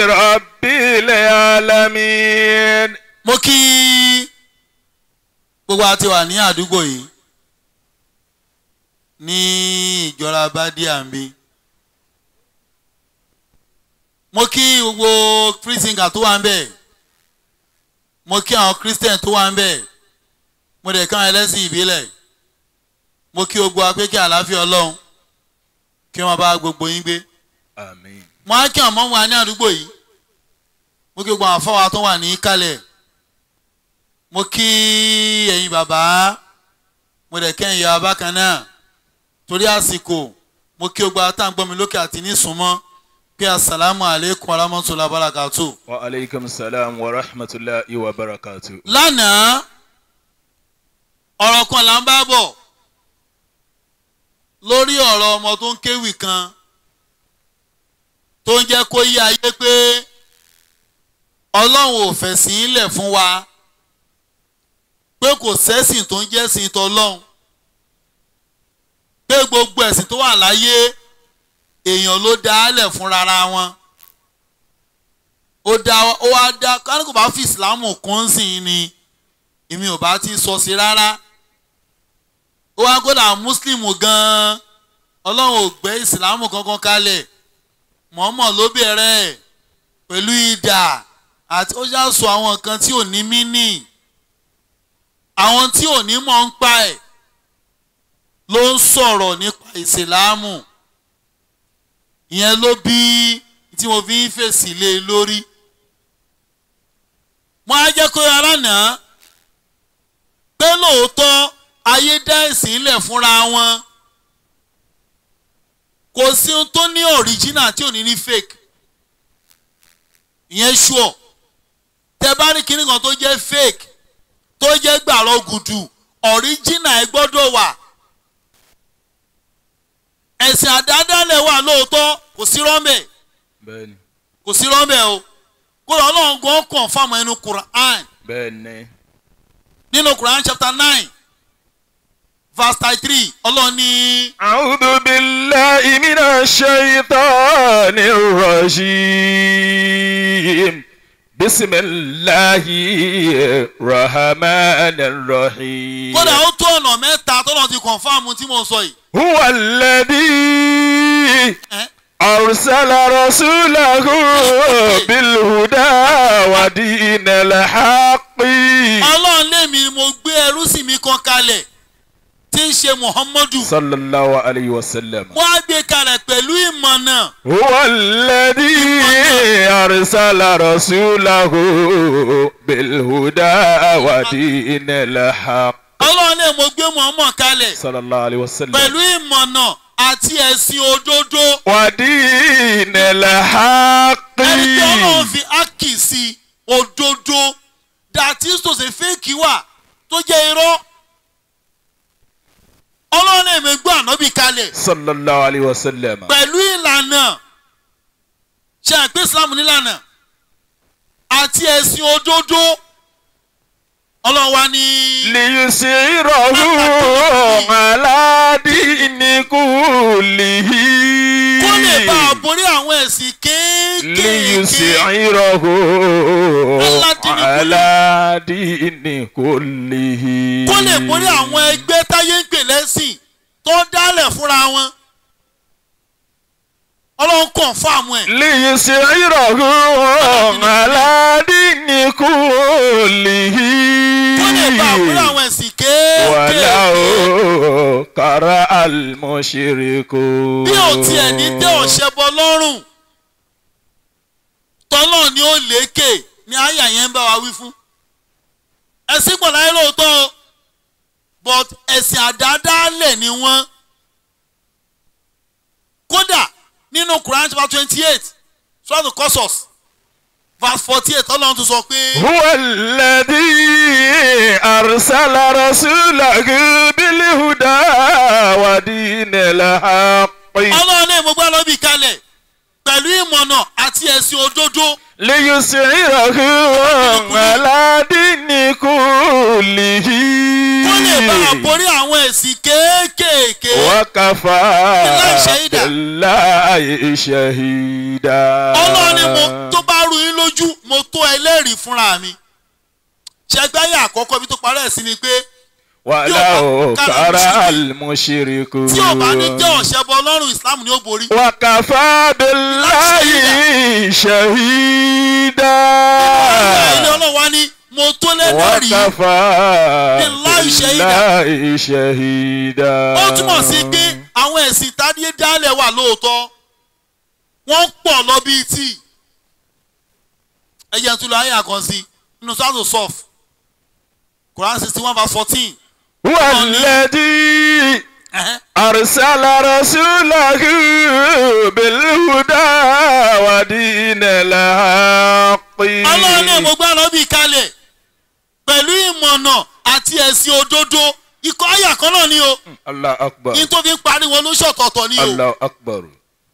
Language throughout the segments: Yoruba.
رب العالمين mo kí gbogbo àti wà ní àdúgbò yìí ní ìjọra bádíàmbi mo kí gbogbo free singer tó wà ń bẹ̀ mo kí àwọn christian tó wà ń bẹ̀ mo dẹ̀ káwọn ẹlẹ́sìn ìbílẹ̀ mo kí gbogbo apẹ́kẹ́ àlàáfíà ọlọ́run kí wọ́n bá gbogbo yín gbé آمين mo á kí àwọn ọmọ wa ní àdúgbò yìí mo kí gbogbo àwọn afọwà tó wà ní kálẹ̀ mo kí ẹ̀yin bàbá mo dẹ̀ kẹ́yìn ìyá bákan náà torí àsìkò mo kí gbogbo àtàǹgbọ́n mi lókè àti ní súnmọ́ pé asalaamu aleykum warahmatulahi wabarakatuh. وعليكم السلام ورحمة الله وبركاته lánàá ọ̀rọ̀ kan là ń bá bọ̀ lórí ọ̀rọ̀ ọmọ tó ń kéwì kan tó ń jẹ́ kó yí ayé pé ọlọ́run ò fẹ̀sìn ilẹ̀ fún wa pé kò sẹ́sìn tó ń jẹ́sìn tọlọ́run pé gbogbo ẹ̀sìn tó wà láyé èèyàn ló dá á lẹ̀ fún rárá wọn ó dá ó wá dá kánú kò bá fi ìsìlámù kún sí i ni èmi ò bá ti sọ sí rárá ó wá kódà mùsùlùmù gan-an ọlọ́run ò gbé ìsìlámù kankan kalẹ̀ mọ̀ọ́mọ̀ ló bẹ̀rẹ̀ ẹ̀ pẹ̀lú idà àti ó ṣàṣọ àwọn nǹkan tí ò ní mínì àwọn tí ò ní mọ̀ ń pa ẹ̀ ló ń sọ̀rọ̀ nípa ìsìlámù ìyẹn ló bí tí mo fi ń fèsì lé e lórí mo á jẹ́ kó ara náà pé lóòótọ́ ayé dá ẹ̀sìn lẹ̀ fúnra wọn kò sí ohun tó ní original tí ò ní ní fake ìyẹn sure tẹ bá ní kinní kan tó jẹ́ fake tó jẹ́ gbàrọ̀ gùdù original ẹ gbọ́dọ̀ wà ẹ̀sìn àdádálẹ̀ wà lóòótọ́ kò sí rọ́mbẹ̀ بني kò sí rọ́mbẹ̀ o kó lọ ọlọ́run gan kàn fáwọn ẹnu Quran بني nínú Quran chapter nine verse thirty three ọlọ́run ní أعوذ بالله من الشيطان الرجيم بسم الله الرحمن الرحيم kódà ó tó ọ̀nà mẹ́ta tọ́lọ́ ti confam tí mo sọ yìí هو الذي ẹ́ أرسل رسوله بالهدى ودين الحق ọlọ́run lèmi ni mo gbé ẹrú sí mi kan kalẹ̀ tí ń ṣe Muhammadu صلى الله عليه وسلم wọ́n á gbé kalẹ̀ pẹ̀lú ìmọ̀nà هو الذي أرسل رسوله بالهدى ودين الحق ọlọ́run lèmi mo gbé Muhammad kalẹ̀ صلى الله عليه وسلم pẹ̀lú ìmọ̀nà àti ẹ̀sìn òdodo ودين الحق ẹni tí ọlọ́run fi ákì sí òdodo that is to say fake wà tó jẹ́ irọ́ ọlọ́run lèmi gbé ànábì kalẹ̀ صلى الله عليه وسلم pẹ̀lú ìlànà ṣe àgbé islam nílànà àti ẹ̀sìn òdodo ọlọ́run wa ní. ليسيره على دين كله kó lè bá a borí àwọn ẹ̀sìn kéékèèké ليسيره على دين كله kó lè borí àwọn ẹgbẹ́ táyé ń pè lẹ́sìn tó dálẹ̀ fúnra wọn ọlọ́run kàn fáàmù ẹ̀ ليسيره على دين كله kó lè bá a borí àwọn ẹ̀sìn kéékèèké ولو كره المشركون bí ò tiẹ̀ ní tẹ́ ọ̀ṣẹ́ bọ lọ́rùn tọ́lọ́ ni ó lékè ni àyà yẹn ń bá wa wí fún ẹ̀sìn pọ̀ láyé lóòótọ́ o but ẹ̀sìn àdádálẹ̀ ni wọ́n kódà nínú Quran chapter twenty eight surah Qasas verse forty eight ọlọ́run tún sọ pé هو الذي أرسل رسوله بالهدى ودين الحق ọlọ́run lè mú gbọ́ lọ́bì kalẹ̀ pẹ̀lú ìmọ̀nà àti ẹ̀sìn òdodo ليسعره على دين كله kó lè bá a borí àwọn ẹ̀sìn kéékèèké. وكفى بالله شهيدا. بالله شهيدا ọlọ́run ni mo tó bá bá rú yín lójú mo tó ẹlẹ́rìí fúnra mi ṣẹgbẹ́yà àkọ́kọ́ ibi tó parẹ́ sí ni pé wàlá kára òkàrà àlùmọ́ṣẹ́ríkù. tí ò bá ní jẹ́ ọ̀ṣẹ́ bọ ọlọ́run islam ni ó borí. wàkàfà bíláyì ṣahídà. ilé ọlọ́run wá ní mo tó lẹ́lẹ́rìí wàkàfà Billahi shahida. bíláyì ṣahídà. ó túmọ̀ sí pé àwọn ẹ̀sìn tádé dálẹ̀ wà lóòótọ́ wọ́n pọ̀ lọ bíi tíì ẹ̀yẹ tó lọ ayé àkànṣe nínú sọ́tò sọ́f Quran sixty one verse fourteen والذي أرسل رسوله بالهدى ودين الحق ọlọ́run náà mo gbá lọ bí kalẹ̀ pẹ̀lú ìmọ̀nà àti ẹ̀sìn òdodo ikọ̀ ayà kan náà ni o الله أكبر ní tó fi ń pariwo ló ṣọ̀tọ̀ọ̀tọ̀ ni o الله أكبر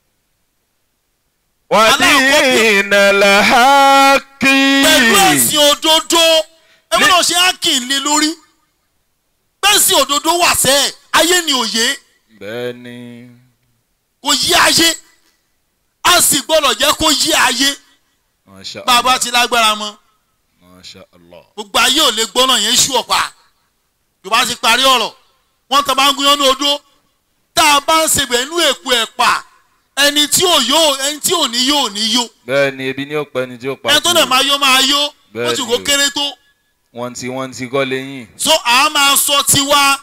ودين الحق pẹ̀lú ẹ̀sìn òdodo ẹ̀mí náà ṣe ákìn lé lórí bẹ́ẹ̀sìn òdodo wà sẹ́ ayé ni òye bẹ́ẹ̀ni kò yí ayé a sì gbọ́dọ̀ jẹ́ kó yí ayé masha bàbá Allah ti lágbára mọ́ masha Allah gbogbo ayé ò lè gbọ́nà yẹn ṣú ọ̀pá yorùbá ti parí ọ̀rọ̀ wọ́n tán bá ń gúnyán ní odó tá a bá ń sebẹ̀ inú èpo ẹ̀pà ẹni tí ò yó ẹni tí ò ní yó ò ní yó bẹ́ẹ̀ni ebi ní ọ̀pẹ ni tí ó pa ẹni tó dẹ̀ máa yó máa yó ó Bẹ́ẹ̀ni sì kó o. kéré tó wọ́n ti wọ́n ti kọ́ lẹ́yìn so à máa sọ tiwa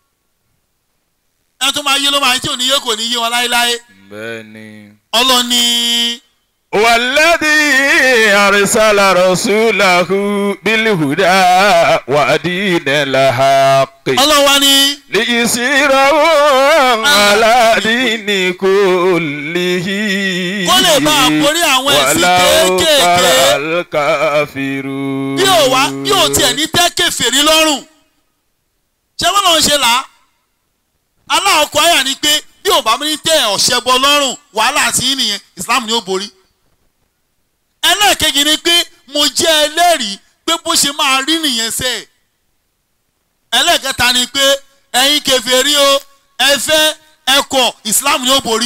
ẹni tó máa yó ló máa tí ò ní yó kò ní yé wọn láéláé bẹ́ẹ̀ni. ọlọ́ni والذي أرسل رسوله بالهدى ودين الحق ọlọ́wà ni ليسيره على دين كله Kó lè bá a borí àwọn ẹ̀sìn ولو kéékèèké. كره الكافرون bí ò wá bí ò tiẹ̀ ní tẹ́ kèfèrí lọ́rùn ṣé wọ́n lọ́n ṣe là á aláàkọ́ àyà ni pé bí ò bá ní tẹ́ ọ̀ṣẹ́ bọ lọ́rùn wàhálà àti yín nìyẹn Islam ni ó borí ẹlẹ́ẹ̀kejì ni pé mo jẹ́ ẹlẹ́rìí pé bó ṣe máa rí nìyẹn sẹ́ ẹ̀ ẹlẹ́ẹ̀kẹta ni pé ẹ̀yin kèfèrí o ẹ fẹ́ ẹ kọ̀ Islam ni ó borí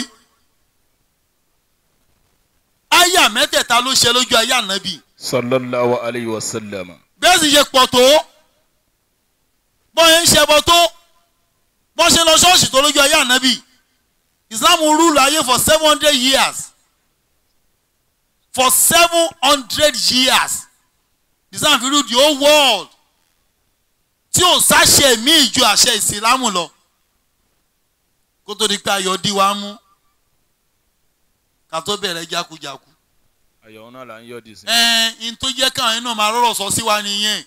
àyà mẹ́tẹ̀ẹ̀ta ló ṣe lójú ayé ànábì صلى الله عليه وسلم bẹ́ẹ̀ sì ṣe pọ̀ tó bọ́n ń ṣẹbọ tó bọ́n ṣe lọ ṣọ́ọ̀ṣì tó lójú ayé ànábì Islam rúlù ayé for seven hundred years for seven hundred years Islam fi rule the whole world tí ò sáṣẹ míì ju àṣẹ ìsìlámù lọ kó tó di pé ayọ̀ dí wa mú ká tó bẹ̀rẹ̀ jákujàku àyẹ̀wò náà là ń yọ̀ dì sí. ẹ n tó jẹ́ káwọn iná máa rọ̀rọ̀ sọ sí wa nìyẹn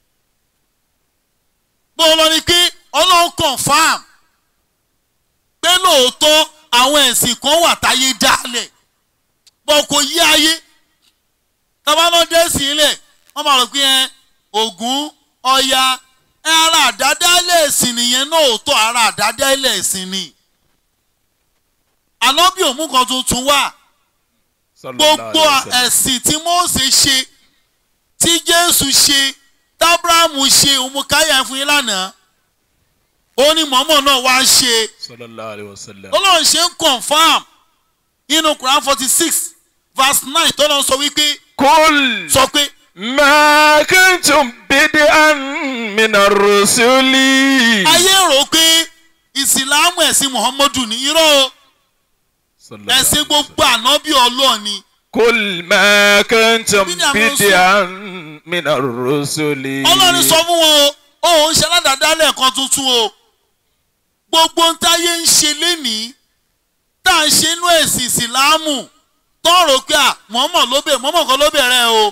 bó lọ ni pé ọlọ́run confam pé lóòótọ́ àwọn ẹ̀sìn kan wà táyé dálẹ̀ bọ́ kò yí ayé tábàlọ́ dé sí ilẹ̀ wọ́n máa rò pé ẹ Ògún Ọya ẹ ara àdádálẹ̀ ẹ̀sìn nìyẹn náà òótọ́ ara àdádálẹ̀ ẹ̀sìn ni ànábì òmù kan tuntun wà Sallallahu gbogbo alaihi wasallam. ẹ̀sìn tí Mósè ṣe tí Jésù ṣe tábúrámù ṣe òmùkáyà fún yín lánàá ó ní mọ́mọ́ náà wá ṣe Sallallahu alaihi wasallam. Ọlọ́run ṣe ń confam nínú Quran forty six verse nine tọ́lọ́ sọ wípé قل sọ pé ما كنتم بدعا من الرسل ayé rò pé ìsìlámù ẹ̀sìn Muhammadu ní irọ́ o صلى الله عليه ẹ̀sìn وسلم. gbogbo ànábì Ọlọ́run ni قل ما كنتم Kí ni àwọn بدعا من الرسل Ọlọ́run sọ fún wọn o òun ṣe aládàádálẹ̀ kan tuntun o gbogbo ń táyé ń ṣe lénìí tá à ń ṣe inú ẹ̀sìn ìsìlámù tọ́rọ̀ pé à mọ́mọ́ ló bẹ̀ mọ́mọ́ kan ló bẹ̀rẹ̀ o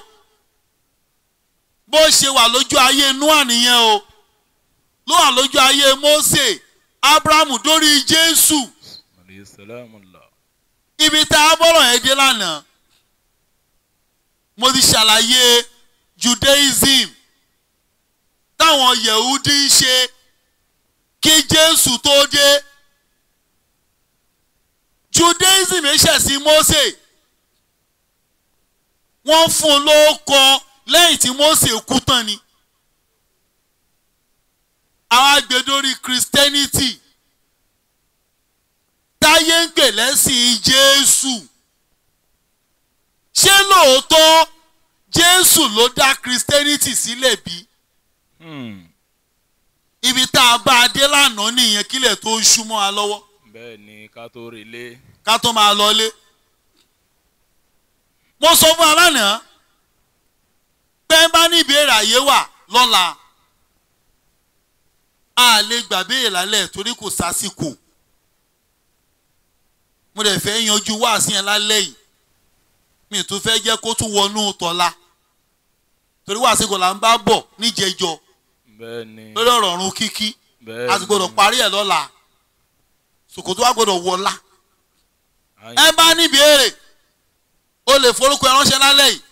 bó ṣe wà lójú ayé Nóà nìyẹn o ló wà lójú ayé Mósè Ábúráhámù dórí Jésù عليه السلام الله ibi tá a bọ́rọ̀ yẹn dé lánàá mo ti ṣàlàyé Judaism táwọn Yehudi ń ṣe kí Jésù tó dé Judaism ṣẹ̀sìn Mósè wọ́n fún un lóókọ lẹ́yìn tí Mósè kú tán ni àwọn agbèdórí Christianity táyé ń pè lẹ́sìn Jésù ṣé lóòótọ́ jésù ló dá christianity sílẹ̀ bí Hmm. ibi tá a bá a dé lánàá nìyẹn kílẹ̀ tó ń ṣú mọ́ wa lọ́wọ́ bẹ́ẹ̀ ni ká tó relé. ká tó máa lọlé. mo sọ fún alánàá pé bá ní ìbéèrè àyè wà lọ́la a lè gbàbéèrè lálẹ́ torí kò sásìkò mo dẹ̀ fẹ́ yanjú wáàsí yẹn lálẹ́ yìí mi tún fẹ́ jẹ́ kó tún wọnú tọ́la torí wáàsí kò là ń bá bọ̀ níjẹjọ bẹ́ẹ̀ ni. lórí ọ̀rọ̀ ọ̀run kíkí bẹ́ẹ̀ a sì gbọ́dọ̀ parí ẹ̀ lọ́la sòkòtò wa gbọ́dọ̀ wọ̀la Àyìn- ẹ bá ní ìbéèrè o lè forúkọ ẹ ránṣẹ́ lálẹ́ yìí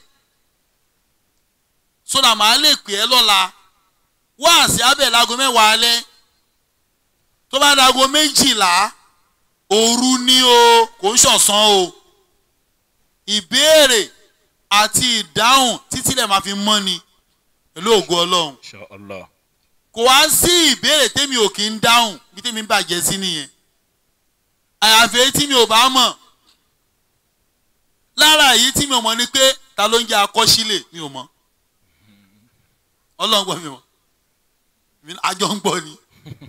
sódà màá lè pè ẹ́ lọ́la wáàsí abẹ́ láago mẹ́wàá alẹ́ tó bá dago méjìlá òru ni o kò ń ṣọ̀sán o ìbéèrè àti ìdáhùn títí lè máa fi mọ́ ni pẹ̀lú ògo ọlọ́run Insha Allah. kò wá sí ìbéèrè tèmi ò kí ń dáhùn bí tèmi ń bàjẹ́ sí nìyẹn àyàfi èyí tí mi ò bá mọ̀ lára èyí tí mi ò mọ̀ ni pé ta ló ń jẹ́ akọ́sílẹ̀ mi ò mọ̀ ọlọ́run gbọ́ mi mọ̀ mi àjọ ń gbọ́ ni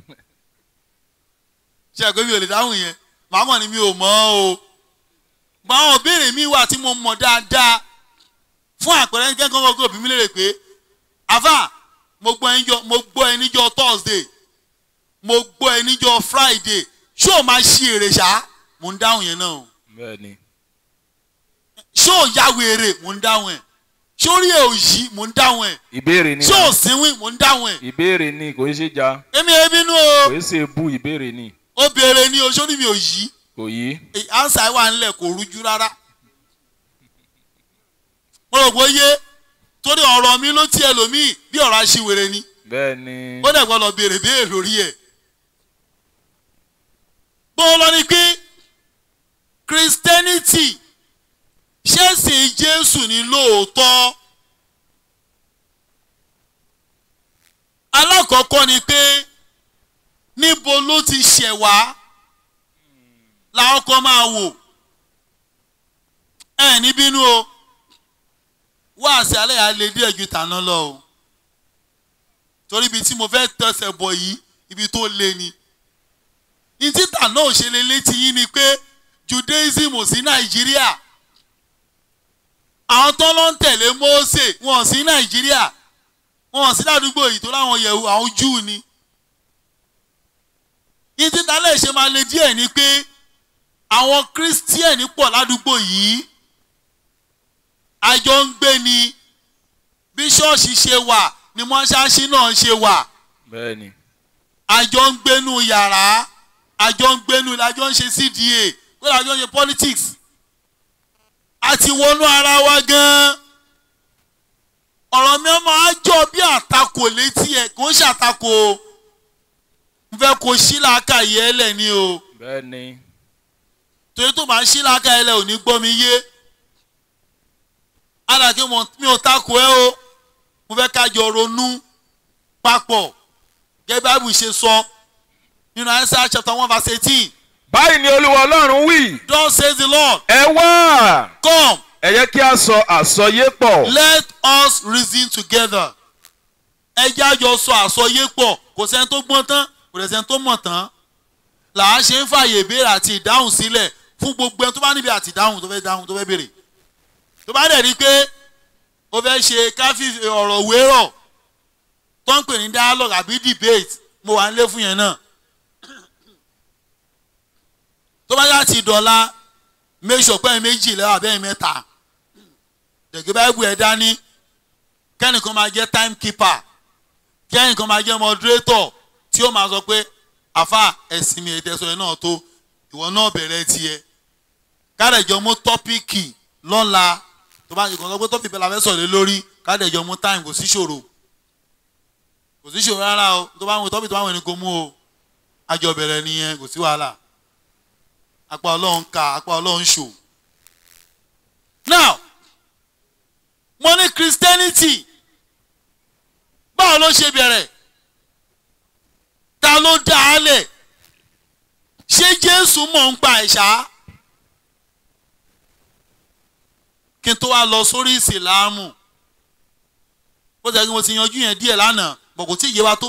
ṣe àgbẹ̀ mi ò lè dáhùn yẹn màá mọ̀ ni mi ò mọ̀ o gbọ́n àwọn ìbéèrè mi wà tí mo mọ̀ dáadáa fún àpẹẹrẹ gẹ́gẹ́ gọ́gọ́ òbí mi lè rè pé àfà mo gbọ́ ẹ níjọ́ mo gbọ́ ẹ níjọ́ thursday mo gbọ́ ẹ níjọ́ friday ṣé o máa ṣí èrè ṣá mo ń dáhùn yẹn náà o bẹ́ẹ̀ ni. ṣé o ya wèrè mo ń dáhùn ẹ̀ ṣé orí ẹ̀ ò yí mo ń dáhùn ẹ̀ ìbéèrè ni. ṣé o sínwín mo ń dáhùn ẹ̀ ìbéèrè ni kò í ṣe ja. èmi ẹ̀ bínú o kò í ṣe bú ìbéèrè ni. ó béèrè ní o sórí mi ò yí kò yí. ansa wà ńlẹ̀ kò rújú rárá mo rò pé yé torí ọ̀rọ̀ mi ló tiẹ̀ lómii bí ọ̀rọ̀ aṣiwèrè ni bẹ́ẹ̀ ni. ó dẹ̀ gbọ́dọ̀ béèrè béèrè lórí ẹ̀. bó lọ ni pé christianity ṣẹ́sìn jésù ní lóòótọ́. alákọ̀ọ́kọ́ ni pé níbo ló ti ṣẹ̀ wá làwọn kan máa wò ẹ ní bínú o wáàsí alẹ́ yà á lè díẹ̀ ju tàná lọ o torí ibi tí mo fẹ́ tẹsẹ̀ bọ̀ yìí ibi tó le ni. ní títà náà ṣe lè létí yín ni pé judaism ò sí nàìjíríà àwọn tó ló ń tẹ̀lé Mósè wọn ò sí nàìjíríà wọn ò sí ládùúgbò yìí tó láwọn yẹ̀wò àwọn júù ni. ní títà lè ṣe máa le díẹ̀ ni pé àwọn kírísítíẹ̀nì pọ̀ ládùúgbò yìí àjọ ń gbé ni bí ṣọ́ọ̀ṣì ṣe wà ni mọ́ṣáláṣí náà ṣe wà bẹ́ẹ̀ ni. àjọ ń gbénu yàrá àjọ ń gbénu àjọ ń ṣe cda kó àjọ ń ṣe politics àti wọnú ara wa gan-an ọ̀rọ̀ mi máa jọ bí àtakò létí ẹ̀ kò ń ṣàtakò o n fẹ́ kó sílàákà yẹ ẹ lẹ̀ ni o bẹ́ẹ̀ ni. torí tó máa sílàákà yẹ lẹ̀ ò ní gbọ́ mi yé alàkè mi ò takò ẹ o mo fẹ́ ká jọ ronú papọ̀ gẹ́gẹ́ bí Bible ṣe sọ nínú Isaiah chapter one verse eighteen báyìí ni olúwa ọlọ́run wí. thus says the Lord ẹ wá. come ẹ yẹ kí a sọ àsọyé pọ̀. let us reason together ẹ jẹ́ àjọ sọ àsọyé pọ̀ kò sẹ́ni tó gbọ́n tán kò dẹ̀ sẹ́ni tó mọ̀ tán là á ṣe ń fààyè ìbéèrè àti ìdáhùn sílẹ̀ fún gbogbo ẹni tó bá níbi àti ìdáhùn tó fẹ́ dáhùn tó fẹ́ béèrè tó bá dẹ̀ rí i pé ó fẹ́ ṣe káfí ọ̀rọ̀ wérọ̀ tó ń pè ní dialogue àbí debate mo wà nílé fún yẹn náà tó bá yá ti dọ̀la make sure pé méjì lẹ́wọ̀ abẹ́yìn mẹ́ta dẹ̀gẹ́ báyìí ẹ̀ dání kẹ́nìkan máa jẹ́ time keeper kẹ́nìkan máa jẹ́ moderator tí ó máa sọ pé àfa ẹ̀sìn mi ẹ̀dẹ́sọ ẹ̀ náà tó ìwọ náà bẹ̀rẹ̀ tiẹ̀ kárẹ̀jọ mú tọ́píìkì lọ́la tó bá nìkan sọ pé tọ́píìkì la fẹ́ sọ̀rọ̀ lórí kárẹ̀jọ mú time kò sí ṣòro kò sí ṣòro rárá o tó bá wọn tọ́píìkì tó bá wọn ní kó mú o àjọ bẹ̀rẹ̀ nìyẹn kò sí wàhálà apá ọlọ́run ká apá ọlọ́run ṣò now mo ní christianity báwo ló ṣe bẹ̀rẹ̀ ta ló dá a lẹ̀ ṣé jésù mọ̀ ń pa ẹ̀ṣá kí n tó wá lọ sórí ìsìláàmù ó ti yẹ kí mo ti yanjú yẹn díẹ̀ lánàá bọ̀ kò tí ì yé wa tó.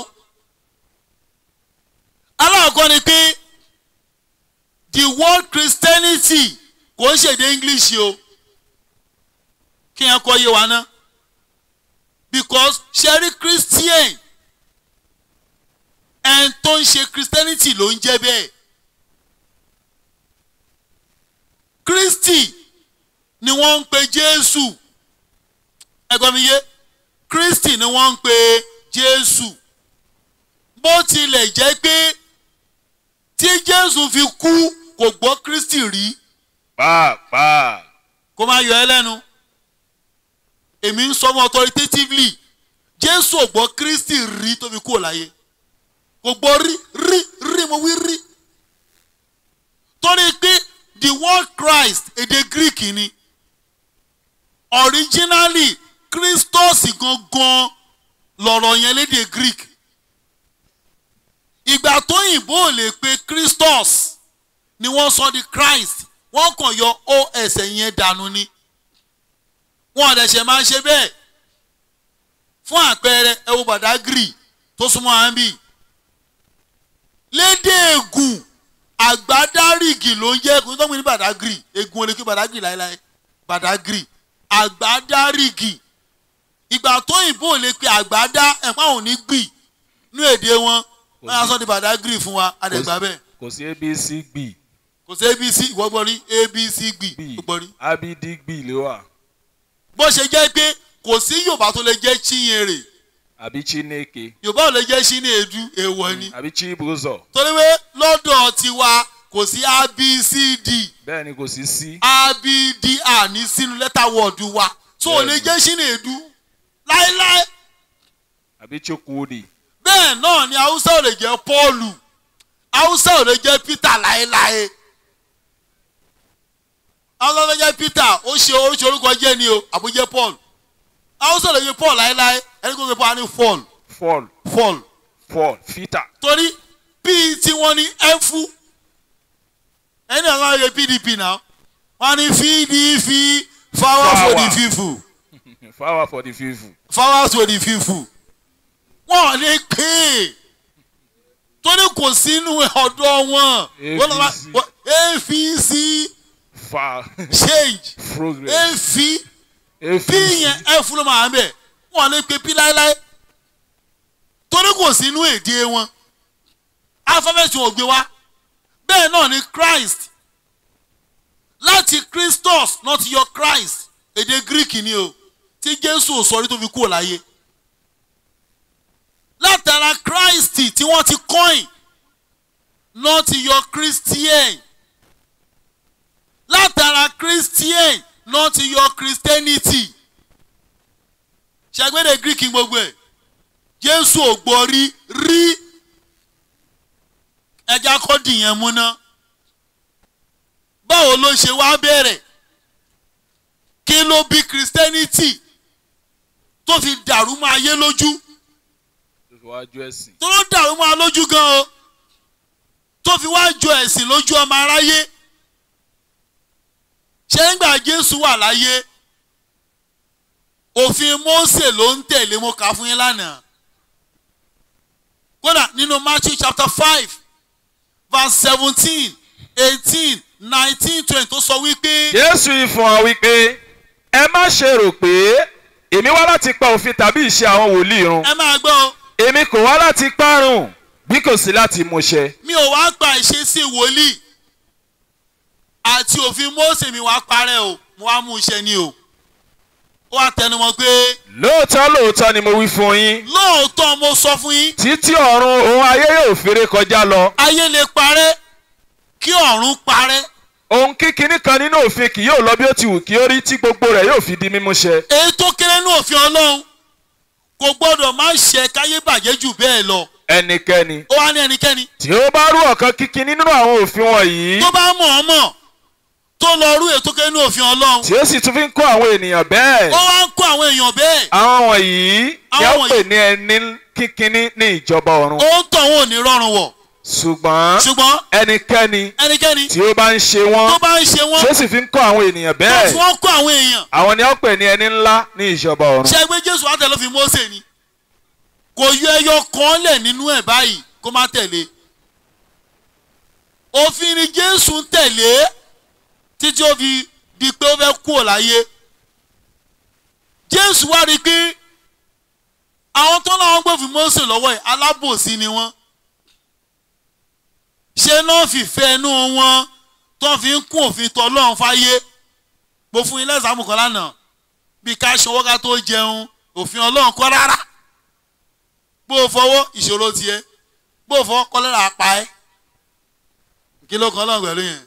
aláàkọ́ ni pé the word christianity kò ń ṣèdè english o kí yẹn kọ́ yé wa ná because ṣẹ́rí christian ẹn tó ń ṣe christianity ló ń jẹ́ bẹ́ẹ̀ christy ni wọ́n ń pe jésù ẹ̀gbọ́n mi yé kristi ni wọ́n ń pe jésù bó tilẹ̀ jẹ́ pé tí jésù fi kú kò gbọ́ kristi rí pàápàá kó má yọ ẹ́ lẹ́nu èmi ń sọ mọ́ authoritatively jésù ò gbọ́ kristi rí tó fi kú ò láyé kò gbọ́ rí rí rí mo wí rí torí pé the word christ èdè greek ni originally christos gangan lọ̀rọ̀ yẹn lédè greek ìgbà tó yìnbó ò lè pe christos ni wọ́n sọ di christ wọ́n kàn yọ os yẹn dànù ni wọ́n ọ̀dẹ̀ṣẹ̀ máa ń ṣe bẹ́ẹ̀ fún àpẹẹrẹ ẹ wo badagry tó súnmọ́ àmì lédè ègùn àgbádárìgì ló ń jẹ́ ègùn tó ń pè ní badagry ègùn ò lè kí badagry láéláé badagry àgbádárìgì ìgbà tó yìnbó lè pe àgbádá ẹ̀pá òun ní gbì ní èdè wọn wọ́n yà sọ́ di badagry fún wa àdẹ̀gbà bẹ́ẹ̀ kò sí abc gbì kò sí abc ìwọ gbọ́ rí abc gbì gbì ó gbọ́ rí abd gbì ló wà bó ṣe jẹ́ pé kò sí yorùbá tó lè jẹ́ chinyere àbí chineke yorùbá ò lè jẹ́ chinedu èèwọ̀ ni àbí chibuzọ torí pé lọ́dọ̀ tiwa kò sí abcd bẹ́ẹ̀ ni kò sí sí abdr ní sínú lẹ́tà wọ́ọ̀dù wa tó ò lè jẹ́ chinedu láéláé àbí chukwudi bẹ́ẹ̀ náà ni haúsá ò lè jẹ́ pọ́ọ̀lù haúsá ò lè jẹ́ peter láéláé haúsá ò lè jẹ́ peter ó ṣe oríṣi orúkọ jẹ́ ni o àbújẹ́ paul haúsá ò lè jẹ́ paul láéláé ẹni kò gbé paul ní fall fall fall fall fita torí bíi tí wọ́n ní ẹ̀fú ẹni àwọn ayé pdp náà wọ́n ní pdp fáwọn for the Power. people power for the people fáwọn for the people wọ́n lè pè é torí kò sínú ọ̀dọ́ wọn wọ́n lọ́wọ́ APC. wọ́n- apc fa change progress af apc p yẹn f ló máa ń bẹ̀ wọ́n lè pè p láéláé torí kò sínú èdè wọn alifábẹ́ẹ̀tì wọn ò gbé wá bẹ́ẹ̀ náà ni christ láti christos náà ti yọ christ èdè greek ni o tí jésù ò sọ rí tó fi kúrò láyé látara christ tí wọ́n ti coin náà ti yọ christian látara christian náà ti yọ christianity ṣàgbéde greek gbogbo ẹ̀ jésù ò gbọ́ rí rí ẹja kọ́ dìyẹn múná báwo ló ṣe wá bẹ̀rẹ̀ kí ló bí christianity tó fi dàrú mọ́ ayé lójú tó fi wájú ẹ̀sìn tó ló dàrú mọ́ ayé lójú gan o tó fi wá jọ ẹ̀sìn lójú ọmọ aráyé ṣé ńgbà jésù wà láyé òfin mósè ló ń tẹ̀lé mo kà á fún yín lánàá kódà nínú matthew chapter five verse seventeen eighteen nineteen twenty tó sọ wípé jésù yìí fún wa wípé ẹ má ṣe rò pé èmi wá láti pa òfin tàbí ìṣe àwọn wòlíì run ẹ máa gbọ́ o èmi kò wá láti parun bí kò sí láti múṣẹ mi ò wá gba ìṣesí wòlíì àti òfin mósè mi wá parẹ́ o mo wá mú iṣẹ́ ni o ó wá tẹnumọ́ pé lóòótọ́ lóòótọ́ ni mo wí fún yín lóòótọ́ mo sọ fún yín títí ọ̀run òun ayé yóò fèrè kọjá lọ ayé lè parẹ́ kí ọ̀run parẹ́ ohun kíkiní kan nínú òfin kì yóò lọ bí ó ti wù kí ó rí tí gbogbo rẹ̀ yóò fi di mímúṣẹ èyí tó kéré ní òfin ọlọ́run kò gbọ́dọ̀ má ṣe káyé bàjẹ́ jù bẹ́ẹ̀ lọ ẹnikẹ́ni ó wá ní ẹnikẹ́ni tí ó bá rú ọ̀kan kíkiní nínú àwọn òfin wọ̀nyí tó bá mọ̀ ọ́ mọ̀ tó lọ rú èyí tó kéré ní òfin ọlọ́run tí ó sì tún fi ń kọ́ àwọn ènìyàn bẹ́ẹ̀ ó wá ń kó àwọn èèyàn bẹ́ẹ̀ àwọn wọ̀nyí ni a Àwọn pè ní ẹni kíkiní ní ìjọba ọ̀run ó ń tọ̀ wọn ò ní rọrùn wọ̀ ṣùgbọ́n ṣùgbọ́n ẹnikẹ́ni ẹnikẹ́ni tí ó bá ń ṣe tó wọ́n bá ń ṣe wọ́n tí ó sì fi ń kọ́ àwọn ènìyàn tó bẹ́ẹ̀ fi wọ́n kó àwọn èèyàn àwọn ni ó pè ní ẹni ńlá ní ìjọba ọ̀run. ṣe gbé jésù àtẹ ló fi mósè ni kò yọ ẹyọ kan lẹ̀ nínú ẹ̀ báyìí kó má tẹ̀lé òfin ni jésù ń tẹ̀lé títí ó fi di pé ó fẹ́ kú ò láyé jésù wá rí i pé àwọn tó láwọn gbòfin mósè lọ́wọ́ ẹ̀ alábòsí ni wọ́n ṣé náà fìfẹ́ inú wọn tó fi ń kún òfin tọ́lọ́run fáyé mo fún yín lẹ́sàmù kan lánàá bí ká ṣọwọ́ ká tó jẹun òfin ọlọ́run kọ́ rárá bó o fọwọ́ ìṣòro tiẹ̀ bó o fọwọ́ kọ́lẹ́rà pa ẹ́ kí ló kan ọlọ́run pẹ̀lú yẹn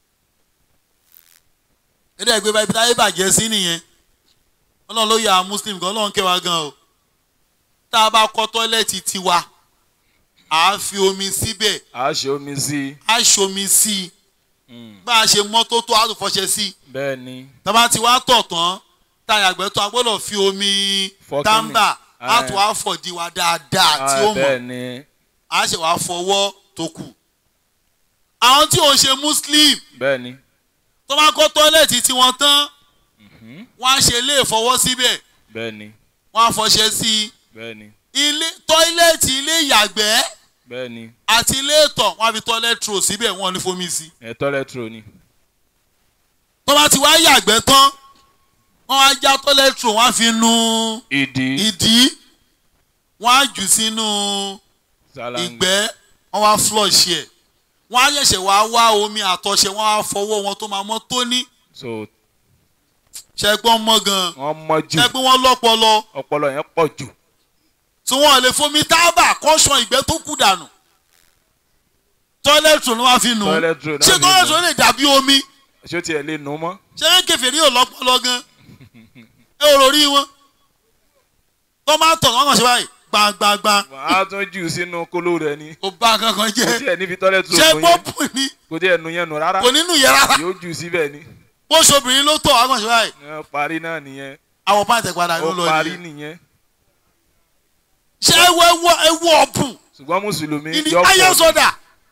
ẹ̀dá ẹgbẹ́ bá ibi táyé bàjẹ́ sí nìyẹn ọlọ́run ló yà á muslim gan ọlọ́run kẹwàá gan o tá a bá kọ́ tọ́lẹ́ẹ̀tì tiwa à á fi omi síbẹ̀ a ṣe omi sí i. á ṣomi sí i Mm, bá a ṣe mọ́ tó tó á tún fọṣẹ sí i bẹ́ẹ̀ ni tọ́ba ti wá tọ̀ tán táyà àgbẹ̀ tó a gbọ́dọ̀ fi omi Fọ́ táǹbà kíni? á tún á fọ̀dí wa dáadáa tí ó Ah, bẹ́ẹ̀ mọ̀ ni á ṣe wá fọwọ́ tó kù. àwọn tí ò ń ṣe muslim bẹ́ẹ̀ ni tó bá kọ́ tọ́lẹ̀tì tí wọ́n tán Mhm, wọ́n á ṣe ilé ìfọwọ́ síbẹ̀ bẹ́ẹ̀ ni wọ́n á fọṣẹ sí bẹ́ẹ̀ ni i ilé tọ́ílẹ̀tì ilé ìyàgbẹ́ bẹ́ẹ̀ ni àti ilé ìtọ̀ wọ́n á fi tọ́lẹ̀tì rò síbẹ̀ wọ́n ò ní fomi sí i. ẹ̀tọ́ rẹ̀tro ni. tó bá ti wá yàgbẹ́ tán wọ́n á já tọ́lẹ̀tì rò wọ́n á fi nu ìdí ìdí wọ́n á jù sínú ṣáláńgá ìgbẹ́ wọ́n wá flush ẹ̀ wọ́n á ṣẹ̀ṣẹ̀ wá wá omi àtọ̀ṣẹ wọ́n á fọwọ́ wọn tó máa mọ́ tóní so ṣẹ́gbọ́n mọ́ gan wọ́n mọ́ jù ṣẹ́gbọ́n wọn lọ́pọlọ ọpọlọ yẹn pọ̀ jù. tí wọ́n lè fomi tábà kọ́ṣọ́ ìgbẹ́ tó kù dànù tọ́lẹ̀tì ló wá fi nù ú Toilet roll náà ṣé fi tọ́lẹ̀tì nù. ló lè dàbí omi ṣé ó tiẹ̀ lè nu mọ́. ṣé kẹfìrí ò lọ́pọlọ gan ẹ ò lórí wọn tó máa tọ̀ wọ́n kàn ṣe báyìí gbàngbàngbàn á tún jù sínú kóló rẹ̀ ni. kò bá kankan kò jẹ́ tiẹ̀ níbi tọ́lẹ̀tì ṣé rò nu yẹn pọ́pù ni kò tiẹ̀ nu yẹn nu rárá kò nínú yẹn rárá yóò jù síbẹ̀ ni. bó ṣobìnrin ló tọ̀ wọ́n kàn ṣe báyìí Ẹ parí náà nìyẹn àwọn pàǹtẹ̀ padà ló ó lọ parí nìyẹn nìyẹn ṣé ewu ewu ewu ọ̀bùn ṣùgbọ́n mùsùlùmí ìní yọ pọ̀ ayọ́sọ̀dà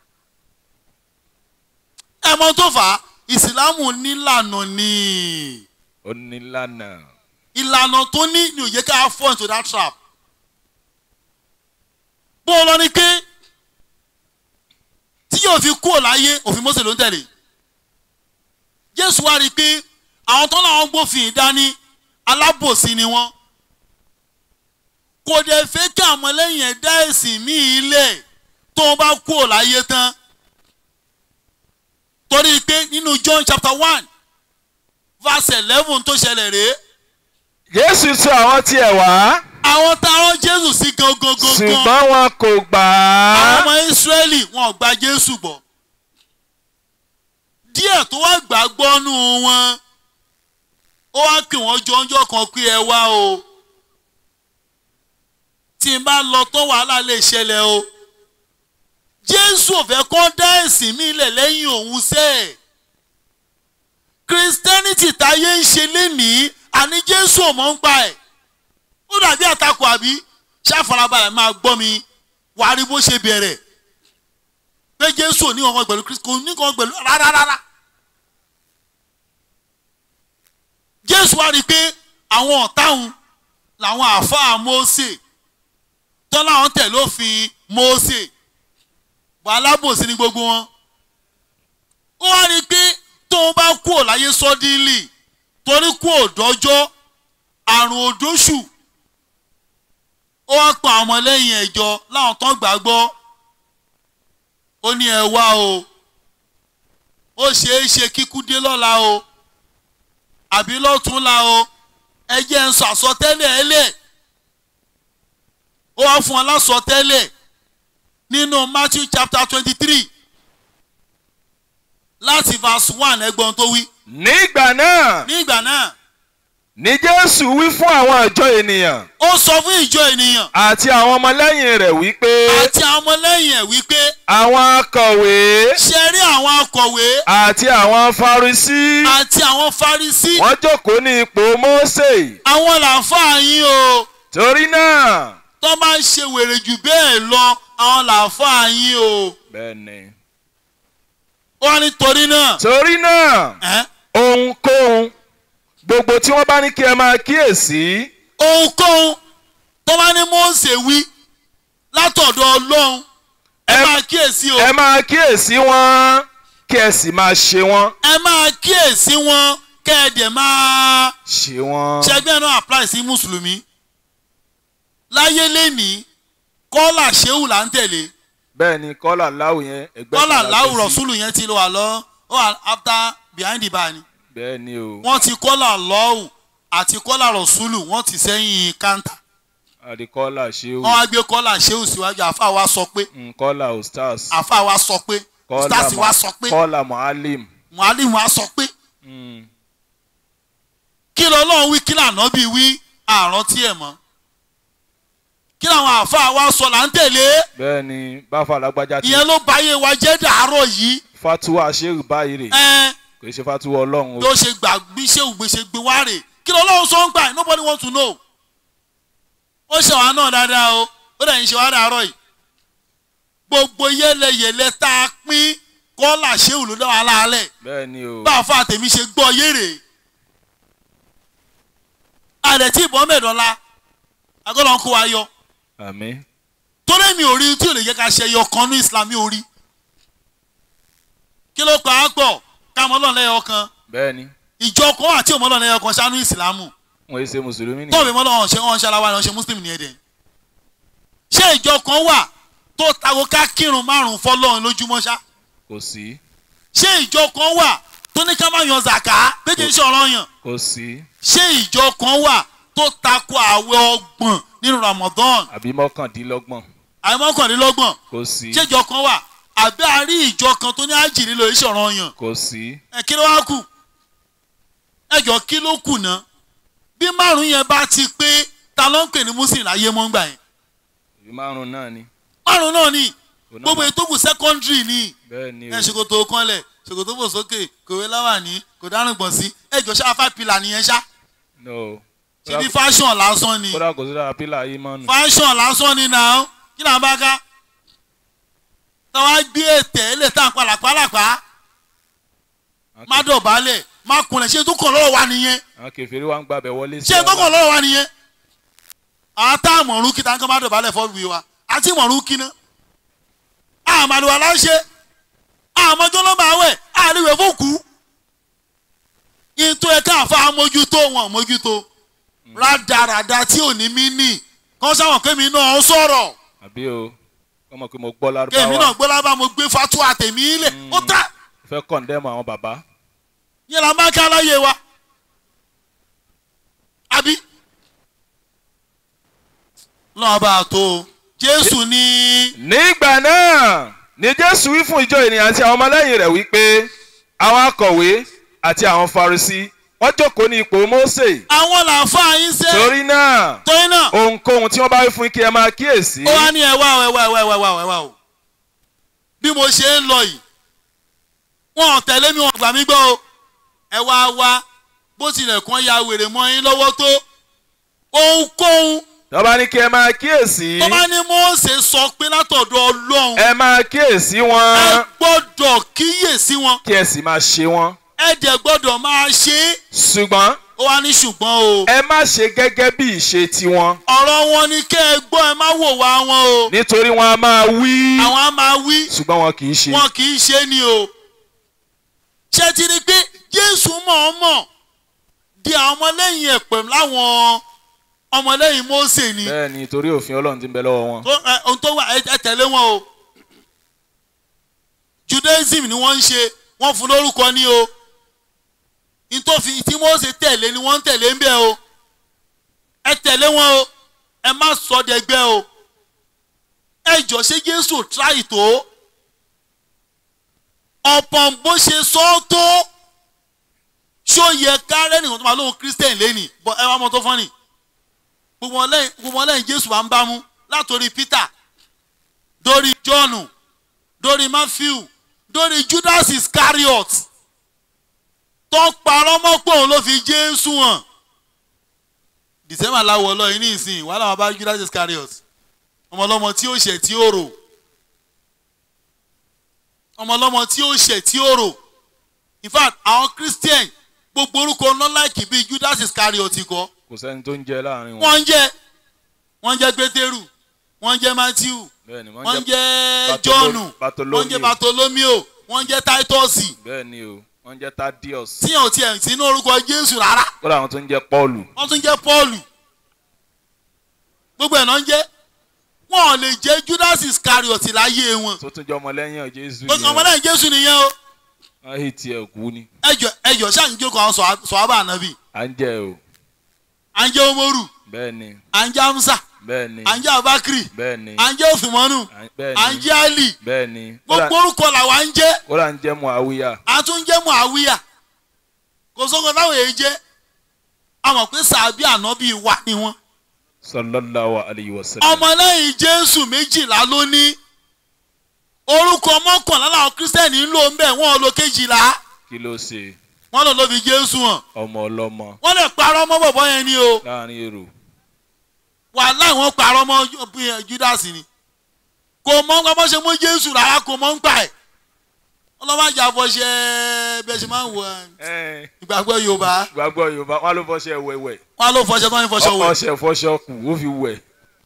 ẹ mọ tó fà á ìsìlámù nílànà ni onílànà ìlànà tó ní ni ò yẹ ká fall into that trap bó o lọ ní pé tí yóò fi kúrò láyé òfin Mósè ló ń tẹ̀lé Jésù wá rí i pé àwọn tó láwọn gbófin ìdání alábòsí ni wọ́n kò dẹ̀ fẹ́ kí àwọn lẹ́yìn ẹ̀dá ẹ̀sìn míì lẹ̀ tó bá kúrò láyé tán torí pé nínú John chapter one verse eleven tó ṣẹlẹ̀ rèé Jésù sọ àwọn tiẹ̀ wá àwọn táwọn Jésù sí gangan gangan ṣùgbọ́n wọn kò gbà àwọn á ọmọ Ísírẹ́lì wọn ò gba Jésù gbọ́ díẹ̀ tó wá gbàgbọ́ nù wọn ó wá pè wọ́n jọ́njọ́ kan pé ẹ wá o tí n bá lọ tó wàhálà lè ṣẹlẹ̀ o Jésù ò fẹ́ kó dá ẹ̀sìn mi lẹ̀ lẹ́yìn òun sẹ́ẹ̀ Christianity táyé ń ṣe lénìí àní Jésù ò mọ̀ ń pa ẹ̀ ó dàbí àtakò àbí ṣàfarabalẹ̀ máa gbọ́ mi wàá rí bó ṣe bẹ̀rẹ̀ pé Jésù ò ní kankan pẹ̀lú Kristi kò ní kankan pẹ̀lú rárá rárá Jésù wá rí i pé àwọn ọ̀táhùn làwọn àáfàá Mósè tán láwọn tẹ̀lé òfin Mósè wà alábòsí ní gbogbo wọn ó wá rí i pé tóun bá kú ò láyé sọ́dílì torí kú ò dọ́jọ́ àrùn òdóṣù ó wá pa àwọn ọmọlẹ́yìn ẹ̀jọ láwọn tán gbàgbọ́ ó ní ẹ wá o ó ṣeé ṣe kíkú dé lọ́la o àbí lọ́túnla o ẹ jẹ́ ń sọ àsọtẹ́lẹ̀ ẹ lẹ̀ ó wá fún ọ lásọtẹ́lẹ̀ nínú Matthew chapter twenty three láti verse one ẹgbọ́n tó wí nígbà náà ní ìgbà náà ni Jésù wí fún àwọn ìjọ ènìyàn ó sọ fún ìjọ ènìyàn àti àwọn ọmọlẹ́yìn rẹ̀ wípé àti àwọn ọmọlẹ́yìn ẹ̀ wípé àwọn akọ̀wé ṣe rí àwọn akọ̀wé àti àwọn Farisí àti àwọn Farisí wọ́n jókòó ní ipò Mósè àwọn làǹfààní yín o torí náà tó máa ń ṣe wèrè jù bẹ́ẹ̀ lọ àwọn làáfàá yín o bẹ́ẹ̀ ni. ó wá nítorí náà torí náà ẹ́ ohunkóhun gbogbo tí wọ́n bá ní kí ẹ máa kíyèsí ohunkóhun tó bá ní Mósè wí látọ̀dọ̀ Ọlọ́run ẹ Ẹ- máa kíyèsí o ẹ máa kíyèsí wọn kí ẹ sì máa ṣe wọn. ẹ máa kíyèsí wọn kẹ́ẹ̀dẹ̀ máa ṣe wọn. ṣẹgbẹ́ náà apply sí mùsùlùmí láyé lẹ́nìí kọ́là ṣéwù là ń tẹ̀lé bẹ́ẹ̀ ni kọ́là láwù yẹn ẹgbẹ́ kọ́là kan la láwù gbé sí. rọ̀ṣúlù yẹn ti lọ wà lọ ó wà after behind the bar ni bẹ́ẹ̀ ni o wọ́n ti kọ́là lọ́wù àti kọ́là rọ̀ṣúlù wọ́n ti sẹ́yìn káńtà àdìkọ́là ṣéwù wọ́n wá gbé kọ́là ṣéwù síwájú àfa wa sọ pé nkọ́là ostars àfa wa sọ pé stars wa sọ pé kọ́là muhalim. muhalim wa sọ pé Mm. kí lọ́lọ́run wí kí lànà bí wí àrántí ẹ̀ mọ́ kí làwọn àfa wa sọ là ń tẹ̀lé bẹ́ẹ̀ ni báfa lágbájá ti ìyẹn ló báyé wa jẹ́ dàárọ̀ yìí fatuwa ṣéwù báyìí rè ẹ́n kò ṣe fatuwa ọlọ́run o. ló ṣe gbà bí ṣé ògbé ṣe gbé wá rè kí lọ́lọ́run sọ ń gbà yìí nobody want to know ó ṣe wàá náà dáadáa o ó dẹ̀ ń ṣe wàá dàárọ̀ yìí gbogbo yẹlẹyẹlẹ tá a pín kọ́là ṣéwù ló dá wa láàlẹ̀ bẹ́ẹ̀ ni o. bá a fa tèmi ṣe gbọ́ yéré àdẹ̀ tí ìbọn mẹ́ẹ̀dọ́lá agọ́lọ́ ń kó wa yọ àmín. torí mi ò rí tí ò lè jẹ́ ká ṣe ẹyọ kan ní Islam mi ò rí kí ló pa á pọ̀ ká mọ́ lọ́nà ẹyọ kan bẹ́ẹ̀ ni ìjọ kan àti òmọ́ lọ́nà ẹyọ kan ṣáánú ìsìlámù wọ́n yé ṣe mùsùlùmí tọ́ọ̀bì nìyẹn. mọ́ lọ́wọ́ ṣe wọ́n ṣaláwa ni wọ́n ṣe muslim ní ẹ̀dẹ̀ ṣé ìjọ kan wà tó tako ká kírun márùn-ún fọlọ́run lójúmọ́ ṣá kò sí ṣé ìjọ kan wà tó ní ká má yan zàká méjì iṣẹ́ ọ̀rọ̀ yàn kò sí ṣé ìjọ kan wà tó tako àwẹ̀ ọgbọ̀n nínú Ramadan àbí mọ́kàndínlọ́gbọ̀n àìmọ́kànlélọ́gbọ̀n kò sí ṣé ìjọ kan wà àbí a rí ìjọ kan tó ní àjì nílò iṣẹ́ ọ̀rọ̀ yàn kò sí ẹ kí ló wá kù ẹjọ kí ló kù ná bí márùn yẹn bá ti pé ta ló ń pè ní muslim láyé mọ́ ń gbà yẹn ìbí márùn náà ni. márùn náà ni Òun náà gbogbo máa- ètò kù secondary ni bẹ́ẹ̀ ni ẹ o ṣòkòtò kanlẹ̀ ṣòkòtò bò sókè kòwé láwàní kò dárùn gbọ̀n sí ẹjọ ṣá five pillar nìyẹn ṣá no ṣe bí fashion lásán ni kódà kò sí dára pílà yìí mọ́nu. fashion lásán ni náà kí là ń bá ká táwa gbé ètè ilé tá à ń palàpalàpá má dọ̀bálẹ̀ má kunlẹ̀ ṣé tó kàn lọ́wọ́ wa nìyẹn àwọn kẹfìrí wa ń gbàbẹ wọlé sí ṣé tó kàn lọ́wọ́ wa nìyẹn àwọn tá a mọ̀rún kí táǹkà má dọ̀bálẹ̀ fọ́ọ̀lù wa àti mọ̀rún kí ná àmàlùwà láṣẹ àmọ́jọ́ ló máa wẹ̀ àríwẹ̀ fòkú yín tó yẹ káàfa mójútó wọn mójútó rádaràda tí ò ní mí nì kán sáwọn kémi náà sọ̀rọ̀ àbí o kọ́mọ pé mo gbọ́ kémi náà lárúbáwá gbọ́dọ̀ bá mo gbé fatuwa tèmi lẹ̀ ó tá fẹ́ kọ̀ǹdẹ́mù àwọn bàbá yẹn la máa ká láyé wa àbí lọ́wọ́ bá a tó o jésù ní nígbà náà ni jésù wí fún ìjọ ènìyàn àti àwọn ọmọlẹ́yìn rẹ̀ wípé àwọn akọ̀wé àti àwọn farisí wọ́n jókòó ní ipò mósè àwọn làǹfà yín ṣe torí náà torí náà ohunkóhun tí wọ́n bá wí fún yín kí ẹ máa kíyèsí ó wá ní ẹwà o ẹwà ẹwà ẹwà ẹwà ẹwà o bí mo ṣe ń lọ yìí wọn ò tẹ̀lé mi wọn gbà mí gbọ́ o ẹ wá wá bó tilẹ̀ kàn ya wèrè mọ́ yín lọ́wọ́ tó ohunkóhun tí wọ́n bá ní kí ẹ máa kíyèsí tó bá ní Mósè sọ pé látọ̀dọ̀ Ọlọ́run ẹ máa kíyèsí ẹ wọn gbọ́dọ̀ kíyèsí wọn kí ẹ sì máa ṣe wọn ẹ dẹ̀ gbọ́dọ̀ máa ṣe é ṣùgbọ́n ó wá ní ṣùgbọ́n o ẹ má ṣe gẹ́gẹ́ bí ìṣe tiwọn ọ̀rọ̀ wọn ni kẹ́ ẹ gbọ́ ẹ má wò wá wọn o nítorí wọn a máa wí àwọn á máa wí ṣùgbọ́n wọn kì í ṣe wọn kì í ṣe ni o ṣé ti rí i pé Jésù mọ̀ọ́mọ̀ di àwọn ọmọlẹ́yìn ẹ̀ pẹ̀lú láwọn ọmọlẹ́yìn Mósè ni bẹ́ẹ̀ ni torí òfin Ọlọ́run ti ń bẹ lọ́wọ́ wọn tó ẹ, ohun tó wà ẹ ẹ tẹ̀lé wọn o Judaism ni wọ́n ń ṣe wọ́n fún lórúkọ ní o nítòfin tí Mósè tẹ̀lé ni wọ́n ń tẹ̀lé ń bẹ̀ o ẹ tẹ̀lé wọn o ẹ má sọ dẹgbẹ́ o ẹ jọ ṣé Jésù tíráì tó ọ̀pọ̀n bó ṣe sọ ọ́ tó ṣó yẹ kárẹ́ nìkan tó máa lóhun Christian lẹ́nìí bọ́ ẹ wá mọ́ tó fọ́nì gbogbo wọn lẹ́yìn gbogbo wọn lẹ́yìn Jésù máa ń bá mú látòrí Peter dórí John dórí Matthew dórí Judas Iscariot tó parọ́ mọ́ pé òun ló fi Jésù hàn December láwọ̀ ọlọ́yin ní ìsìn wàhálà wọn bá Judas Iscariot ọmọlọ́mọ tí ó ṣẹ̀ tí ó rò ọmọlọ́mọ tí ó ṣẹ̀ tí ó rò in fact àwọn christian gbogbo orúkọ nọ́láìkì bíi judas iscariot kọ́ kò sẹ́ni tó ń jẹ láàrin wọn wọ́n ń jẹ́ wọ́n ń jẹ́ pétérù wọ́n ń jẹ́ matthew bẹ́ẹ̀ ni wọ́n wọ́n ń jẹ́ jẹ́ Bartolo- john Bartolomeo. wọ́n ń jẹ́ bartolomeo wọ́n ń jẹ́ titus bẹ́ẹ̀ ni o wọ́n jẹ́ Thaddeus tíyàn ò tiẹ̀ sínú orúkọ jésù rárá kódà àwọn tó ń jẹ́ Pọ́ọ̀lù wọ́n tún jẹ́ paul gbogbo ẹ̀ náà ń jẹ́ wọn ò lè jẹ́ judas iscariot láyé wọn tó tún jẹ́ ọmọlẹ́yìn Jésù gbogbo ọmọlẹ́yìn jésù nìyẹn o wọ́n hì tiẹ̀ kú ni ẹjọ ẹjọ ṣáà ń jókòó àwọn sọ̀há- sọ̀hábà ànábì à ń jẹ o à ń jẹ́ omoru bẹ́ẹ̀ ni à ń jẹ́ amusa bẹ́ẹ̀ ni à ń jẹ́ abakiri bẹ́ẹ̀ ni à ń jẹ́ òfìmọ́nù à- bẹ́ẹ̀ à ń ni jẹ́ ali bẹ́ẹ̀ ni kódà gbogbo orúkọ làwa ń jẹ́ kódà ń jẹ́ Muawiya a tún ń jẹ́ muawiya kò sóko táwọn èyí jẹ́ a mọ̀ pé sàbí ànábì wà ní wọn sallallahu alayhi wa sallam ọmọlẹ́yìn jésù méjìlá ló ní orúkọ mọ́kànlá làwọn kírísítẹ́nì ń lò ń bẹ̀ wọ́n lo kejìlá kí ló ṣe wọ́n lò ló fi jésù hàn ọmọ ọlọ́mọ wọ́n lè parọ́ mọ́ bọ̀bọ́ yẹn ni o láàrin èrò wàhálà wọn parọ́ mọ́ Ju- judas ni kò mọ̀ nípa bó ṣe mú jésù rárá kò mọ̀ nípa ẹ̀ ọlọ́mọdé àfọ̀ṣẹ́ bẹ́ẹ̀ ṣe máa ń wọ ẹ̀, ìgbàgbọ́ yorùbá gbàgbọ́ yorùbá wọn ló fọṣẹ wẹ̀wẹ̀ wọn ló fọṣẹ tó ń fọṣọ wò ọṣẹ fọṣọ kù ó fi wẹ̀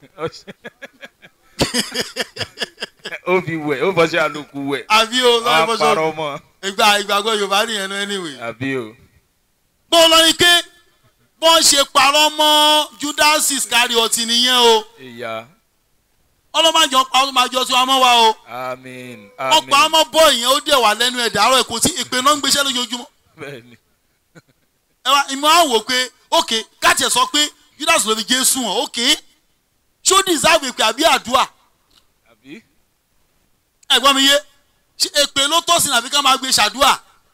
ó fi wẹ̀ ó fọṣẹ àlòkù wẹ̀ àbí o tó ń wọn á fọṣọ parọ́ mọ́ ìgbà ìgbàgbọ́ yorùbá nìyẹn náà anyway. àbí o bó lọ ní ké bó ṣe parọ́ mọ́ judas iscariot nìyẹn o ìyá ọlọ́mọdé pa ọlọ́mọdé tí wọ́n mọ́ wa o àmín ọ̀pọ̀ àmín àmọ́ bọ́ ìyẹn ó dẹ̀ wà lẹ́nu ẹ̀ dàárọ̀ èkó tí ìpè náà ń gbéṣẹ́ lójoojúmọ́ bẹ́ẹ̀ ni ẹ wá ìmọ̀ àwọn wò pé ok káàtì ẹ̀ sọ pé judas ló fi jésù hàn ok ṣó deserve èpè àbí àdúrà àbí ẹ̀gbọ́n mi yé ṣé èpè ló tọ́ sí nàbí ká máa gbé ṣàdúrà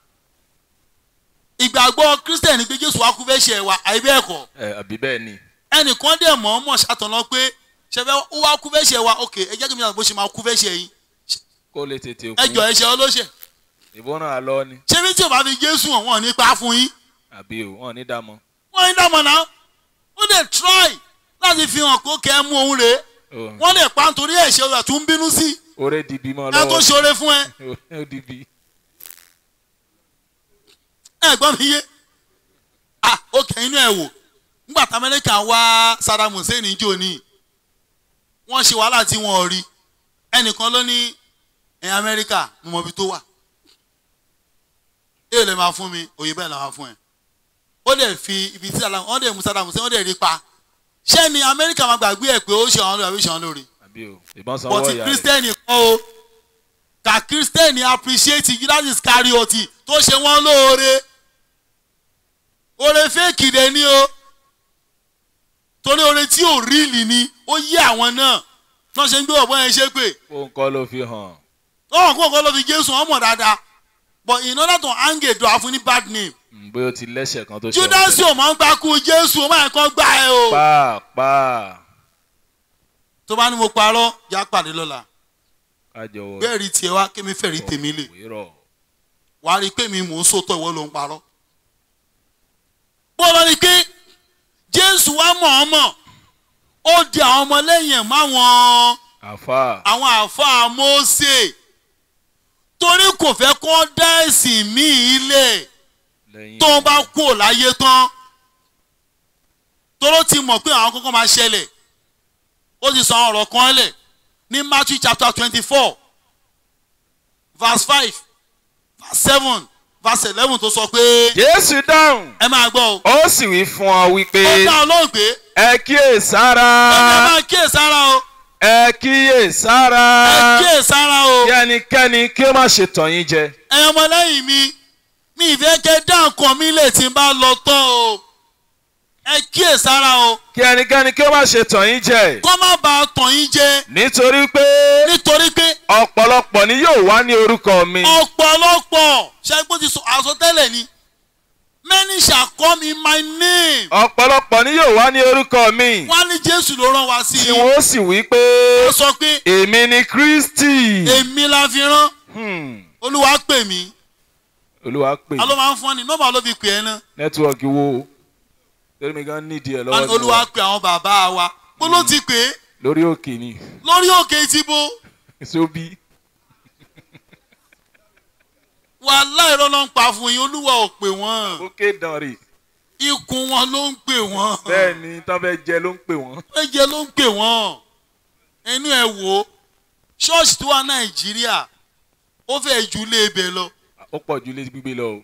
ìgbàgbọ́ kírísítẹ̀nì pé jésù wá kú fẹ́ ṣe ẹ̀wà àìbẹ́ ẹ̀kọ́ ẹ àbí bẹ́ẹ̀ ni ẹnìkan dẹ̀ mọ̀ ọ́n mọ̀ ṣàtọ̀nà pé ṣẹfẹ́ ó wá kú fẹ́ ṣe ẹ̀wà ok ẹ jẹ́ kí mi náà bó ṣe máa kú fẹ́ ṣe yín kó lè tètè ẹ jọ kú ẹ̀ṣẹ̀ ọlọ́ṣẹ̀ ìbọn náà lọ ni ṣé bí tí o bá fi jésù hàn wọ́n nípa fún yín àbí o wọn ò ní dààmú wọ́n ń dàmọ̀ náà ó lè try láti fi hàn kó kẹ́ ẹ mú òun rèé wọ́n lè pa nítorí ẹ̀ṣẹ̀ rẹ̀ tún bínú sí oore dìbì mọ́ ẹ tó lọ́wọ́ ṣoore fún ẹ ó dìbì ẹ gbọ́ mi yé ah ó kẹ́ inú ẹ̀ wò nígbà tí amẹ́ríkà wá Saddam Hussein jò ní wọ́n ṣe wàhálà tí wọ́n rí ẹnìkan ló ní ẹ̀yìn amẹ́ríkà mo mọ ibi tó wà èèyàn lè máa fún mi òye bẹ́ẹ̀ làwọn fún ẹ ó lè fi ibi tí Saddam wọ́n lè mú Saddam Hussein wọ́n lè rí pa ṣé ni amẹ́ríkà máa gbàgbé ẹ̀ pé ó ṣe àwọn lórí àbí ṣe àwọn lórí àbí o ìbọn sanwó but ìyá rẹ̀ kírísítẹ́nì kọ́ o ka kírísítẹ́nì appreciate Judas Iscariot tó ṣe wọ́n lóore oore fẹ́ẹ̀kì dẹ̀ ni o torí oore tí ò ríìlì ni ó yé àwọn náà náà ṣe ń gbé ọ̀bọ̀n yẹn ṣe pé kó ń kọ́ ló fi hàn ọ̀hún kó kọ́ ló fi Jésù wọn mọ̀ dáadáa but in order to hang a door fún ní bad name Mm, bóyá o ti lẹ́sẹ̀ kan tó ṣe Judas ò máa ń gbá kú Jésù ó máa ń kọ́ gbá ẹ o pàápàá tó bá ní mo parọ́ já pàdé lọ́la kájọ wọ bẹ́ẹ̀ rí tiẹ̀ wá kémi fẹ́ rí tèmi lè. wérọ̀ wàá rí i pé mi mò ń sòtọ́ ìwọ ló ń parọ́. bó lọ ni pé jésù wá mọ̀ ọ́n mọ̀ ó di àwọn ọmọlẹ́yìn ẹ̀ máwọn àfà àwọn àáfàá Mósè torí kò fẹ́ kó dá ẹ̀sìn míì lẹ̀ lẹ́yìn tó ń bá kú ò láyé tán toró ti mọ̀ pé àwọn kankan máa ṣẹlẹ̀ ó ti sọ ọ̀rọ̀ kan lẹ̀ ní Matthew chapter twenty four verse five verse seven verse eleven tó sọ pé jésù dáhùn ẹ máa gbọ́ o ó sì wí fún ọ wípé ó dá ọlọ́run pé ẹ kíyè sára ẹ máa kíyè sára o ẹ kíyè sára ẹ kíyè sára o kí ẹnikẹ́ni kí ó má ṣe tàn yín jẹ ẹ̀yin ọmọlẹ́yìn mi mi ìfẹ́ kẹ́ dá nǹkan mi lè tí n bá lọ tán o ẹ kíyè sára o kí ẹnikẹ́ni kí ó má ṣe tàn yín jẹ kó má bàa tàn yín jẹ nítorí pé nítorí pé ọ̀pọ̀lọpọ̀ ni yóò wá ní orúkọ mi ọ̀pọ̀lọpọ̀ ṣẹ́gbó ti sọ àsọtẹ́lẹ̀ ni many shall come in my name ọ̀pọ̀lọpọ̀ ni yóò wá ní orúkọ mi wọ́n á ní jésù ló rán wa sí tí i wọ́n ó sì wí pé ó sọ pé èmi ni kristi èmi la fi rán Hmm. olúwa pè mí olúwa pè a ló máa ń fún ọ ní nọ́mbà ló fi pè é náà nẹ́tíwọ̀kì wo torí mi gan nídìí ẹ̀ Wọ́n ní lọ́wọ́ olúwa pè àwọn bàbá wa bó ló ti pè é lórí òkè ni lórí òkè ìtìbò sóbí wàhálà irọ́ ló ń pa fún yín olúwa ò pè wọ́n òkè dànrè ikùn wọn ló ń pè wọ́n bẹ́ẹ̀ ni tán fẹ́ jẹ ló ń pè wọ́n. ẹ̀jẹ̀ ló ń pè wọ́n ẹnu ẹ̀ wò ó ṣọ́ọ̀ṣì tó wà nàìjíríà ó fẹ́ ju ilé ibẹ̀ lọ ó pọ̀ ju ilé gbígbé lọ o.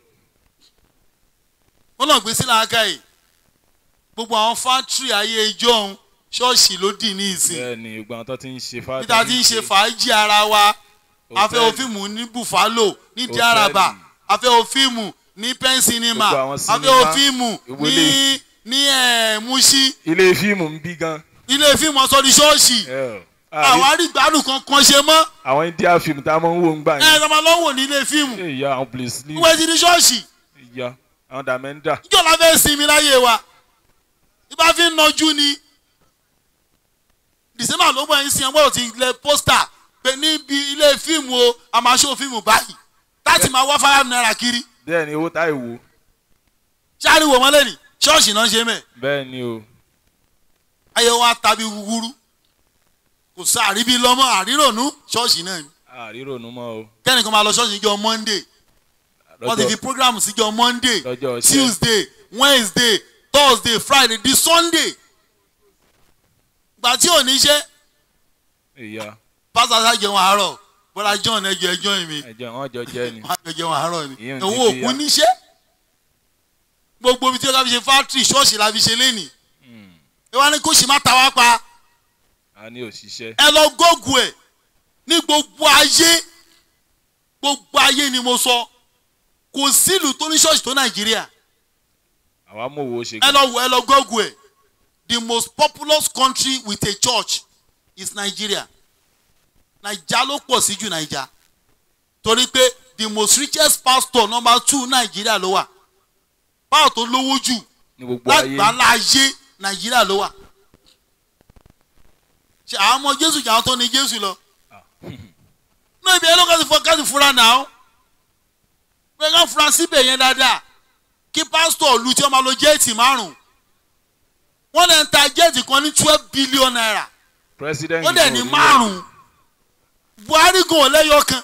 wọ́n lọ gbé sí làákàyè gbogbo àwọn fátírì ayé ijó ọ̀hún ṣọ́ọ̀ṣì ló dì ní ìsìn bẹ́ẹ̀ ni gbogbo àwọn tó ti ń ṣe fáwọn. níta tí ń ṣe fàájì ara wa afẹ́ Hòtẹ́ẹ̀lì. òfíìmù ní buffalo ní Hòtẹ́ẹ̀lì. diaraba afẹ́ òfíìmù ní pensinima Gbogbo àwọn afẹ́ sinimá, òfíìmù ní ìwọlé. ní ẹ̀ mushi ilé fíìmù ń bí gan. ilé fíìmù ọ̀sọ́ di ṣọ́ọ̀ṣì Yeah. àwọn Àrí- arígbádùn kankan ṣe mọ́ àwọn india fíìmù tá a máa ń wò ń gbà ẹ̀ yẹn. ẹ̀ tọ́mọ lọ́wọ́ ní ilé fíìmù ìyá àwọn police leave wọ́n ti di ṣọ́ọ̀ṣì ìyá àwọn dàmẹ́ńdà. níjọ́ la fẹ́ sinmi láyé wa ibà fi ń nọjú ni december ló bọ̀ ẹ́ sin ẹgbẹ́ òtí ilẹ̀ pósítà pé níbi ilé fíìmù o a máa ṣó fíìmù báyìí láti máa wá five naira kiri bẹ́ẹ̀ ni owó táyì wò. ṣáàrì wò wọ́n lẹ́nìí ṣọ́ọ̀ṣì náà ṣe mẹ́ bẹ́ẹ̀ ni o. ayé wa tàbí gúgúrú kò sá àríbí lọ́mọ àrírònú ṣọ́ọ̀ṣì náà ni àrírònú mọ́ o. kẹ́nìkan máa lọ ṣọ́ọ̀ṣì níjọ́ monday wọ́n ti fi program síjọ́ monday lọ́jọ́ ọ̀sẹ̀. tuesday wednesday thursday friday di sunday gbà tí ò ní ṣe ìyá pásítọ̀ sá jẹun àárọ̀ bọ́lá john ẹjọ́ ẹjọ́ mi ẹ̀jẹ̀ wọn jọ jẹ́ ni. wọ́n á jẹun àárọ̀ ni Ìyẹn ò ní òun fi òkú ya. níṣẹ́ gbogbo ibi tí ó ká fi ṣe fátírì ṣọ́ọ̀ṣì la fi ṣe lénìí Hmm. ẹ wá ní kó sì má ta wá pa a ní òṣìṣẹ́. ẹ lọ gógùn ẹ ní gbogbo ayé gbogbo ayé ni mo sọ kò sílùú tó ní ṣọ́ọ̀ṣì tó nàìjíríà àwa mọ̀ wo ṣe. ẹ lọ wò ẹ lọ google ẹ the most populous country with a church is nigeria naija ló pọ̀ sí jù naija torí pé the most richest pastor number two nigeria ló wà báwo tó lówó jù ní gbogbo ayé. lágbàlá ayé nàìjíríà ló wà ṣe àwọn ọmọ jésù jà wọn tó ní jésù lọ náà ibi ẹlọ́kàn ti fọ káàdì fura náà pé ká fura síbẹ̀ yẹn dáadáa kí pásítọ̀ lu tí wọ́n máa lo jẹ́ẹ̀tì márùn-ún wọ́n lè ń ta jẹ́ẹ̀tì kan ní twelve billion naira president ó dẹ̀ ní yìí ò rí márùn-ún buhari gan ọ̀lẹ́yọ kan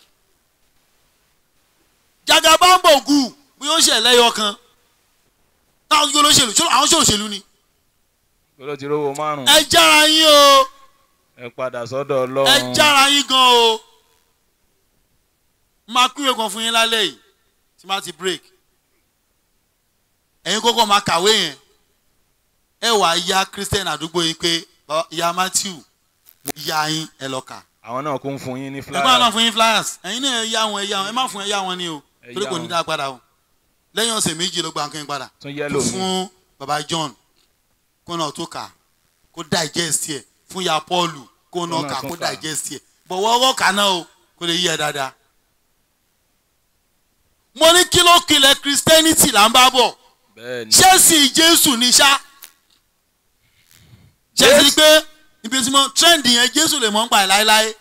jagabambogu bí ó ṣe ẹlẹ́yọ kan táwọn yóò lóṣèlú ṣọlá àwọn ṣòṣèlú ni rẹ̀. ló ti rówó márùn-ún. ẹ jára yín o ẹ padà sọ́dọ̀ ẹ ọlọ́run. jára yín gan o máa kúrò kan fún yín lálẹ́ yìí tí máa ti break ẹ̀yin kọ́kọ́ máa kàwé yẹn ẹ wà á ya christian àdúgbò yín pé "Baba, ìyá matthew mo ya yín ẹ lọ kà àwọn náà kún fún yín ní ẹgbẹ́ náà flyer. fún yín flyers ẹ̀yin náà ẹ yá wọn ẹ yá wọn ẹ má fún ẹ yá wọn ni o Ẹ torí yá kò ní wọn. dá padà o lẹ́yìn ọ̀sẹ̀ méjì ló gba nǹkan yín padà tún yẹ́lò mi. fún baba john kó náà tó kà kó digest ẹ̀ fún ya paul kó náà náà kà tún kó kà. digest ẹ̀ bọ̀wọ́ ọwọ́ kà náà o kó lè yí ẹ dáadáa. mo ní kí ló kilẹ̀ christianity là ń bá bọ̀ bẹ́ẹ̀ ni. ṣẹ́ẹ̀sì jésù ní sá ṣẹ́ẹ̀sì pé ibi tí mo trend yẹn jésù lè mọ̀ ń pa ẹ̀ láéláé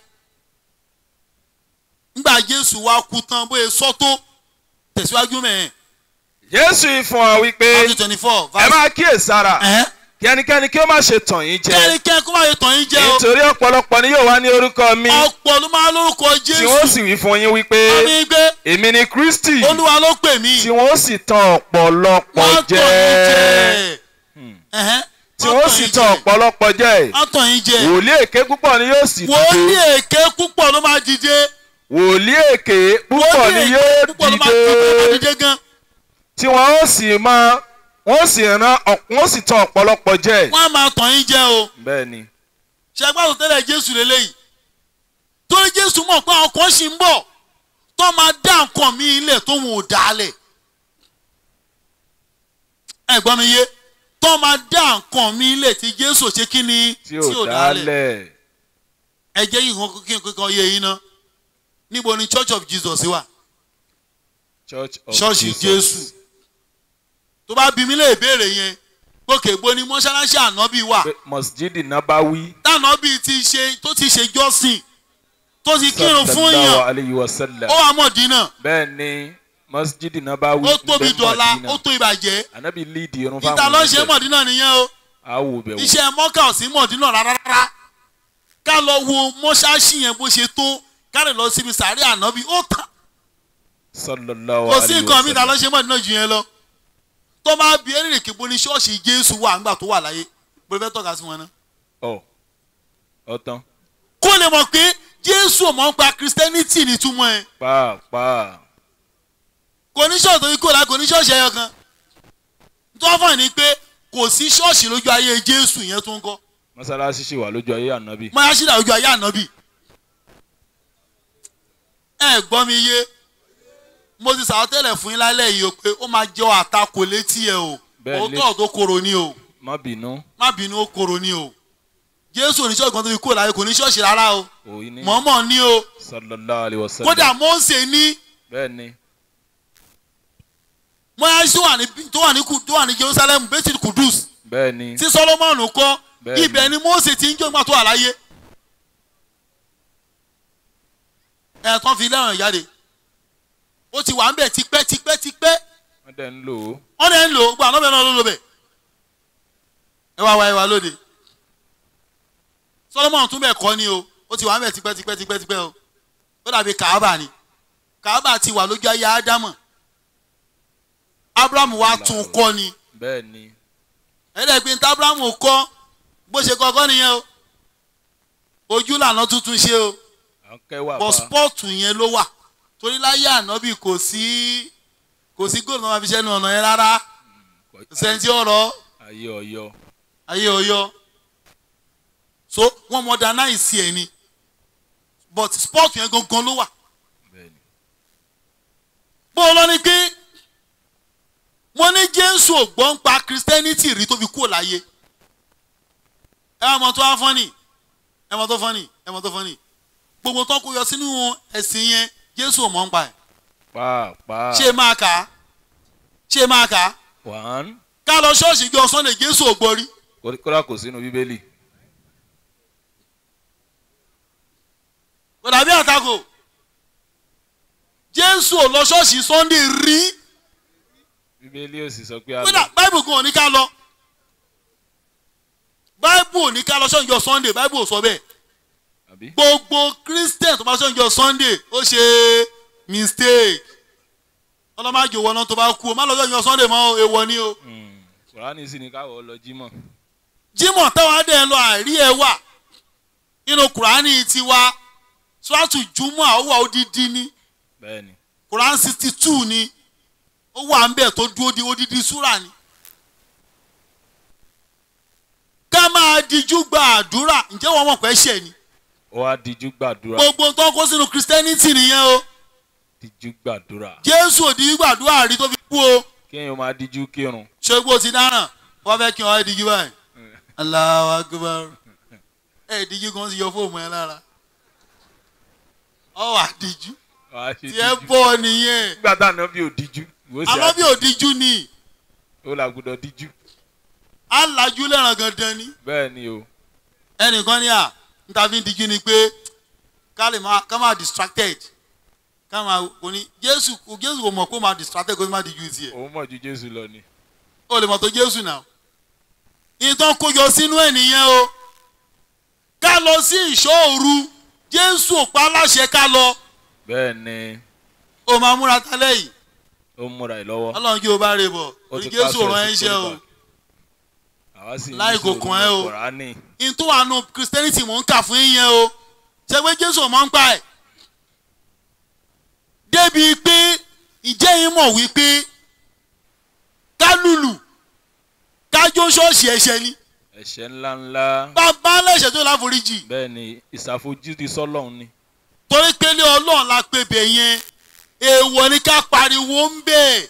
nígbà jésù wá kú tán bóyá sọ́tò tẹ̀síwájú mẹ́ẹ̀ jésù yìí fún wa wípé Matthew twenty four ẹ máa kíyèsára ẹ̀hẹ́n kí ẹnikẹ́ni kí ó má ṣe tàn yín jẹ kẹ́rin kẹ́ kó má yẹ tàn yín jẹ́ o nítorí ọ̀pọ̀lọpọ̀ ni yóò wá ní orúkọ mi ọ̀pọ̀ ló máa lórúkọ tí wọ́n jésù sì wí fún yín wípé àmì gbé èmi ni kristi olúwa ló pè mí tí wọ́n sì tàn ọ̀pọ̀lọpọ̀ wọ́n tàn jẹ yín jẹ ẹ̀hẹ́n tí wọ́n sì tàn ọ̀pọ̀lọpọ̀ jẹ wọ́n tàn yín jẹ wòlíì èké púpọ̀ ni yóò sì wòlíì dìde èké púpọ̀ ló máa dìde wòlíì èké púpọ̀ wòlíì ni èké yóò púpọ̀ ló máa dìde dìde dìde gan tí wọ́n ó sì máa wọ́n sì rán ọ̀p- wọ́n sì tàn ọ̀pọ̀lọpọ̀ jẹ wọ́n á máa tàn yín jẹ o bẹ́ẹ̀ ni ṣẹgbàtò tẹ́lẹ̀ jésù lélẹ́yìí torí jésù mọ̀ pé àwọn kan ṣì ń bọ̀ tó máa dá nǹkan mi ilẹ̀ tó wọn ò dálẹ̀ ẹ gbọ́ mi yé tó máa dá nǹkan mi ilẹ̀ tí jésù ṣe kí ni tí ò dálẹ̀ ẹ jẹ́ yìí kan kí n kankan yé yín ná níbo ni church of jesus wà church of ṣọ́ọ̀ṣì Jesus. jésù tó bá bí mi lè béèrè yẹn gòkè gbó ni mọ́ṣáláṣí ànábì wà pé mosjidi nabawi tànábì ti ṣe tó ti ṣe jọ́sìn tó ti kírun fún sallallahu yàn alayhi wa sallam ó wà mọ̀dínà bẹ́ẹ̀ ni mosjidi nabawi ó tóbi ń bẹ dọ̀la Madina. ó tó ìbàjẹ́ anabi lead irun ìta ló ń ṣe níbẹ̀. mọ̀dínà nìyẹn o awo bẹ̀ wò iṣẹ́ mọ́kà ò sí mọ̀dínà rárá ká lọ wo mọ́ṣáṣí yẹn bó ṣe tó ká lè lọ síbi sàárẹ̀ ànábì ó tán sallallahu kò sí alayhi nǹkan wa mi ta ló sallam. ṣe mọ̀dínà jù yẹn lọ tó máa bí ẹni rèké bó ní ṣọ́ọ̀ṣì jésù wà ńgbà tó wà láyé bó fẹ́ tọ́ka sí wọn náà. ọ ọtán kó lè mọ̀ pé jésù ò mọ̀ ń pa christianity nítumọ̀ ẹ̀ pàápàá kò ní ṣọ́ọ̀ṣì tó yí kó la kò ní ṣọ́ọ̀ṣì ẹyọ kan tó wọ́n fọ̀ ní pé kò sí ṣọ́ọ̀ṣì lójú ayé jésù yẹn tó ń kọ́ mọ́sálásí ṣì wà lójú ayé ànábì mayasida lójú ayé ànábì ẹ gbọ́ mi yé mo ti sàrọ́ tẹ́lẹ̀ fún yín lálẹ́ yìí o pé ó máa jẹ́ àtakò létí ẹ o Bẹ́ẹ̀ ni. òótọ́ tó korò ni o má bínú má bínú ó korò ni o jésù oníṣọ́ọ̀ṣì kan tó fi kúrò láyé kò ní ṣọ́ọ̀ṣì rárá o òyìn ní mọ̀ọ́mọ̀ ní o sallallahu alayhi wa sallam. kódà mọ́ọ̀sẹ̀ ní bẹ́ẹ̀ ni mọ́yásí tó wà ní tó wà ní Ku- tó wà ní jerusalem bẹ́tì kudus bẹ́ẹ̀ ni tí solomoni kọ́ Bẹ́ẹ̀ni. ibẹ̀ ni mọ́ọ̀sẹ̀ ti ń jó ìgbà tó wà láyé ẹ̀ tán fi lẹ́ràn jáde ó ti wà ń bẹ̀ tipẹ́ tipẹ́ tipẹ́ wọ́n dẹ̀ ń lò ó wọ́n dẹ̀ ń lò ó gbà lọ́bẹ̀ náà ló lò bẹ̀ ẹ wá wá ẹ wá lóde solomoni tún bẹ̀ kọ́ ni o ó ti wà ń bẹ̀ tipẹ́ tipẹ́ tipẹ́ tipẹ́ o ó dàbí kaaba ni kaaba ti wà lójú ayé ádámọ̀ abrahamu wa tún kọ́ ni bẹ́ẹ̀ ni ẹ̀ẹ́dẹ̀gbin tí abrahamu kọ́ bó ṣe kọ́kọ́ nìyẹn o ojú lànà tuntun ṣe o à ń kẹ́wà bọ́ pa spọ́ọ̀tù yẹn ló wà torí láyé ànábì kò sí kò sí góòlù náà máa fi ṣẹ́nu ọ̀nà yẹn rárá kò sẹ́ńtì ọ̀rọ̀ ayé ọ̀yọ́ ayé ọyọ so wọ́n modernize ẹ̀ ni but spọ́ọ̀tù yẹn gangan ló wà bẹ́ẹ̀ ni bó o lọ ni pé wọ́n ní jésù ò gbọ́ ń pa christianity rí tó fi kúrò láyé ẹ wá mọ tó wá fọ́nì ẹ mọ tó fọ́nì ẹ mọ tó fọ́nì gbogbo tó kó yọ sínú ẹ̀sìn yẹn jésù ò mọ̀ ń pa ẹ̀ pàápàá ṣé máa kà á ṣé máa kà á one ká lọ ṣọ́ọ̀ṣì jọ sunday jésù ò gbọ́ rí kó- kódà kò sínú bíbélì kò dàbí àtakò jésù ò lọ ṣọ́ọ̀ṣì sunday rí bíbélì ò sì sọ pé a kódà lọ báìbù kan ò ní ká lọ báìbù ò ní ká lọ ṣọ́ọ̀ṣì jọ sunday báìbù ò sọ bẹ́ẹ̀ àbí gbogbo christian tó bá ṣọ́ọ̀ṣì jọ sunday ó ṣe mistake ọlọ́màjò wọnà tó bá kú o má lọ ṣọ́ọ̀ṣì jọ sunday mọ́ o, èèwọ̀ ni o Hmm, kùránì sì ní káwọ́ lọ jímọ̀ jimoh táwọn adé ń lọ àìrí ẹ wà nínú kùránì tiwa sùràtù jùmọ̀ àwọ̀ odidi ni bẹ́ẹ̀ ni kùránì sixty two ni ó wà ń bẹ̀ tó dúró di odidi súrà ni. ká máa dijú gba àdúrà ǹjẹ́ wọ́n mọ̀ pé ṣẹ̀ ni ó wá díjú gbàdúrà gbogbo tó ń kó sínú christianity nìyẹn o díjú gbàdúrà jésù ò di gbàdúrà rí tó fi kú o kéèyàn máa díjú kírun ṣé gbó ti dáràn wọ́n fẹ́ kí wọ́n ẹ́ dijú báyìí Allahu Akbar ẹ̀ dijú kan ti yọ fóònù ẹ lára ọ wà dijú wàá ṣe tí ẹ díjú bọ̀ nìyẹn nígbà tá àná bí ò díjú ìwọ sì àmọ́ bí ò dijú ni ó là gbọdọ̀ díjú á lajú lẹ́ràn gandan ni bẹ́ẹ̀ ni o ẹnìkan ní à níta fi ń dijú ni pé ká lè máa ká máa distracted ká máa kò ní jésù kò jésù kò mọ̀ pé ó máa distracted kó tó máa dijú tiẹ̀ òun mọ̀ ju jésù lọ ni ó lè mọ̀ tó jésù náà ìtàn kójọ sínú ẹ̀ nìyẹn o ká lọ sí ìṣọ́ òru jésù ò pa láṣẹ ká lọ bẹ́ẹ̀ ni ó máa múra tálẹ̀ yìí ó ń múra ẹ̀ lọ́wọ́ ọlọ́run kí o bá rè bọ̀ ó òní ti jésù ò pàṣẹ rán ẹ́ sí iṣẹ́ o quarterback. àwa sì ń Láì kò ṣòro kàn ẹ́ o. kùránì ìtún àánú christianity mò ń kà fún yín yẹn o ṣe pé jésù ò mọ̀ ń pa ẹ̀ débi pé ìjẹ́ yín mọ̀ wípé ká lùlù ká jó ṣọ́ọ̀ṣì ẹ̀ṣẹ̀ ni ẹ̀ṣẹ̀ ńláńlá bàbá lẹ́ṣẹ̀ tó láforíjì bẹ́ẹ̀ ni ìṣàfojúdi sọ́lọ́run ni torí pé ní ọlọ́run la pè bẹ̀ yẹn èèwọ̀ ni ká pariwo ń bẹ̀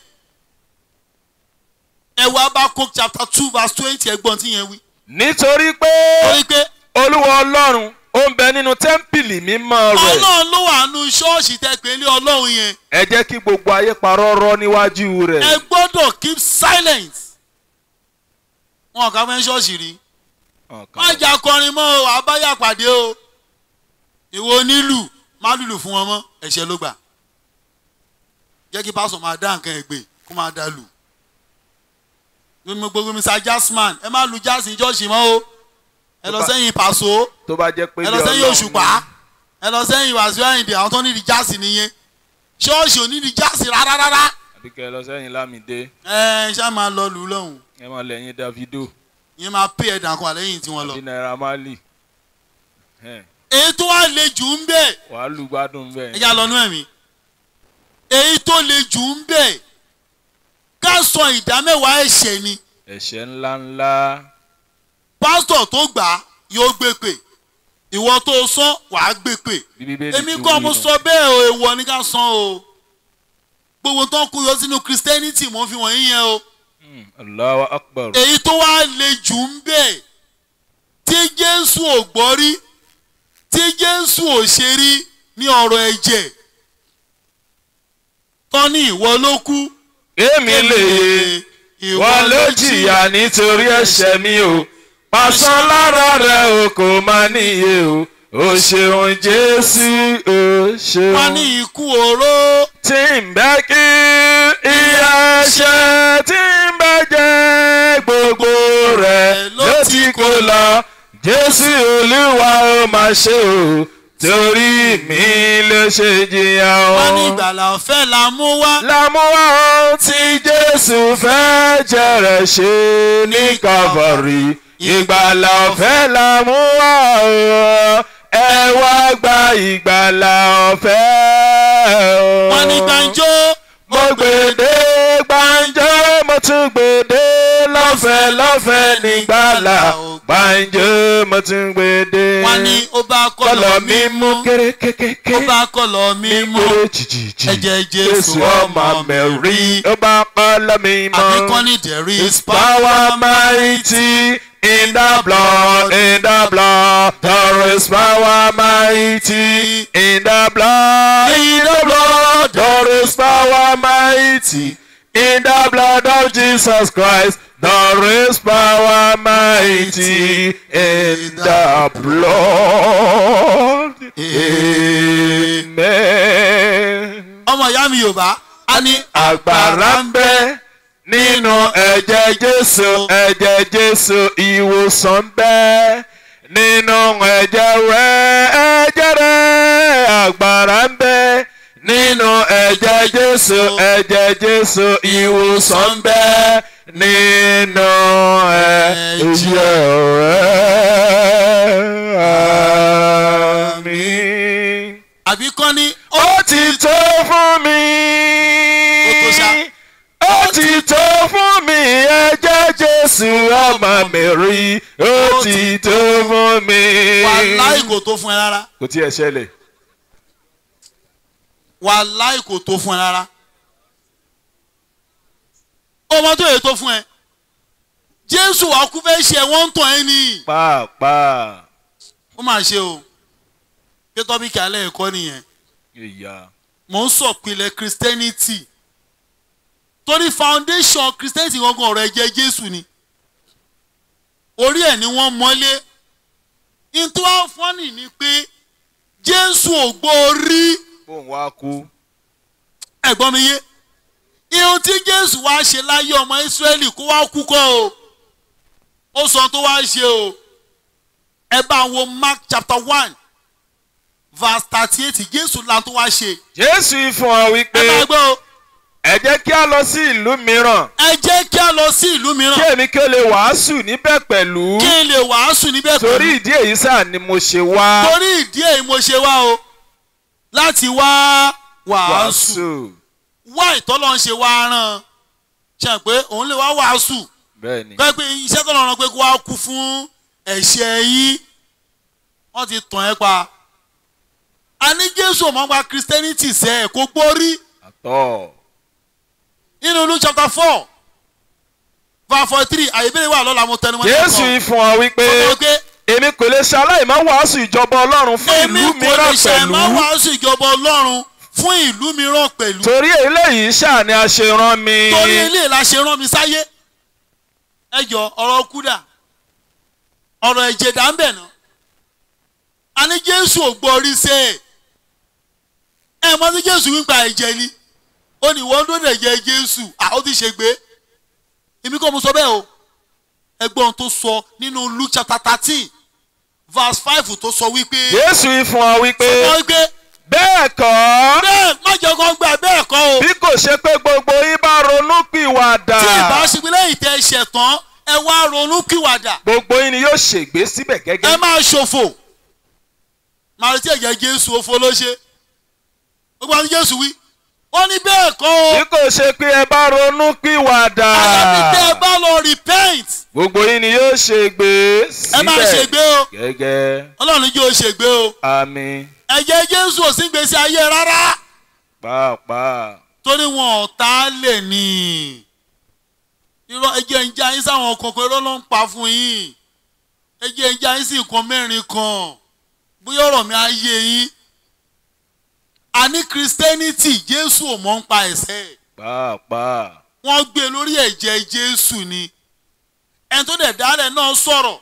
ẹ wá Habakkuk chapter two verse twenty ẹgbọ́n tí yẹn wí nítorí pé torí pé olúwa ọlọ́run ó ń bẹ nínú tẹ́ḿpìlì mímọ́ rẹ̀ ọlọ́run ló wà nù ṣọ́ọ̀ṣì tẹ́ pé ní ọlọ́run yẹn ẹ jẹ́ kí gbogbo ayé parọ́rọ́ níwájú rẹ̀ ẹ gbọ́dọ̀ keep silent wọn kà fẹ́ ṣọ́ọ̀ṣì rí Ọ̀kan. má jà kọrin mọ́ o àbáyà pàdé o ìwọ onílù má lùlù fún wọn mọ́ ẹ̀ṣẹ̀ ló gbà jẹ́ kí pásọ̀ máa dá nǹkan ẹ̀gbẹ́ kó máa dá lù gbogbo gbogbo mr jazzman ẹ má lu jazz ní ṣọ́ọ̀ṣì mọ́ o ẹ lọ sẹ́yìn pàṣọ tó bá jẹ́ pé ẹ lọ ilé sẹ́yìn Ọlọ́run òṣùpá ẹ lọ sẹ́yìn wàásù àyìndé àwọn tó ní di jazz nìyẹn ṣọ́ọ̀ṣì ò ní di jáàsì rárá rárá àbí kẹ́ ẹ lọ sẹ́yìn lámìdé ẹ ṣá máa lọ lù ú lọ́hùn ẹ máa lẹ́yìn davido ìyẹn máa pè ẹ̀dà kan àlẹ́yìn tí wọ́n lọ. àbí naira marley Ẹn, èyí tó wà le jù ń bẹ̀ wàá lù gbádùn ẹ bẹ́ẹ̀ já lọ nú ẹ̀mí èyí tó le jù ń bẹ̀ ká sọ ìdámẹ́wàá ẹ̀ṣẹ̀ ni ẹ̀ṣẹ̀ ńlá ńlá pásítọ̀ tó gbà á yóò gbé pè ìwọ tó sọ wàá gbé pè bí bíbélì èmi ti kọ́ wí mo nù. sọ bẹ́ẹ̀ o èèwọ̀ ni ká san o gbogbo tó ń kú yọ sínú christianity mo fi wọ̀nyí yẹn o Hmm, Allahu akbar èyí tó wá le jù ń bẹ̀ tí jésù ò gbọ́ rí tí jésù ò ṣe rí ní ọ̀rọ̀ ẹ̀jẹ̀ tán ní ìwọ ló kú èmi lè ìwọ ló jìyà nítorí ẹ̀ṣẹ̀ mi o pàṣán lára rẹ o kò má níye o o ṣeun jésù o wọ́n ní ṣeun. ikú oró tí ń bẹ́ kí ìyà ẹ̀ṣẹ̀ tí ń bẹ́ jẹ́ gbogbo rẹ̀ ló ti kó lọ jésù olúwa ó máa ṣe o torí mi ló ṣe jìyà o wọ́n ní ìgbàlà ọ̀fẹ́ la mú wá lámúwá ohun tí jésù fẹ́ jẹrẹ̀ ṣe ní calvary ìgbàlà ọ̀fẹ́ lámúwá o ẹ wá gba ìgbàlà ọ̀fẹ́ o. wọ́n ní gbàǹjo mo gbèdé gbàǹjo mo tún gbèdé lọ́fẹ̀ẹ́ lọ́fẹ̀ẹ́ nígbàlà gbàǹjo mo tún gbèdé. wọ́n ní ó bá kọlọ̀ kọlọ̀ mi mú mímú kéré kékeré ó bá kọlọ̀ mímú kéré jìjìjì ẹ̀jẹ̀ jésù ọmọ mẹ́rí ó bá kọlọ̀ mi mọ́. àbíkọ́ ní there is His power mighty in the blood, in the blood. There is power mighty in the blood, in the blood. There is power mighty in the blood of Jesus Christ. There is power mighty in the blood. Amen ọmọ ìyá mi yorùbá a ní agbára ń bẹ nínú ẹ̀jẹ̀ jésù ẹ̀jẹ̀ jésù ìwòsàn ń bẹ nínú ẹ̀jẹ̀ rẹ̀ ẹ̀jẹ̀ rẹ̀ agbára ń bẹ nínú ẹ̀jẹ̀ jésù ẹ̀jẹ̀ jésù ìwòsàn ń bẹ nínú ẹ̀jẹ̀ rẹ̀ àmín àbíkọ́ ní ó ti tó fún mi. Ó tó ṣá. ó ti tó fún mi ẹ̀jẹ̀ jésù ọmọ mi rí ó ti tó fún mi. wàláì kò tó fún ẹ rárá kò tí ẹ ṣẹlẹ̀. wàláì kò tó fún ẹ rárá ọmọ tó yẹ tó fún ẹ jésù wàá kú fẹ́ ṣe wọ́n ń tàn ẹ́ nìyí pàápàá ó mà ṣe o pé tọ́bíkì alẹ́ ẹ̀kọ́ nìyẹn ìyá mò ń sọ̀pìlẹ̀ christianity torí foundation christianity gangan ọ̀rọ̀ ẹ̀jẹ̀ jésù ni orí ẹ̀ ni wọ́n mọ́lé nítorí wọ́n fọ́nì ni pé jésù ò gbọ́ orí bóun wá kú. ẹ̀gbọ́n mi yé ihun tí jésù wá ṣe láyé ọmọ ìsírẹ́lì kó wá kú kọ́ o ó sọ tó wá ṣe o ẹ bá wo mark chapter one verse thirty eight jésù la tó wá ṣe jésù fún ọ ẹ wípé máa gbọ́ o ẹ jẹ́ kí a lọ sí ìlú mìíràn ẹ jẹ́ kí a lọ sí ìlú kí mìíràn èmi kí ó lè wàásù níbẹ̀ pẹ̀lú kí n lè wàásù níbẹ̀ torí pẹ̀lú ìdí èyí sáà ni mo ṣe wá torí ìdí èyí mo ṣe wá o láti wá wàásù wàásù. wá ìtọ́lọ́ ń ṣe wá rán ṣe pé òun lè wá wàásù bẹ́ẹ̀ ni pé pé iṣẹ́ tó lọ́rùn pé kó wá kú fún ẹ̀ṣẹ̀ yín wọ́n ti tàn ẹ́ pa a ní jésù ọmọ gba christianity sẹ́ ẹ̀ kó gbórí àtọ̀. nínú luke chapter four verse forty three àyèbéèrè wà lọ́la mo tẹnu mọ́ jésù fún ọ wípé ọmọ pé èmi kò lè ṣe aláìmọ́ wàásù ìjọba ọlọ́run fún èmi ìlú kò lè mìíràn ṣe pẹ̀lú máa wàásù ìjọba ọlọ́run fún ìlú mìíràn pẹ̀lú torí eléyìí ṣáà ni a ṣe rán mi torí ilé la ṣe rán mi sáyé ẹ jọ ọ̀rọ̀ kúdà ọ̀rọ̀ ẹ̀jẹ̀ dà ń bẹ̀ ná a ní jésù ò gbọ́ orí ṣe é ẹ mọ sí jésù wípa ẹ̀jẹ̀ ni ó ní wọ́n tó dẹ̀ jẹ́ jésù àwọn ti ṣe gbé èmi kọ́ mo sọ bẹ́ẹ̀ o ẹgbọ́n tó sọ nínú luke chapter thirteen verse five tó sọ wípé jésù fún ọ wípé wọ́n wípé bẹ́ẹ̀ kọ́ bẹ́ẹ̀ má jẹ́ kó gbà bẹ́ẹ̀ kọ́ o bí kò ṣe pé gbogbo yín bá ronú pìwàdà tí ìbá ṣe pé lẹ́yìn tẹ́ ẹ ṣẹ̀ tán ẹ wá ronú kíwàdà gbogbo yín ni yóò ṣègbé síbẹ̀ ẹ gẹ́gẹ́ máa ṣòfò màá retí ẹ̀jẹ̀ jésù òfo ló ṣe gbogbo àwọn jésù wí ó ní bẹ́ẹ̀ kọ́ o bí kò ṣe pé ẹ bá ronú pìwàdà àyàfi tẹ́ ẹ bá lọ repent gbogbo yín ni yóò ṣègbé ẹ máa síbẹ̀ ṣègbé o gẹ́gẹ́ ọlọ́run jẹ́ o ṣègbé o àmín ẹ̀jẹ̀ jésù ò sí gbèsè ayé rárá pàápàá torí wọn ọ̀tá lè ní irọ́ ẹ̀jẹ̀ ń já yín sáwọn kọ̀ọ̀kan irọ́ ló ń pa fún yín ẹ̀jẹ̀ ń já yín sí nǹkan mẹ́rin kan bóyá ọ̀rọ̀ mi á yé yín àní christianity jésù ò mọ̀ ń pa ẹ̀ṣẹ̀ pàápàá wọ́n gbé lórí ẹ̀jẹ̀ jésù ni ẹni tó dẹ̀ dálẹ̀ náà sọ̀rọ̀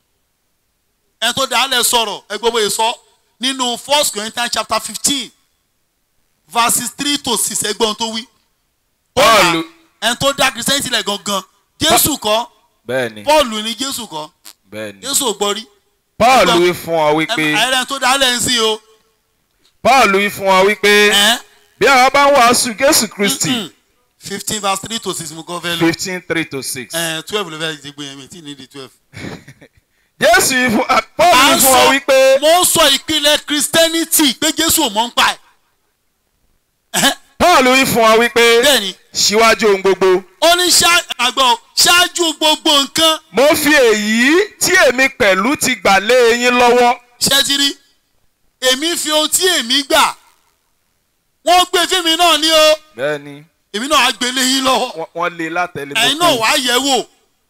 ẹni tó dálẹ̀ sọ̀rọ̀ ẹgbẹ́ bóyá sọ nínú first corinthians chapter fifteen verses three to six ẹgbẹ́ ohun tó wí. Ó là, Pọ́ọ̀lù ẹni tó dá christianity lẹ̀ gangan jésù kọ́ bẹ́ẹ̀ ni paul ni jésù kọ́ bẹ́ẹ̀ ni jésù ò gbọ́ rí Pọ́ọ̀lù wí fún ọ wípé ẹ̀rẹ́ tó dálẹ̀ ń sìn o. Pọ́ọ̀lù wí fún ọ wípé ẹ̀ bí àwọn bá ń wàásù Jésù Kristi fifteen verse three to six mo kọ́ fẹ́ lò fifteen three to six ẹ̀ twelve ló fẹ́ ti gbé yẹn mi tí ní di twelve. Jésù wí fún ah, Pọ́ọ̀lù à wí ń fún ọ sọ wípé mo ń sọ ìpìlẹ̀ christianity pé jésù ò mọ̀ ń pa ẹ̀. Ẹ̀hẹ́, Pọ́ọ̀lù wí fún ọ wípé bẹ́ẹ̀ ni síwájú ohun gbogbo ó ní ṣá- àgbọ̀ ṣáájú gbogbo nǹkan mo fi èyí tí èmi pẹ̀lú ti gbà lé yín lọ́wọ́ ṣe ti rí èmi fi ohun tí èmi gbà wọ́n gbé fíìmù náà ní o bẹ́ẹ̀ ni èmi náà á gbélé yín lọ́wọ́ wọ́n- wọ́n lé látẹ̀lé ẹ̀yin náà wàá yẹ̀ wò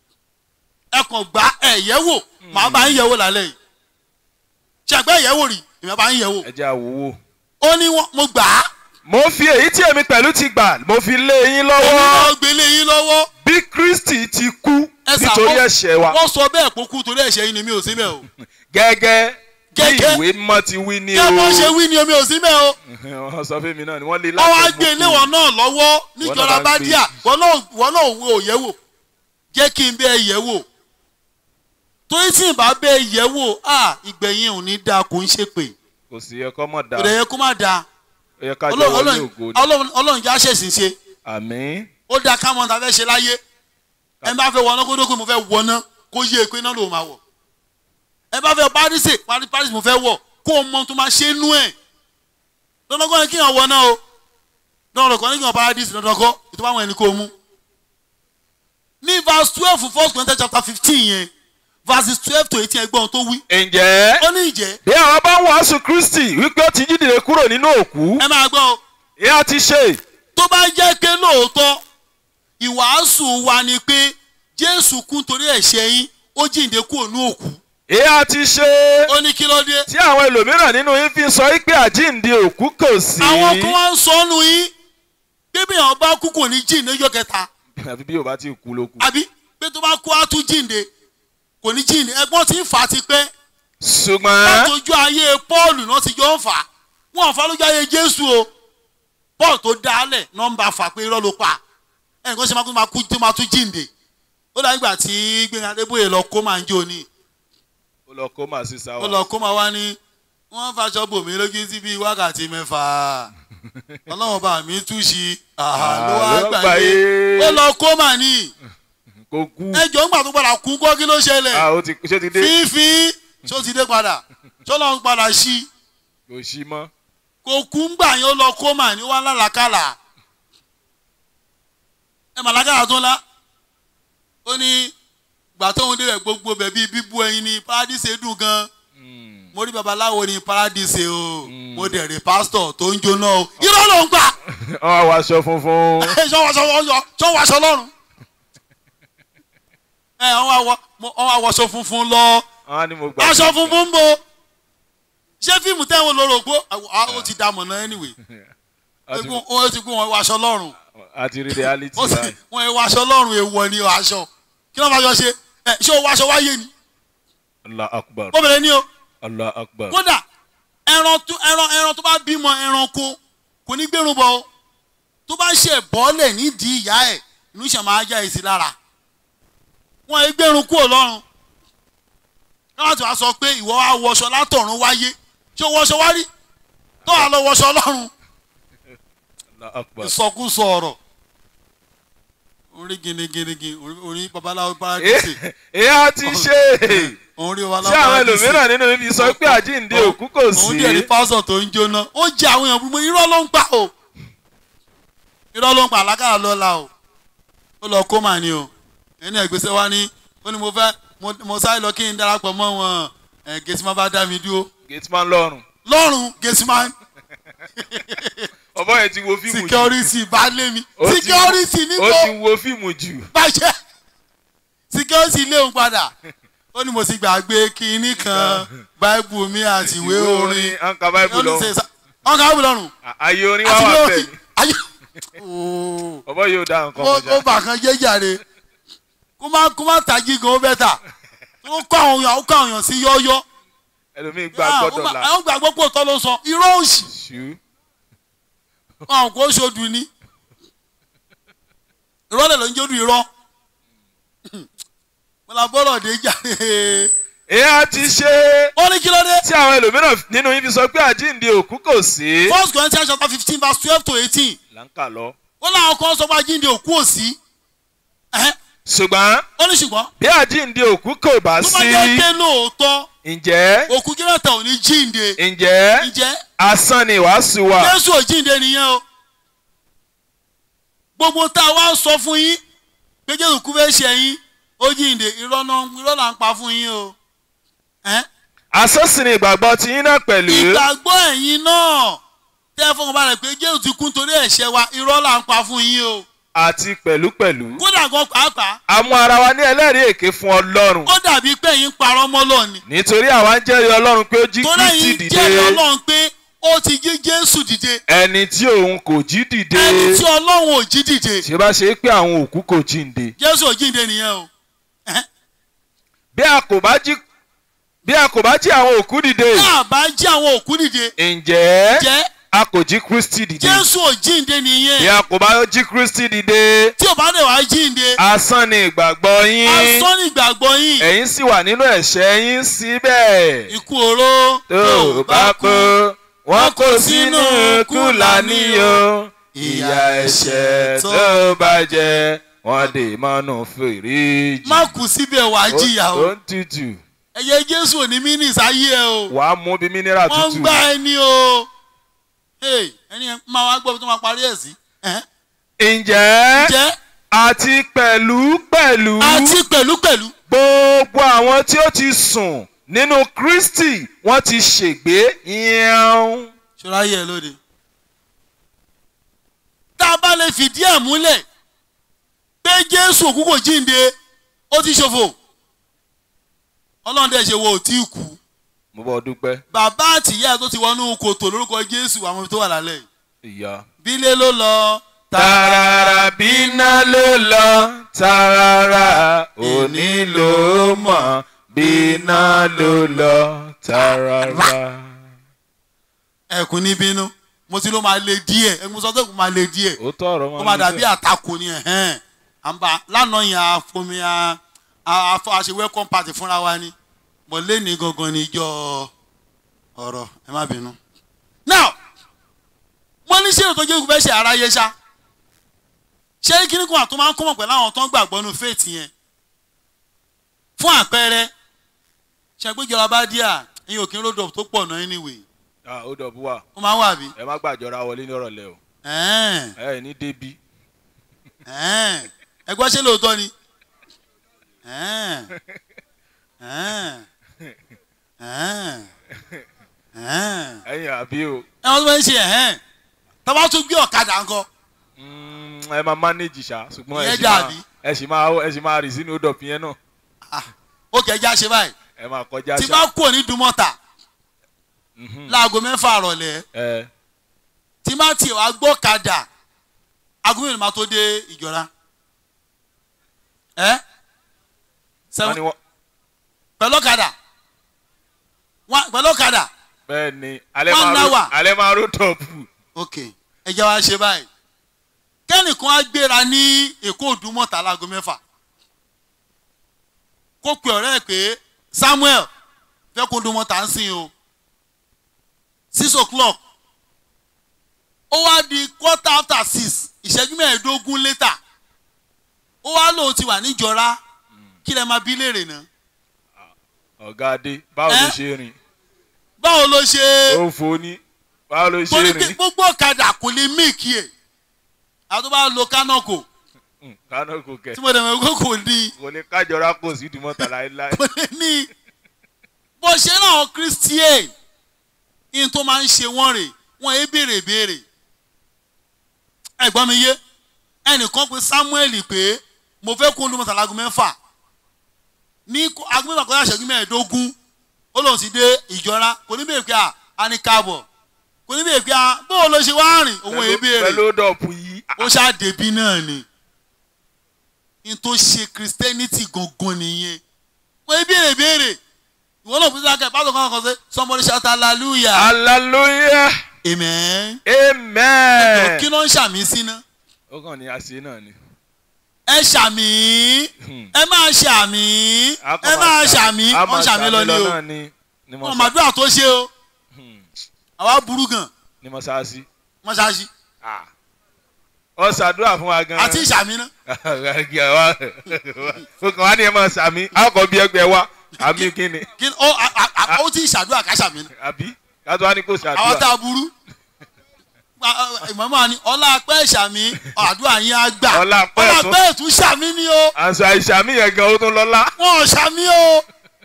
ẹ kàn gbá ẹ̀ yẹ̀ wò màá bá ń yẹ̀ wò lálẹ́ yìí ṣàgbẹ́ yẹ̀ wò rí èmi bá ń yẹ̀ wò ẹ jẹ́ àwòwò. ó ní wọ́n- mo gbà á mo fi èyí tí èmi pẹ̀lú ti gbà mo fi lé yín èmi lọ́wọ́ náà gbélé yín lọ́wọ́ bí Kristi ti kú ẹ sà, nítorí wọ́n- ẹ̀ṣẹ̀ wa wọ́n sọ bẹ́ẹ̀ kó kú torí ẹ̀ṣẹ̀ yín ni mi ò sí bẹ́ẹ̀ o gẹ́gẹ́ bí Gẹ́gẹ́. ìwé mọ́ ti wí ní kí o ẹ bọ́ ṣe wí ni omi ò sí bẹ́ẹ̀ o wọ́n sọ fún mi náà ni wọ́n lé wọ́n wá látẹ̀lé gbé léwọ̀n náà lọ́wọ́ níjọra náà bá bá ń gbé. díà wọ́n náà wọ́n náà wo òye wò jẹ́ kí n bẹ́ẹ̀ yẹ̀ wò torí tí n bá bẹ́ẹ̀ yẹ̀ wò à ìgbẹ̀yìn ò ní dáa kò ń ṣe pé kò sí ẹ̀kọ́ mọ̀ dá kò dẹ̀ yẹ kó má dáa ó yẹ ká jẹ́ Ọlọ́run- wọlé Ọlọ́run- ògo ni Ọlọ́run Ọlọ́run já ṣèṣì ṣe àmín ó dáa ká mọ̀ tá a fẹ́ ṣe láyé ẹ bá fẹ́ wọná kó dókòó mo fẹ́ wọná kó yé e pé náà ló máa wọ̀ ẹ bá fẹ́ parísè parí parísè mo fẹ́ wọ̀ kó o mọ tó máa ṣe nú ẹ̀ dandan kọ́ ni kí yàn wọná o dandan kọ́ ni kí yàn paradísì dandan kọ́ ètò báwọn ẹni kó o mú. ní verse twelve first Corinthians chapter fifteen yẹn verses twelve to eighteen ẹgbọ́n tó wí ǹjẹ́ ó ní ìjẹ́ bí àwọn bá ń wàásù Kristi wípé ó ti jí dìde kúrò nínú òkú ẹ máa gbọ́ o ìyá ti ṣe tó bá jẹ́ pé lóòótọ́ ìwàásù wa ni pé Jésù kú torí ẹ̀ṣẹ̀ yín ó jíǹde kúrò ní òkú ìyá ti ṣe ó ní kí ló dé. tí àwọn ẹlòmíràn nínú yín fi sọ wípé àjíǹde òkú kò sí àwọn kan wá ń sọ ọ́nù yín bíbí àwọn bá kú kò ní jíǹde ọjọ́ kẹta àfi bí o bá ti kú ló kù àbí pé tó bá kú á tún jíǹde kò ní jíǹde ẹgbọ́n tí ń fà á ti pẹ́ ṣùgbọ́n látọjú ayé Pọ́ọ̀lù náà ti jọ ń fà á wọn ò fà lójú ayé Jésù o Pọ́ọ̀lù tó dálẹ̀ nọ́mbà fà pé irọ́ ló pa ẹnìkan ṣe máa kú tó máa kú tó máa tún jíǹde ó dàbí ìgbà tí Gbénga Adébóyè lọ kó máa ń jó ni ó lọ kó màá sí ó sáwà lọ kó máa wá ní wọ́n faṣọ bò mí lójú sí bíi wákàtí mẹ́fà ọlọ́run bá mi tú sí àhà ló wá ló wá gbàgbé gbàyé. ó lọ kó mà ní kò kú ẹjọ́ ńgbà tó padà kú kọ́ kí ló ṣẹlẹ̀ ah ó ti ṣé ti dé fífi ṣó ti dé padà ṣọlọ́ ń padà sí kò sí mọ́ kò kú ńgbà yẹn ó lọ kó mà ní wá lálàkàlà ẹ mà lákàlà tó ńlá ó ní gbà tóun débẹ̀ gbogbo bẹ̀ bíi bíbú ẹyin ní paradíṣe dùn gan Mm. mo rí babaláwo ní paradíṣe o Mm. mo dẹ̀ rí pásítọ̀ tó ń jóná o irọ́ ló ń gbà ọ wá aṣọ funfun sọ wàṣọ lọ́rùn ẹ wọ́n wá wọṣọ funfun lọ wọn á ní mo gbà aṣọ funfun ń bo ṣé fíìmù tẹ́wọ̀n lórí ògbó ó ti dààmú náà anyway Àti- ó ti kú wọn wàṣọ lọ́rùn àti rí reality ó sì báyìí wọn wàṣọ lọ́rùn èèwọ̀ ni aṣọ kí ló máa yọ ṣe ẹ ṣé o wàṣọ wáyé ni allah akbar ó bẹ̀rẹ̀ ní o allah akbar kódà ẹran tó ẹran ẹran tó bá bímọ ẹranko kò ní gbẹrun bọ o tó bá ṣe bọ́ọ̀lẹ̀ nídìí ìyá ẹ̀ inú ṣe máa já èsì lára wọn ẹ gbẹrun kúrò lọ́rùn káwọn tí wàá sọ pé ìwọ wa wọṣọ látọ̀run wáyé ṣé o wọṣọ wá rí tó wà lọ wọṣọ ọlọ́run Allahu Akbar. ìsọkúsọ ọ̀rọ̀ orí giniginigi orí- orí babaláwo paradíṣe ìyá ti ṣe orí ṣé babaláwo àwọn paradíṣe ẹlòmíràn nínú ibi sọ pé àjíǹde òkú kò òun sí díẹ̀ ní pásọ̀ tó ń jóná ó jẹ àwọn èèyàn gbogbo irọ́ ló ń pa o irọ́ ló ń pa àlákàrà lọ́la o ó lọ kó mà ní o ẹni ẹ̀gbẹ́sẹ̀ wa ní ó ní mo fẹ́ mo- mo sáré lọ kí n darapọ̀ mọ́ wọn ẹ̀ gẹ̀ẹ́sì máa bá dá mi dúró gateman lọ́rùn lọ́rùn gẹ̀ẹ́sì máa ń ọmọ yẹn ti wo fíìmù jù security bá lé mi Ó ti- security ó níbo ti wo fíìmù jù bàjẹ́ security lé òun padà ó ní mo ti gbàgbé kinní kan báìbù mi àti ìwé orin anka bible lọ ọ̀nkà báìbù lọ́rùn ayé orin wà àti wà ìwé bẹ́ẹ̀ orin ayé ooo ọmọ yóò dá nǹkan ó mọ́jà ó bà kan jẹ́ jàre kó má kó má tají gan ó bẹ́tà ó kọ́ àwọn èèyàn ó kọ́ àwọn èèyàn sí yọ́yọ́ ẹlòmíì gba Ah, ó gbọ́dọ̀ mà- la àwọn gbàgbọ́ pò tọ́ ló sọ irọ́ òsì ṣú àwọn kò ṣojú ni irọ́ lẹ̀ ló ń jódù irọ́ mo la bọ́rọ̀ dé jàre ìyá ti ṣe ó ní kí ló dé tí àwọn ẹlòmíràn nínú ibi sọ pé àjíǹde òkú kò sí first corinthians chapter fifteen verse twelve to eighteen là ń kà lọ ó láwọn kan sọ pé àjíǹde òkú ò sí Ẹhẹ́, ṣùgbọ́n ó ní ṣùgbọ́n bí àjíǹde òkú kò bá tó bá sí jẹ́ pé lóòótọ́ ǹjẹ́ òkú kírẹ́tà ò ní jíǹde ǹjẹ́ ǹjẹ́ asán ni ìwàásù wa jésù ò jíǹde nìyẹn o gbogbo tá a wá sọ fún yín pé jésù kú fẹ́ ṣe yín ó jíǹde irọ́ náà irọ́ là ń pa fún yín o Ẹhẹ́, asán sì ni ìgbàgbọ́ ti yín náà pẹ̀lú ìgbàgbọ́ ẹ̀yin náà tẹ́ ẹ fọkàn balẹ̀ pé jésù ti kú nítorí ẹ̀ṣẹ̀ wa irọ́ là ń pa fún yín o àti pẹ̀lúpẹ̀lú kódà gan pàápàá a mú ara wa ní ẹlẹ́rìí èké fún ọlọ́run ó dàbí pé ẹ̀yin ń parọ́ mọ́ lọ́ọ̀ni nítorí àwa ń jẹ́rìí ọlọ́run pé ó jí torí kristi ẹ̀yin dìde jẹ́rìí ọlọ́run pé ó ti jí jésù dìde ẹni tí òun kò jí dìde ẹni tí ọlọ́run ò jí dìde tí ó bá ṣe pé àwọn òkú kò jíǹde jésù ò jíǹde nìyẹn o Ẹhẹ́. bí a kò bá jí bí a kò bá jí àwọn òkú dìde tá a bá jí àwọn òkú dìde ǹjẹ́ jẹ́ a kò jí kristi dìde jésù ò jíǹde bí nìyẹn a kò bá jí kristi dìde tí ò bá dẹ̀ wá jíǹde asán ni ìgbàgbọ́ yín asán ní ìgbàgbọ́ yín ẹ̀yin sì wà nínú ẹ̀ṣẹ̀ yín síbẹ̀ ikú oró tó o bá kú wọ́n kó sínú kúlà níyó ìyà ẹ̀ṣẹ̀ tó bá jẹ wọ́n dè mọ́nú fèrèjì. má kú síbẹ̀ wá jìyà o ó ń tutù ẹ̀yẹ jésù ò ní mínísì ayé ẹ o wàá mú bí mínírà wọ́n ń tutù. gbá ẹni o Hey, ẹni yẹn máa wá gbọ́ bí tó máa parí ẹ̀ sí Ẹhẹ́. ǹjẹ́ jẹ́ àti pẹ̀lú pẹ̀lú àti pẹ̀lúpẹ̀lú gbogbo àwọn tí ó ti sùn nínú kristi wọ́n ti ṣègbé yẹn. ṣọ́ra yẹ lóde. tá a bá lè fìdí ẹ̀ múlẹ̀ pé jésù òkú kò jíǹde ó ti ṣòfò ọlọ́run dẹ̀ ṣe wo ò tí ì kú mo bọ́ dúpẹ́ bàbá àtìyá tó ti wọnú kòtò lórúkọ jésù àwọn ibi tó wà lálẹ́ yìí ìyá. bílé ló lọ tààràrà bíná ló lọ tààràrà òní ló mọ̀ bíná ló lọ tààràrà. ẹkùn ní bínú mo ti ló máa le díẹ̀ ẹkùn mo sọ pé kò máa le díẹ̀ ó tọrọ ó máa dàbí àtakò ni ẹ̀hẹ́n àǹbá lánàá yẹn àfomi àfọ àṣẹ welcome party fúnra wa ni mo lé ní gangan ní ìjọ ọ̀rọ̀ ẹ má bínú. now mo ní ṣé ètò jésù fẹ́ ṣe aráyé ṣá ṣé kíní kan àtúntò máa ń kọ́mọ̀ pẹ̀lú àwọn tó ń gbàgbọ́ nu faith yẹn fún àpẹẹrẹ ṣàgbéjọba bá díà ẹ̀yin òkè road tó pọ̀ náà anyway ó dọ̀bú wà ó máa ń wà bí. ẹ má gbàjọra wọlé ní ọ̀rọ̀lẹ́ o ẹ̀ẹ́n ẹ ní débi ẹ̀ẹ́n ẹ gbọ́ ṣé lóòótọ́ ni ẹ̀ẹ́n ẹ̀ẹ́n ẹ̀ẹ́n ẹ̀ẹ́n ẹ̀yin àbí o ẹ wọ́n tó máa ń ṣe ẹ̀hẹ́n tọ́ba tún gbé ọ̀kadà ńkọ́ Mm, ẹ máa manage ṣá ṣùgbọ́n ẹ Ìyẹn sì máa dàbí. ẹ sì máa ẹ sì máa rì sínú odò yẹn náà Ah, ó kẹjá ṣe báyìí ẹ máa kọjá tí ṣá bá kú ní dùmọ̀tà Mhm. láago mẹ́fà rọ̀lẹ́ ẹ tí bá tiẹ̀ wá gbọ́ kadà aago mẹ́rin máa tó dé ìjọra ẹ wọ́n sẹ́wọ́n ní wọ́n pẹ̀lú ọ̀kadà Wá- pẹ̀lú ọ̀kadà bẹ́ẹ̀ ni alẹ́ One máa ro hour. alẹ́ máa ro tọ̀pù ok ẹ jẹ́ wá ṣe báyìí kẹ́nìkan á gbéra ní èkó òdùmọ̀tà láago mẹ́fà kó pe ọ̀rẹ́ ẹ̀ pé Samuel fẹ́ kó òdùmọ̀tà ń sìn o six o'clock ó wá di quarter after six ìṣẹ́jú mẹ́ẹ̀ẹ́dógún later ó wá lóun ti wà níjọra kí lẹ máa bí léèrè náà ọ̀gá adé báwo ló Ẹ́? ṣe rìn báwo ló ṣe ó fò ní báwo ló ṣe torí pé rìn gbogbo ọ̀kadà kò lè míìkì ẹ̀ àwọn tó bá lo kánọ̀kò Hmm, kánò kò kẹ̀ tí mo dẹ̀ mọ̀ pé kò ní kò lè kájọra kò sí ìdìmọ́ta láéláé kò lè ní bó ṣe náà christian ní tó máa ń ṣe wọ́n rè wọ́n yé béèrè béèrè ẹ̀gbọ́n mi yé ẹnìkan pé samuel pé mo fẹ́ kó olùmọ̀tà lágùn mẹ́fà ní kó- aago mẹ́fà kọjá ìṣẹ́jú mẹ́ẹ̀ẹ́dógún ó lòun sì dé ìjọra kò ní bèèrè pé à á ní káàbọ̀ kò ní bèèrè pé à bó o lọ ṣe wá rìn òun yé Pẹ̀lú- béèrè pẹ̀lú dọ̀pù yìí ó ṣàdébí náà ni n tó ṣe christianity gangan nìyẹn wọ́n yé béèrè béèrè ìwọ náà fi sáà pásítọ̀ kan kan ṣe somebody shout hallelujah hallelujah amen amen kí ló ń ṣàmì sí ná ó kàn ní àṣẹ náà ni ẹ ṣàmì Hmm. ẹ máa ṣàmì A kàn ẹ máa ṣàmì a wọ́n máa ṣàmì lọ ni o náà ni ni mo wọ́n sá màdúrà tó ṣe o Hmm, àwa burú gan ni mo sá sí mọ́ṣáláṣí Ah. ó ṣàdúrà fún wa gan àti ìṣàmì ná ó kàn wá ní ẹ máa sàmì àkọ́ bí ẹgbẹ́ wa àmì kíni kí ni ó a- a- a- ó ti ṣàdúrà ká ṣàmì ná àbí kátó wá ní kò àwọn tá ṣàdúrà a burú ìmọ̀mọ́ ni ọlá pẹ́ ṣàmì àdúrà yín á gbà Ọlá pẹ́ ọlá tún- pẹ́ tún ṣàmì ni o àṣà ìṣàmì yẹn gan ó tún lọ́lá wọn ò ṣàmì o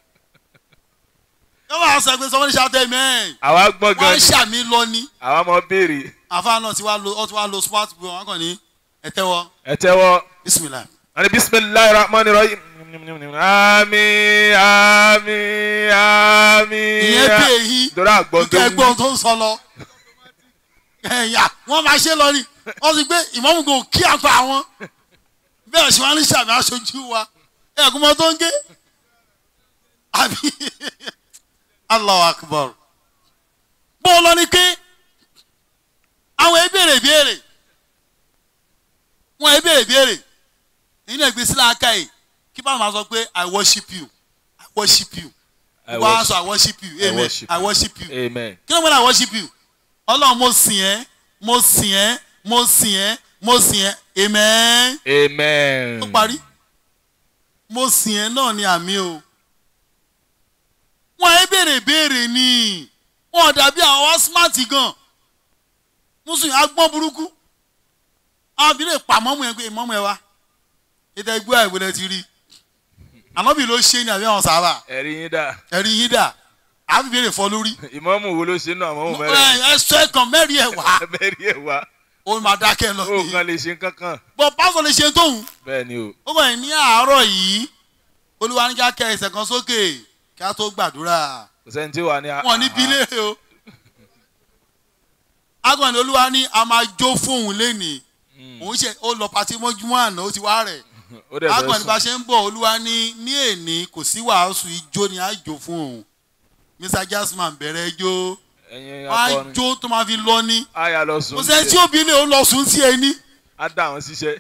yọ máa sọ pé sọmọdé ṣàtẹ mẹ́ẹ̀ àwa gbọ́n gan wọ́n ṣàmì lọ ni àwa mọ béèrè àfáà náà ti wá lo ọ ti wá lo smart boy wọn kàn ní ẹ tẹ́wọ́ ẹ tẹ́wọ́ bisimilayi. ani bisimilayi rahman rahim ami ami ami ìyẹn bí èyí dọ́rọ̀ àgbọ̀n tó ẹgbọ́n wú tó ń sọ lọ ẹ̀yà wọ́n máa ṣe lọ ni wọ́n ti gbé ìmọ̀mù kò kí àpá wọn bẹ́ẹ̀ ṣe wọ́n ní sàmì aṣojú wa ẹ̀kúnmọ́ tó ń gé àbí Allahu Akbar bó o lọ ni pé àwọn ebèrè béèrè wọn ebèrè béèrè èyí náà gbé sílẹ̀ aka yìí kí báwọn máa sọ pé I worship you I worship you I wọ́n á worship- sọ I worship you I amen worship I worship you amen kí ló ń gbọ́dọ̀ I worship you ọlọ́run mo sìn ẹ́ mo sìn ẹ́ mo sìn ẹ́ mo sìn ẹ́ amen amen ó parí mo sìn ẹ́ náà ni àmì o wọn ẹ béèrè béèrè ni wọn dàbí àwọn wá smart gan mùsùlùmí agbọ́n burúkú àwọn abìlẹ̀ pa mọ́mú yẹn pé mọ́mú ẹ wá ètò ẹgbẹ́ àìwọlé ti rí ànábì ló ṣe ni àbí àwọn sábà ẹ̀rí yín dà ẹ̀rí yín dà àbí béèrè fọ́ lórí ìmọ̀mù wo ló ṣe náà àmọ́ mẹ́rẹ̀ ẹ sọ ẹ̀kan mẹ́rin ẹ̀ wá mẹ́rin ẹ̀ wá ó máa dákẹ́ lọ ó ni kàn lè ṣe kankan bọ́ pásọ̀ lè ṣe tóun bẹ́ẹ̀ ni o ó kàn ní àárọ̀ yìí olúwa ní ká kẹ ẹsẹ̀ kan sókè kí a tó gbàdúrà kò sẹ́ni tí wà ní wọn ní bílẹ̀ o agbọ̀n ní olúwa ní a máa jó fóun lénìí òun ṣe ó lọ pàtí mọ́júmọ́ àná ó ti wá rẹ̀ ó dẹ̀ agbọ̀n ní bá fẹ́ sùn ṣe ń bọ̀ olúwa ní ní èní kò sí wàásù ijó ni a jó fún òun mr jasman bẹ̀rẹ̀ jó ẹ̀yin wọn á akọrin jó tó máa fi lọ ní á yà lọ sùn kò sẹ́ni tí tiẹ̀. ó bí lè ó lọ sùn sí ẹni á dá àwọn síṣẹ́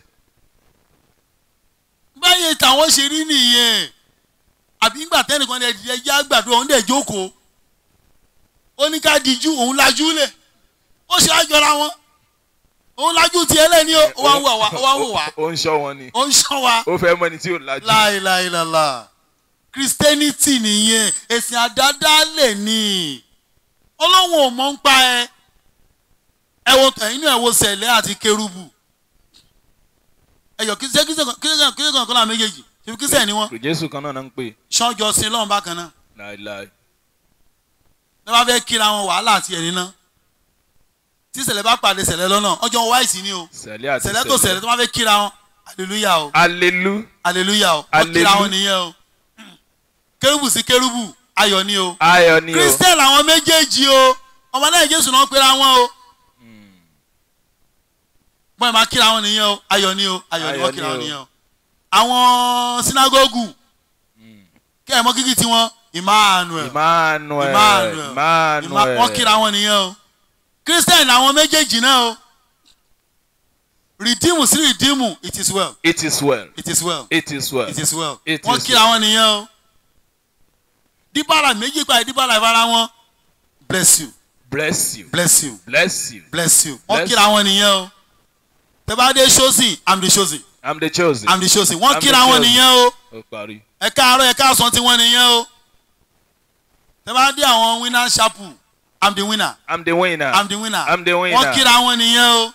báyìí tàwọn ṣe rí nìyẹn àbí ńgbà tẹ́nìkan ní ẹ̀dìyẹ yá gbàdúrà òun dẹ̀ jókòó ó ní ká dijú òun lajú lẹ̀ ó ṣe àjọra wọn òun lajú tiẹ̀ lẹ́ni ó wá ń wò wá ó wá ń wò wá ó ń ṣọ́ wọn ni ó ń ṣọ́ wa ó fẹ́ mọ ẹni tí ò lajú láìláìlàlà christianity nìyẹn ẹ̀sìn àdádálẹ̀ ni ọlọ́run ò mọ̀ ń pa ẹ ẹ wo ẹ̀yin náà ẹ wo sẹ̀lẹ̀ àti kérúbù ẹ̀yọ̀ kí sẹ́ kí sẹ́ kí sẹ́ kí sẹ́ kan náà méjèèjì ṣèbí kí sẹ́ ni wọ́n kò jésù kan náà náà ń pè ṣọ́jọ́ sí lọ́run bákan náà láìláì ní wọ́n fẹ́ kíra wọn wàhálà àti ẹ̀rí náà tí sẹ̀lẹ̀ bá pàdé sẹ̀lẹ̀ lọ́nà ọjọ́ wáìsì ni o sẹ̀lẹ̀ àti sẹ̀lẹ̀ tó sẹ̀lẹ̀ tó máa fẹ́ kíra wọn hallelujah o alelu hallelujah o wọ́n kíra Hallelu- wọn nìyẹn o kérúbù sí kérúbù ayọ̀ ni o ayọ̀ ni o christian làwọn méjèèjì o ọmọ náà jésù náà pera wọn o bọ́n ẹ̀ máa kíra wọn nìyẹn o ayọ̀ ni o ayọ̀ ni Ayọ̀ wọ́n ni kíra wọn o. nìyẹn o àwọn sinagogu kẹ́ ẹ̀ mọ́ kíkì tiwọn emmanuel emmanuel Emmanuel. Ìmá- emmanuel wọ́n kíra wọn nìyẹn o christian làwọn méjèèjì náà o redeem sí redeem it is well it is well it is well it is well it is well It wọ́n is kíra wọn nìyẹn o díbàrà méjì pa ìdíbàrà ìfara wọn bless you bless you bless you bless you bless you wọ́n Bless kíra wọn nìyẹn o tẹ́ bá dé chosen i'm the chosen i'm the chosen i'm the chosen wọ́n I'm the kíra wọn chosen. nìyẹn o ó parí ẹ káàárọ̀ ẹ káàsán tí wọ́n nìyẹn o tẹ́ bá dé àwọn winner chapel i'm the winner i'm the winner i'm the winner I'm the winner. wọ́n kíra wọn nìyẹn o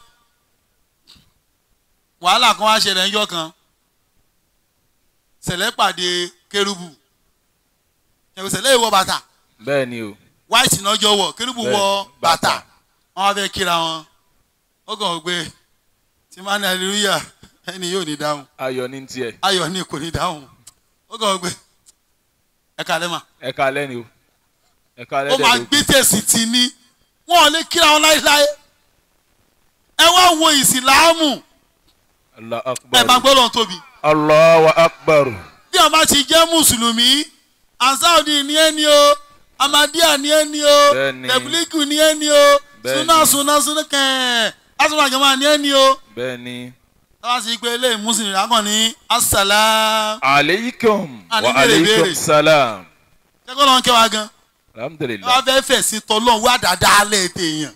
wàhálà kan wá ṣẹlẹ̀ ńjọ́ kan sẹ̀lẹ̀ pàdé kérúbù ẹ̀wọ̀n sẹ̀lẹ̀ ìwọ bàtà bẹ́ẹ̀ ni o white náà jọ wọ̀ kérúbù Bẹ́ẹ̀, wọ bàtà bàtà. wọ́n wá fẹ́ kíra wọn ó kàn wọ́n pé tí máa ní hallelujah ẹni yóò ní dáhùn ayọ̀ ní tiẹ̀ ayọ̀ ní kò ní dáhùn ó kàn wọ́n pé ẹ kàlẹ́ mà ẹ kalẹ́ ni o ẹ kalẹ́ ó dẹ̀ máa ló gbé tẹ̀sí tì ní wọn ò lè kíra wọn láéláé ẹ wá wo ìsìláàmù allah ẹ máa akbar gbọ́ lọ́n tóbi allahu akbar bí wọn bá ti jẹ́ mùsùlùmí ansaudi ní ẹni o amadiya ní ẹni o Bẹ́ẹ̀ni. tẹ̀bílíkù ní ẹni o Bẹ́ẹ̀ni. suna suna suna kẹ́ẹ̀ asọ́nà àjọmọ́ ní ẹni o bẹ́ẹ̀ ni táwa sì pé ilé mùsùlùmí akọ̀ ní asàlám aleikum Ah, wa ní béèrè béèrè. aleikum salam kẹ́kọ̀ọ́ lọ́n kẹwàá gan alhamdulilah wọ́n fẹ́ fẹ̀ sí tọ́lọ́ wá dáadáa lẹ́ẹ̀tẹ̀ èèyàn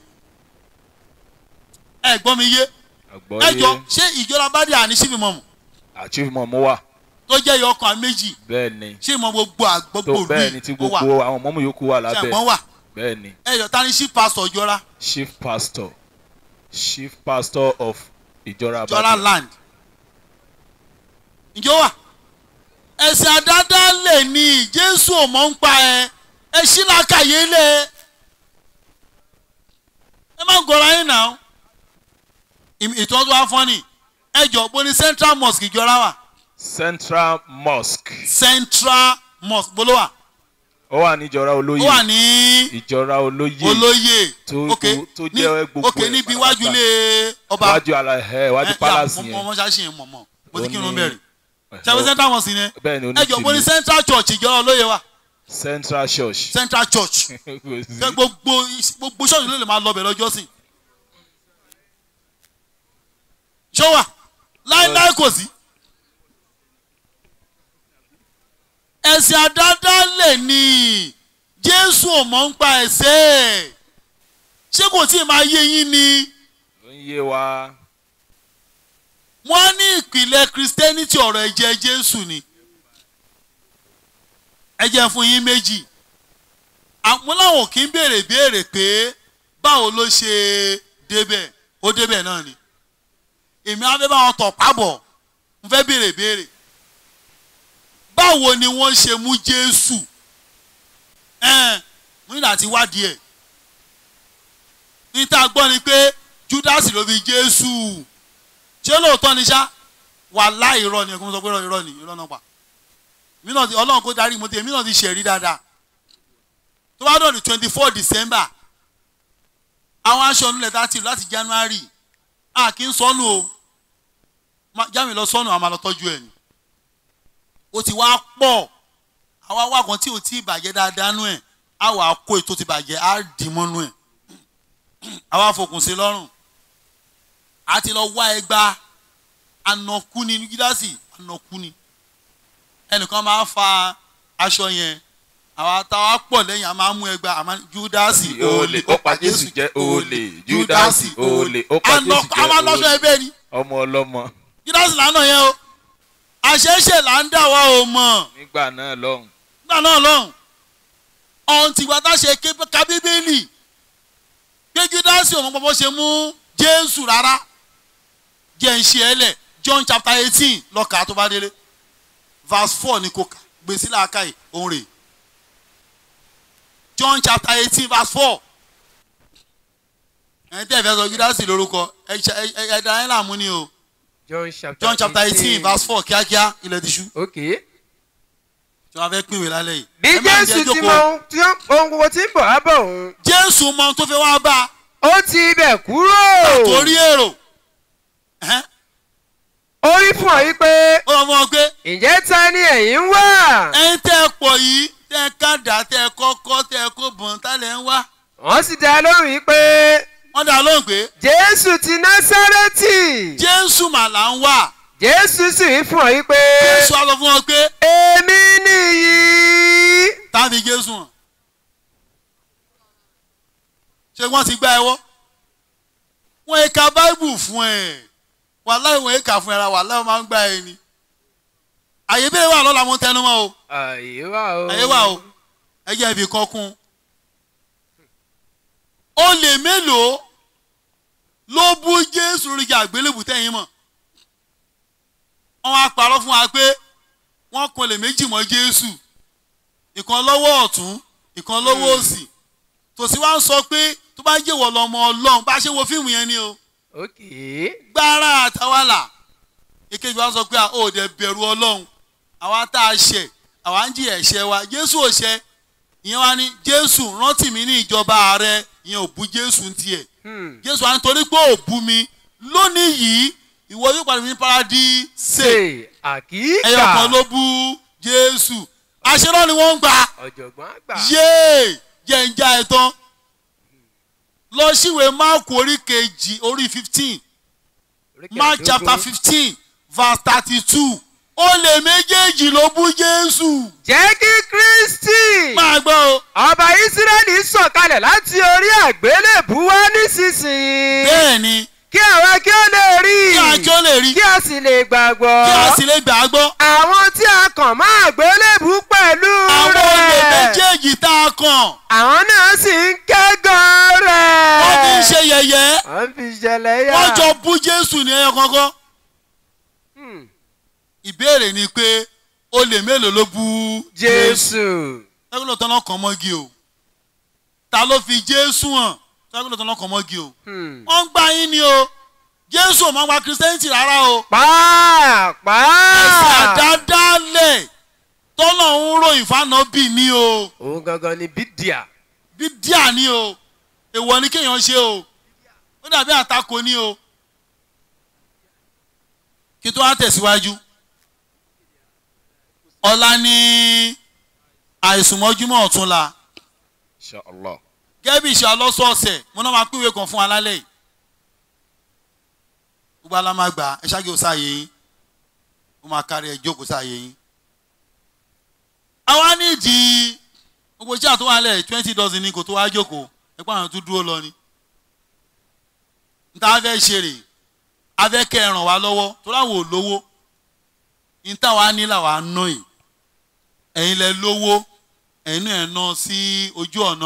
ẹ gbọ́ mi yé ẹ jọ àgbọ̀yé ṣé ìjọba bá dé àní síbi mọ̀mù achievement mo wà tó jẹ́ ìyá ọkàn méjì bẹ́ẹ̀ ni ṣé ìmọ̀ gbogbo tó àgbọ̀gbò bẹ́ẹ̀ ni tí ó wà gbogbo àwọn mọ́mú yòókù wà ṣé lábẹ́ ẹ̀gbọ́n wà bẹ́ẹ̀ ni ẹ jọ ta ni sí pásítọ̀ ìjọra chief pastor chief pastor of ìjọra ìjọra Ìbàdàn. land ǹjọ́ wà ẹ̀sìn àdáadáa lè ní jésù ò mọ̀ ń pa ẹ ẹ ṣí làákàyè lẹ̀ ẹ má gọra yín náà ìtọ́jú afọ́nì ẹ jọ bó ní central mosque ìjọra wà central mosque central mosque bó ló wà ó wà ní ìjọra ó olóyè wà ní ìjọra olóyè olóyè tó- ok tó- tó ní jẹ́ gbogbo ok ẹ̀ níbi pátápátá. iwájú ilé ọba iwájú ala ẹ iwájú palace mo yẹn mọ ṣáṣì yẹn mọ̀ mọ̀ mo ti Ó kírun ní- bẹ̀rẹ̀ ṣàbí central mosque yẹn bẹ́ẹ̀ ni ẹ jọ bó ní onítìlú central church ìjọra olóyè wà central church central church Kò sí. Ṣé gbogbo gbogbo ṣọ́ọ̀ṣì ló lè máa lọ bẹ̀ lọ́jọ́ sí. ṣó wà láíláí kò sí. ẹ̀sìn àdáadáa lè ní jésù ò mọ̀ ń pa ẹ̀sẹ̀ ṣé kò tí ì máa yé yín ni ó ń yé wa wọ́n ní ìpìlẹ̀ christianity ọ̀rọ̀ ẹ̀jẹ̀ jésù ni ẹ̀jẹ̀ fún yín méjì àwọn làwọn kì í béèrè béèrè pé báwo ló ṣe débẹ̀ ó débẹ̀ náà ni èmi á fẹ́ bá wọn tọ̀ pábọ̀ mo fẹ́ béèrè béèrè báwo ni wọ́n ṣe mú jésù ẹ̀ẹ́n mo nílò àti wádìí ẹ̀ níta gbọ́ ni pé judas ló fi jésù ṣé lóòótọ́ ni ṣá wà láì irọ́ ni ẹ̀kọ́ mo sọ pé irọ́ ni irọ́ náà pa mí náà ti ọlọ́run kó darí mo ti èmi náà ti ṣẹ̀rí dáadáa tó bá dọ̀dọ̀ twenty four december àwọn aṣọ onílẹ̀ tá a ti lò láti january a kì í sọnù o Ma- jámi lọ sọnù àmà lọ tọ́jú ẹ̀ ni ó ti wá pọ̀ àwa wá kan tí ò tí ì bàjẹ́ dáadáa nú ẹ̀ á wà á kó ètò ti bàjẹ́ á dì mọ́nú ẹ̀ àwa fòkùn sí lọ́rùn a ti lọ wá ẹgba anọkú ni gíláàsì anọkú ni ẹnìkan máa fa aṣọ yẹn àwa táwa pọ̀ lẹ́yìn a máa mú ẹgba àmọ́ júdásì olè ó pa jésù jẹ́ olè júdásì olè ó pa jésù anọkú a máa jẹ́ lọ́sọ olè ẹbẹ̀ ni ọmọ ọlọ́mọ júdásì lánà yẹn o àṣẹṣe là ń dà wá o mọ̀ nígbà náà lọ́hùn nígbà náà lọ́hùn ọ̀hún tìgbà tá a ṣe ké ka bíbélì pé júdásì òun pọpọ ṣe mú jésù rárá jẹ́ ń ṣe ẹ lẹ̀ john chapter eighteen lọ́kà tó bá délé verse four ni kò kà gbèsè làákà yìí òun rè john chapter eighteen verse four ẹni tẹ́ ẹ fẹ́ sọ júdásì lórúkọ ẹ ṣe- ẹ- ẹ- ẹ̀dá ẹ̀ làmú ni o John chapter john chapter eighteen verse four kíákíá ilẹ̀ ti ṣú Okay. tí wọ́n fẹ́ pín ìwé lálẹ́ yìí. bí Ẹ má jẹ́ jésù ti jókòó. mọ ohun tí ó- ohun gbogbo tí ń bọ̀ á bọ̀ òun jésù mọ ohun tó fẹ́ wá bá ó ti ibẹ̀ kúrò a torí èrò Ẹhẹ́n. ó rí fún ọ yí pé ó lọ fún ọ pé ǹjẹ́ ta ni ẹ̀yin ń wá ẹyin tẹ́ ẹ pọ̀ yìí tẹ́ ẹ kádà tẹ́ ẹ kọ́kọ́ tẹ́ ẹ kó bọ̀n tálẹ̀ ń wá wọ́n sì dá lóhùn yí pé wọ́n dá lóhùn pé jésù ti násárẹ́tì jésù mà là ń wà jésù sì rí fún ọ yí pé jésù á lọ fún ọ pé èmi nìyí táàbí jésù hàn ṣé wọ́n ti gbá ẹ wọ́ wọ́n yẹ ka báìbù fún ẹ wàláhì wọ́n yẹ kà fún ẹ ra wàláhì wọ́n máa ń gbá ẹ ni àyè bẹ́ẹ̀ wà lọ́la mo tẹnu mọ́ o àyè wà o. àyè wà o ẹ jẹ́ ibi kan kún olè mélòó ló bú jésù lórí ìjà àgbélébù tẹ̀yìn mọ̀ wọ́n wá parọ́ fún wa pé wọ́n kan olè méjì mọ́ jésù ìkan lọ́wọ́ ọ̀tún ìkan lọ́wọ́ òsì tòsí wá ń sọ pé tó bá jẹ́wọ́ lọ́mọ ọlọ́run bá ṣe wo fíìmù yẹn ni o ok. gbára àtàwálà èkejì wa sọ pé a ò dẹ̀ bẹ̀rù ọlọ́run àwa tá a ṣẹ̀ àwa ń jìyà ẹ̀ṣẹ̀ wa jésù ò ṣẹ̀ ìyẹn wá ní jésù rántí mi ní ìjọba rẹ ìyẹn ò bú jésù ń tiẹ̀ Hmm. jésù wa nítorí pé ò bú mi lónìí yìí ìwọ yóò padà ní paradíṣe ṣe àkíkà. ẹyọ kan ló bú jésù àṣírọ́ ni wọ́n ń gbà ọ̀jọ̀gbọ́n àgbà. yéè jẹ́ ń já ẹ tán lọ síwèé máàkù orí kejì orí fifteen mark Oríkèédógún. chapter fifteen verse thirty-two olè méjèèjì ló bú jésù jẹ́ kí kristi máa gbọ́ o ọba ísírẹ́lì sọ̀kalẹ̀ láti orí àgbélébù wá nísinsìnyí. bẹ́ẹ̀ ni kí àwa kí ó lè rí kí a kí ó lè rí kí a sì lè gbàgbọ́. kí a sì lè gbà á gbọ́ àwọn tí a kàn mọ́ àgbélébù pẹ̀lú àwọn olè rẹ̀. méjèèjì tá a kàn àwọn náà sì ń kẹ́gàn rẹ̀. wọ́n fi ń ṣe yẹ̀yẹ́ wọ́n fi ṣẹlẹ̀ yá. wọ́n jọ bú jésù ní ẹyọ kankan Hmm. ìbéèrè ni pé olè mélòó ló bú jésù. ẹgbẹ́ lọ́tọ́ náà kàn mọ́gi o ta ló fi jésù hàn ẹgbẹ́ lọ́tọ́ náà kàn mọ́gi o Hmm. wọ́n ń gbá yín ni o jésù ò máa ń gba kìrìsìtẹ́nìtì rárá o ẹ̀sìn pàápàá. àdádálẹ̀ tọ́lọ̀ ń ròyìn fánábì ni o òun gangan ni bídíà. bí díà ni o èèwọ̀ ni kéèyàn ṣe o ó dàbí àtakò ni o kí tó wá tẹ̀síwájú ọ̀la ní àìsùnmọ́júmọ́ ọ̀túnla Inshallah. gẹ́gẹ́ bí ìṣe ọlọ́sọ̀ọ̀sẹ̀ mo náà máa pínwé kan fún wa lálẹ́ yìí gbogbo alámàgbà ẹ ṣáàgì ó sáàyè yín ó máa kárí ẹ jókòó sáàyè yín. àwa nídìí gbogbo iṣẹ́ àtúwọ̀ alẹ́ twenty dozen ni kò tó wá jókòó ẹ pa àwọn tó dúró lọ ni. n ta fẹ́ ṣe rè a fẹ́ kẹ́ ẹ ràn wá lọ́wọ́ tó láwọn ò lówó n ta wàá ní làwọn á ná yìí ẹ̀yin lẹ lówó ẹ̀yin náà ẹ̀ ná sí ojú ọ̀nà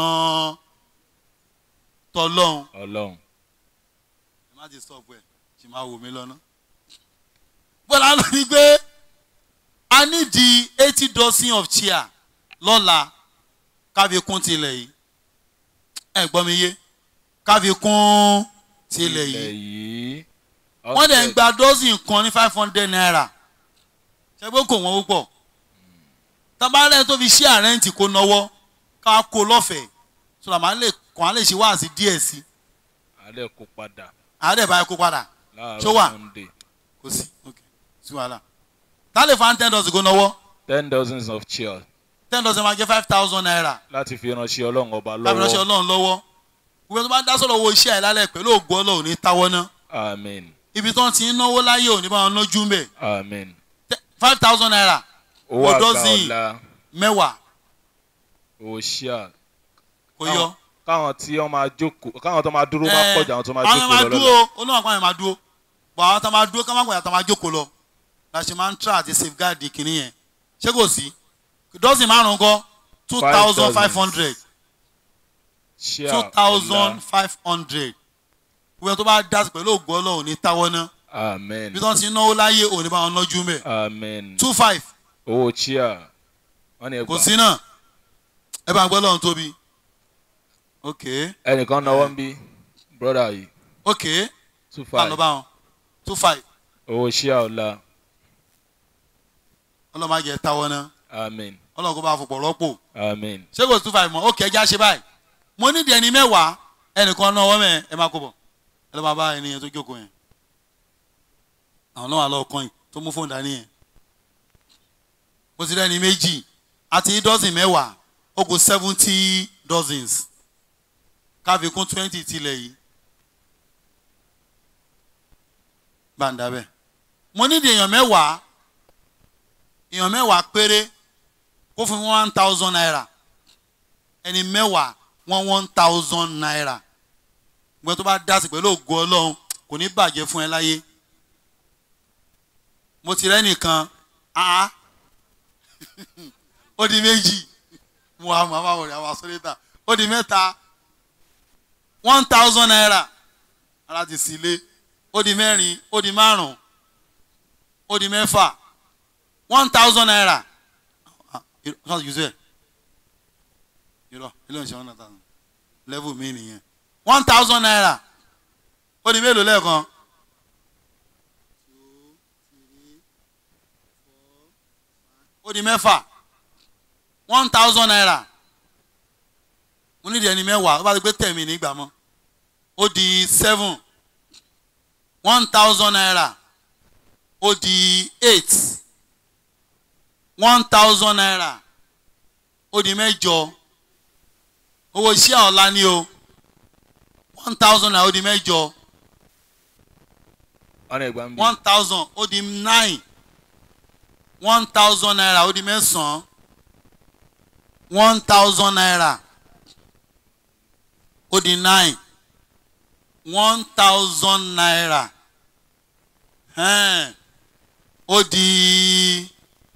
tọlọ́hún Ọlọ́run. ẹ má ti stop ẹ ṣì máa wò mí lọ́nà. bọ́lá ló ní pé a ní di eighty dozen of chair lọ́la káfi kún tilẹ̀ yìí ẹ gbọ́ mi yé káfi kún tilẹ̀ Ilẹ̀ yìí yìí. wọ́n dẹ̀ ń gba dozen kan ní five hundred naira ṣẹ́gbẹ́ kò wọ́n púpọ̀ tabalẹ̀ tó fi ṣí àrẹ́ǹtì kó náwó ká kó lọ́fẹ̀ẹ́ sọ̀rọ̀ màá lè kàn án lè ṣe wáàsí díẹ̀ sí i Alẹ́ kó padà. àádẹ́ báyìí kó padà Ṣó wà? Láàárọ̀ Sunday. kò sí ok sí wàhálà tá lè fa ten dozen kó náwó Ten dozens of chairs ten dozen máa jẹ́ five thousand naira láti fi ránṣẹ́ Ọlọ́run ọba láti ránṣẹ́ lọ́wọ́. ọlọ́run lọ́wọ́ gbogbo tó bá dá sọ̀rọ̀ owó iṣẹ́ ẹ̀ lálẹ́ pẹ̀lú ògbó ọlọ́run ní táwọ́ ná Amen. ibi tó ń ti ń náwó láyé òní bá wọn nájú ń bẹ̀ Amen. five thousand naira Owó Mo àgbà dozen. ọ̀la. mẹ́wàá Owó ṣíà. kò yọ. Káwọn tí wọ́n máa jókòó káwọn tó máa dúró Ẹ, máa pọ̀jù àwọn tó máa àwọn yẹn máa jókòó lọ lọ́la. dúró olóhùn àpá yẹn máa dúró bọ̀ àwọn tó máa dúró ká má gbọ̀yà tó máa jókòó lọ la ṣe máa ń tra àti safeguard kìíní yẹn ṣé kò sí dọ́sìn márùn-ún kọ́ two thousand five hundred Ṣíà two thousand ọ̀la. five hundred gbogbo tó bá dá sí pẹ̀lú ògbó ọlọ́run ní táwọ́ ná Amen. bí wọ́n ti ń náwó láyé òní bá wọn lọ́jú mẹ́ Amen. two five Owó ṣíà. Wọ́n ní kò ẹgbàá. sí náà ẹ bá ń gbọ́ lọ́run tóbi ok Ẹnìkan náwó ń bí. Brọ́dà yìí. ok Two bá lọ five. bá wọn two five Owó ṣíà ọ̀la. ọlọ́run máa jẹ táwọ́ ná Amen. ọlọ́run kó bá fọpọ̀ rọ́pò. Amen. ṣé kò two five mọ́ ó kẹjá ṣe báyìí mo nídìí ẹni mẹ́wàá ẹnìkan náà wọ́n mẹ́ ẹ máa kó bọ̀ ẹ lọ́ máa bá ẹni yẹn tó jókòó yẹn àwọn náà wà lọ́ọ́ kọ́yìn tó mú fóònù dání yẹn mo ti rẹ́ni méjì àti dọ́sìn mẹ́wàá ó kù seventy dozens káfí kún twenty tilẹ̀ yìí gbàǹdà bẹ́ẹ̀ mo nídìí èèyàn mẹ́wàá èèyàn mẹ́wàá péré kó fún mi one thousand naira ẹni mẹ́wàá one one thousand naira gbọ́n tó bá dá sí pẹ̀lú ògo ọlọ́run kò ní bàjẹ́ fún ẹ láyé mo ti rẹ́ nìkan áá ó di méjì mo wà máa wọ̀rẹ̀ àwọn asọ́lẹ́tà ó di mẹ́ta one thousand naira ara ti sì lé ó di mẹ́rin ó di márùn-ún ó di mẹ́fà one thousand naira ah irọ́ yóò sẹ́ irọ́ ilé ìṣẹ́ one thousand level mi nìyẹn one thousand naira ó di mélòó lẹ́ẹ̀kan. ó di mẹ́fà one thousand naira mo nídìí ẹni mẹ́wàá ó bá ti gbé tẹ̀mí nígbà mọ́ ó di seven one thousand naira ó di eight one thousand naira ó di mẹ́jọ owó iṣẹ́ ọ̀la ni o one thousand naira ó di mẹ́jọ ọ̀nà ìgbà ń bí. one thousand ó di nine one thousand naira ó di mẹ́sàn-án one thousand naira ó di nine one thousand naira ẹn, ó di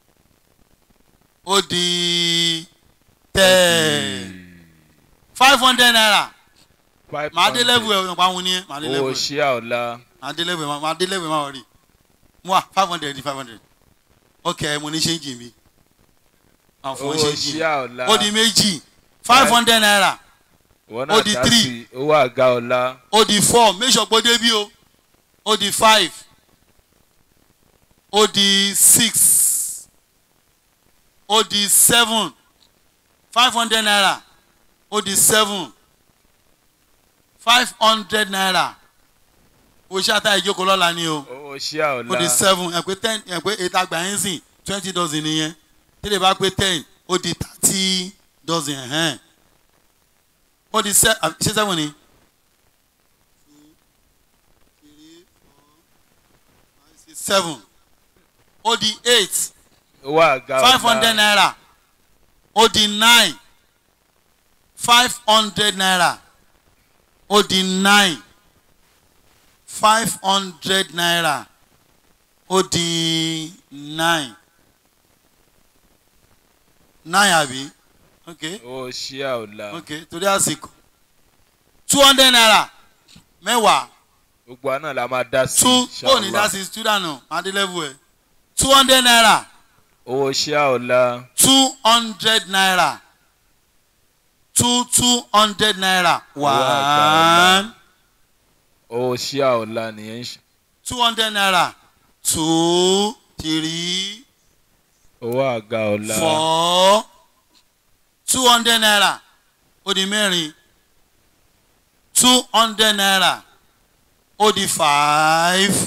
ó di ten five hundred naira five màá dé hundred. level ẹ̀ ọ̀pá wọn ni ẹ̀ màá dé level owó ẹ̀ ṣíà ọ̀la màá dé level ẹ̀ màá dé level ẹ̀ máa rí mu wa five hundred di five hundred ok mo ní ṣéǹjì mi àwọn fún owó ṣéǹjì ṣíà ọ̀la ó di méjì five hundred naira ìwọ ó náà di dá three. sí owó àga ọ̀la ó di four make sure pé ó débí o ó di five ó di six ó di seven five hundred naira ó di seven five hundred naira o ṣe àtà ìjókòó lọ́la ni o owó ṣíà ó di ọ̀la seven ẹ pé ten ẹ pé eight àgbà yẹn sìn twenty dozen nìyẹn tẹ́lẹ̀ bá pé ten ó di thirty dozen ẹ̀hẹ́n ó di se ṣé seven ni. seven ó di eight owó àga ọ̀la five hundred naira ó di nine five hundred naira ó di nine five hundred naira ó di nine nine àbí ok owó ṣíà ọ̀la ok torí àsìkò two hundred naira mẹ́wàá gbogbo àná la máa dá sí two ó ní inshallah. dá sí student nù adélẹ́bù ẹ̀ two hundred naira owó ṣíà ọ̀la two hundred naira two two hundred naira one owó ṣíà ọ̀la nìyẹn ń ṣe two hundred naira two three owó àga ọ̀la four two hundred naira ó di mẹ́rin two hundred naira ó di five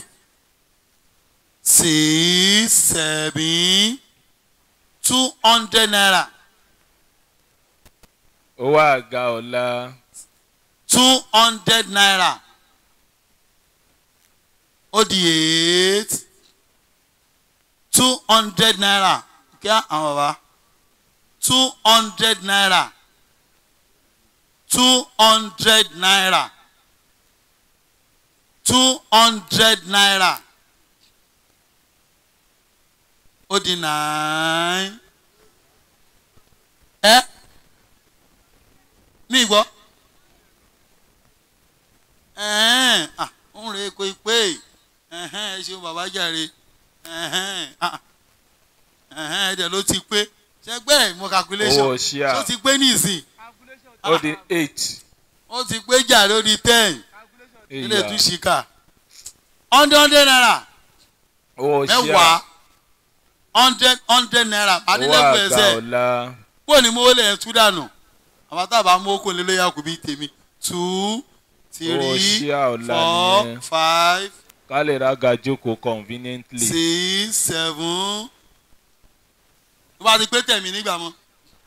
six seven two hundred naira owó àga ọ̀la two hundred naira ó di eight two hundred naira kí àwọn bàbá two hundred naira two hundred naira two hundred naira ó di nine ẹ mi gbọ́ ẹ̀hẹ́n ah ń re ko pé ẹ̀hẹ́n ẹ ṣeun bàbá jàre ẹ̀hẹ́n ah ẹ̀hẹ́n ẹ̀dẹ̀ ló ti pé ṣẹgbẹ́ mo calculation owó ṣíà ó ti pé nísìn ó di eight ó ti pé jàre ó di ten ilé ìyá tún ṣìkà hundred hundred naira owó ṣíà mẹ́wàá hundred hundred naira owó adílẹ́kùn àga ẹsẹ̀ ọ̀la kúrò ní mowó lẹ̀ tú dànù àwọn tábà mú okòó lé lóyà kù bí tèmi two Owó three ṣíà ọ̀la four nìyẹn. five ká lè ra ga jókòó conveniently six seven tó bá ti pé tẹ̀mí nígbà mọ́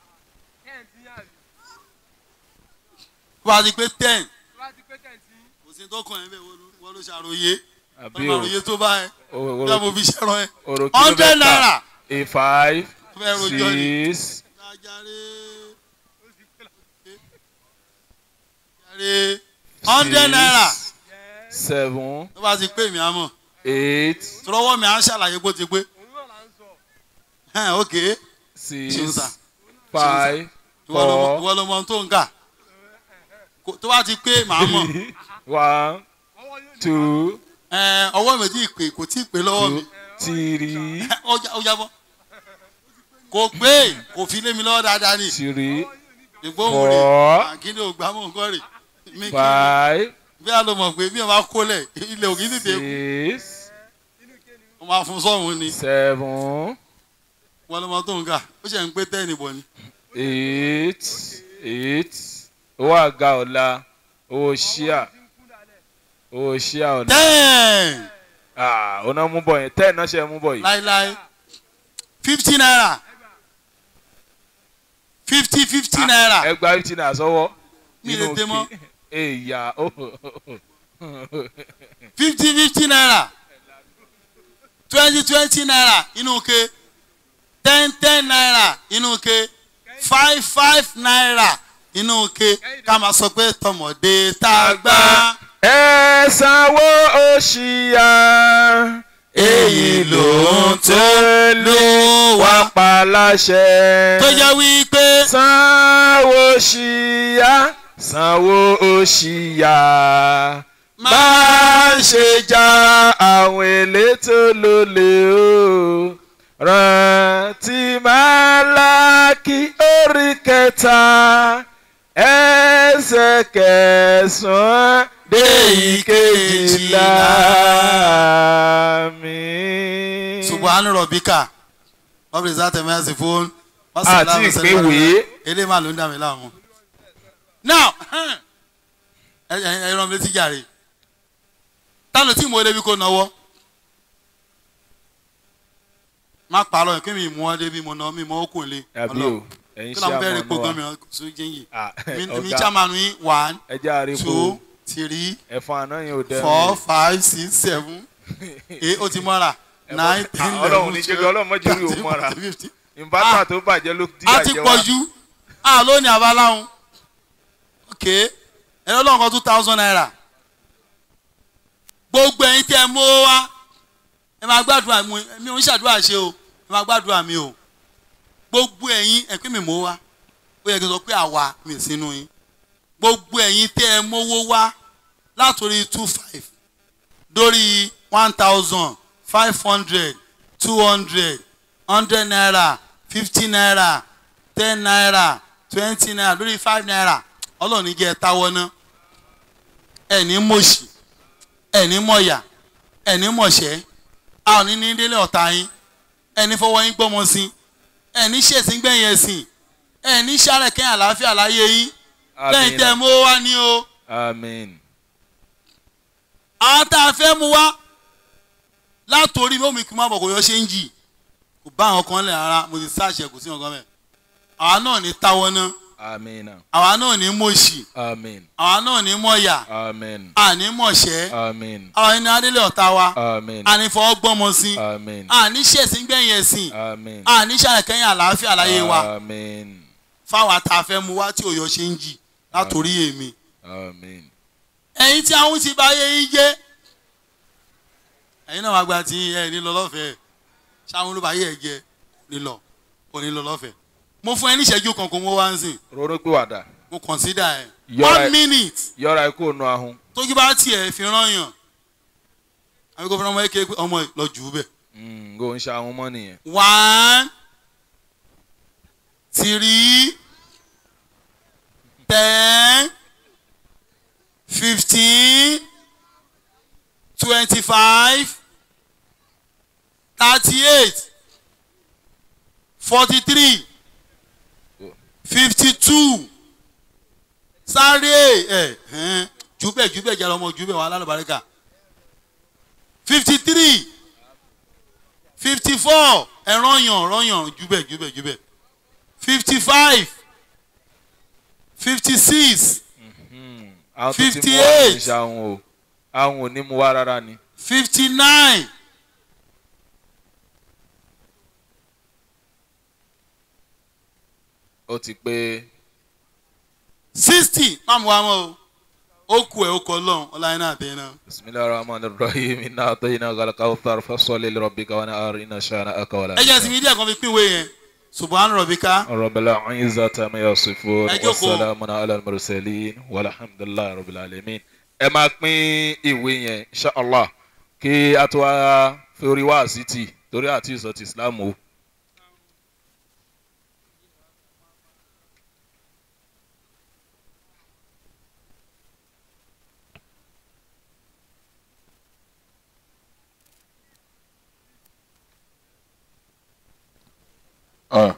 tó bá ti pé ten kò sí tó kàn ẹ́ bẹ́ẹ̀ wọ́n ló ṣàròyé àbí wọ́n ló ṣàròyé tó bá ẹ o- bí wọ́n mo fi ṣẹ́rọ ẹ oro hundred kìlómítà naira a five ó fẹ́ rojọ́ ni. six Jàre. Jàre. hundred six, naira seven tó bá ti pé mi àmọ́ eight tọrọwọ́ mi à ń ṣàlàyé bó ti pé Hẹ́n, ok six Ṣeun sà. five ìwọ ló mọ- four ìwọ ló mọ ohun tó ń kà Kò- tó bá ti pé màá mọ̀ one two Ẹ, ọwọ́ mi ti pè kò tí ì pé lọ́wọ́ mi two three ó já- ó jábọ́ kò pé kò fi lé mi lọ́wọ́ dáadáa ni three ìgbóhùn rè four àkíní ò gbámọ̀ nǹkan rè mí kí five bí a lọ mọ̀ pé bí wọ́n bá kólẹ̀ ilẹ̀ òkè tètè kú six wọ́n máa fún sọ́hún ni seven wọ́n lọ́mọ tó ń kà ó ṣe ń pé tẹ́ẹ̀nì bọ̀ ni. eight eight owó àga ọ̀la owó ṣíà owó ṣíà ọ̀la ten ah ọ̀nà mú bọ̀ yẹn ten náà ṣe mú bọ̀ yìí láíláí fifty naira fifty fifty naira ẹgbàá fifty naira sọ́wọ́ Mi lè dé mọ́. èyà fifty fifty naira twenty twenty naira inú ke ten ten naira inú ke five five naira inú ke ká máa sọ pé tọmọdé tá a gbá. ẹ sanwó òṣìyà èyí ló ń tó ló wá pa láṣẹ. tó jẹ́ wípé sanwó òṣìyà sanwó òṣìyà má ṣe já àwọn elétò lólè o rántí Málákì orí kẹta ẹsẹ̀ kẹsàn-án dé ìkejìlá mi. subahana rọbíkà ọbẹ̀ ìsáàtẹ̀ mẹ́sì fún Àti ìpéwèé. eléyìí máa ló ń dà mí láàmú. now ẹ ẹ ẹ rán mi létí jàre táwọn tí mo débi kó náwó má parọ́ yẹn kí mi mú ọ débi mo ná mi mọ́ okùn lé àbí o ẹ̀yin kí ṣe ló ń bẹ̀rẹ̀ àmọ́ gbogbo náà mi ọ̀sùn jẹ́yìn Ah, mi mi ọ̀gá chairman yín one ẹja àríkò two three ẹ̀fọn àná yẹn ò dẹ́rùn. four five six seven eight ó ti mọ́ra nine ten Ah, Ọlọ́run ní jẹ́ kí Ọlọ́run má jẹ́ orí òun mọ́ra. ìbátà tó bàjẹ́ ló díyà a ti jẹ pọ̀ wá. jù a lónìí abaláhùn ok ẹ̀rọ lọ́wọ́ kan two thousand naira gbogbo ẹ̀yin tẹ́ ẹ mú ó wá ẹ máa gbàdúrà mi mi ò ń ṣàdúrà ṣe o ẹ máa gbàdúrà mi o gbogbo ẹ̀yin ẹ pé mi mú wá ó yẹ kí n sọ pé àwa mi ò sínú yín gbogbo ẹ̀yin tẹ́ ẹ mówó wá látòrí two five dórí one thousand five hundred two hundred hundred naira fifty naira ten naira twenty naira lórí five naira ọlọ́run ní jẹ́ ẹ táwọ́ ná ẹ̀ní mọ̀ṣì ẹ̀ní mọ̀yà ẹ̀ní mọ̀ṣẹ́ a ò ní ní délé ọ̀tá yín ẹ̀ní fọwọ́ yín gbọ́mọ sí ẹ̀ní ṣèṣin gbẹ̀yìn ẹ̀sìn ẹ̀ní sáré kẹ́yìn àlàáfíà láyé yín lẹ́yìn tẹ́ ẹ mú wá ní o amen àwọn tá a fẹ́ mu wá látòrí omi kí n má bọ̀ kò yọ ṣe ń jì kò bá àwọn kan lẹ̀ rárá mo ti sáàṣẹ kò sí ọ̀gá mẹ́ àwa náà ní táwọ́ ná amen àwa náà ní mọ̀ọ́ṣì amen àwa náà ní mọ̀ọ́yà amen àní mọ̀ọ́ṣẹ́ amen àwọn ẹni adélé ọ̀tá wa amen àní fọwọ́ gbọ́mọ sí amen àní ṣẹ̀sìn gbẹ̀yìn ẹ̀sìn amen àní ṣàlẹ̀kẹ́yìn àlàáfíà láyé wa amen fáwọn àtàfẹ́ mu wá tí òyọ ṣe ń jì látòrí èmi amen ẹ̀yin tí àwọn ti bá yé yín jẹ́ ẹ̀yin náà wàá gba tí ẹ̀ ní lọ lọ́fẹ̀ẹ́ ṣáwọn ló bá yé ẹ̀ jẹ́ nílọ kò ní lọ lọ́fẹ̀ẹ́ mo fún ẹ ní ìṣẹ́jú kan kó mo wá ń sìn ronú pé wàdà mo consider ẹ Yọra ẹ- one minute yọra ẹ kó nu ahun tójú bá tiẹ̀ fi rán yàn àbí kò fún ọmọ eke pé ọmọ yìí lọ jù ú bẹ̀. Mm, kò ń ṣe ahun mọ́ nìyẹn one three ten fifteen twenty-five thirty-eight forty-three fifty-two sáré ẹ ẹn jùbẹ jùbẹ jàre ọmọ jùbẹ wà lálùbáríkà fifty-three fifty-four ẹ rọyàn rọyàn jùbẹ jùbẹ jùbẹ fifty-five fifty-six Mm, àwọn tó ti mú wá kò ń ṣe ahun o ahun ò ní mu wá rárá ni fifty-nine ó ti pé sixty má mú wa mọ́ o ó kù ẹ̀ ó kọ lọ́hùn ọláyìn náà tẹ̀ náà. بسم الله الرحمن الرحيم إنا أعطيناك الكوثر فصل لربك ونهار إن شانئك ولا ẹ jẹ́ sinmi díẹ̀ kan fi pín ìwé yẹn subhanahu rabbika رب العزة ما يصفون Ẹ jókòó. والسلام على المرسلين والحمد لله رب العالمين ẹ máa pín ìwé yẹn inshallah kí a tó wá fi orí wá sí tì torí àti ìsọ ti islam o. Uh.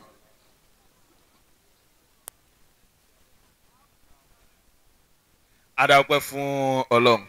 adáwọ́pẹ́ fún ọlọ́run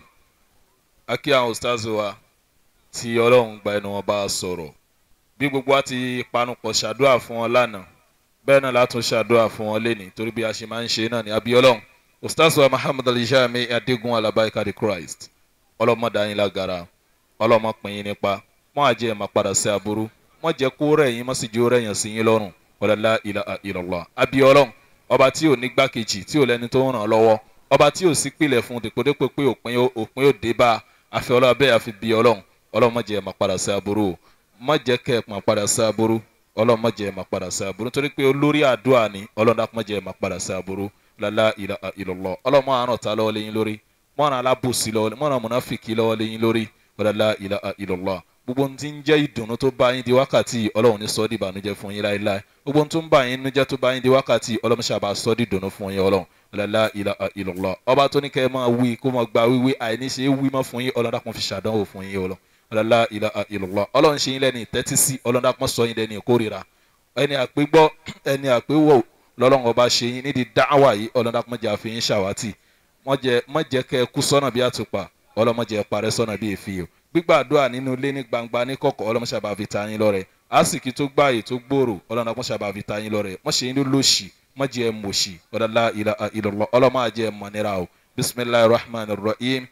a kí àwọn ustaz wa tí ọlọ́run gba ẹnu wọn bá a sọ̀rọ̀ bí gbogbo wa ti panupọ̀ ṣàdúrà fún wọn lánàá bẹ́ẹ̀ náà látún ṣàdúrà fún wọn lénìí torí bí a ṣe máa ń ṣe náà ní abí ọlọ́run ustaz wa muhammad alijami adigun alabaika the christ ọlọ́mọdé yín lágara ọlọ́mọ pín yín nípa mọ́ àjẹ́ ẹ̀ máa padà sí aburú mọ́ jẹ́ kó rẹ̀ yín mọ́ sì jẹ́ ó rẹ̀ yàn sí yín lọ́rùn wàlálà ilà ìlọ́lá abí ọlọ́run ọba tí ò ní gbákejì tí ò lẹ́ni tó ń ràn án lọ́wọ́ ọba tí ò sí pilẹ̀ fún dèpòdépò pé òpin ó- òpin ó dé bá a àfi ọlọ́run bẹ́ẹ̀ àfi bí ọlọ́run ọlọ́run má jẹ́ ẹ̀ máa padà sí aburú o má jẹ́ kẹ́ ẹ̀ máa padà sí aburú ọlọ́run má jẹ́ ẹ̀ máa padà sí aburú nítorí pé olórí àdúrà ni ọlọ́run dákun má jẹ́ ẹ̀ máa padà sí aburú lálá ilà ìlọ́lọ́ ọlọ́run má àrùn ta lọ́wọ́ lẹ́yìn lórí mọ́ràn alábòsí lọ́wọ́ mọ́ràn mùnáfìkì lọ́wọ́ lẹ́yìn lórí lálá ilà ìlọ́lọ́ gbogbo ohun tí ń jẹ́ ìdùnnú tó bá yín di wákàtí yìí, ọlọ́run ní sọ́ di ìbànújẹ́ fún yín láéláé gbogbo ohun tó ń bá yín nínú jẹ́ tó bá yín di wákàtí yìí, ọlọ́run ṣàbà sọ́ di ìdùnnú fún yín ọlọ́run lálá ilà ìlọ́lọ́ ọba tó ní kẹ́ ẹ máa wí kó máa gba wíwí àìníṣe wí mọ́ fún yín ọlọ́run dákun fi ṣàdánwò fún yín ọlọ́run lálá ilà ìlọ́lọ́ ọlọ́run ṣe yín lẹ́ni ìtẹ́tí sí ọlọ́run dákun sọ yín lẹ́ni ìkórira ẹni àpégbọ́ ẹni àpéwò lọ́lọ́run ọba ṣe yín nídìí dáhàwá yìí ọlọ́run dákun mọ́jà fi yín ṣàwátì mọ́jẹ́ kẹ́ ẹ kú sọ́nà bí àtùpà ọlọ́mọjẹ́ parẹ́ sọ́nà bí èéfì o gbígbàdúrà nínú ilé ní gbangba ní kọ̀kọ̀ ọlọ́mọṣàbà fi ta yín lọ́rẹ̀ àsìkí tó gbààyè tó gbòòrò ọlọ́mọṣàbà fi ta yín lọ́rẹ̀ mọ́ṣẹ́ yín ló lòṣì mọ́jẹ́ ẹ mọ̀ṣì ọ̀dàlá ìlọ̀lọ́ ọlọ́mọàjẹ́ ẹ mọ̀ nira o bisimilahi rahman rahim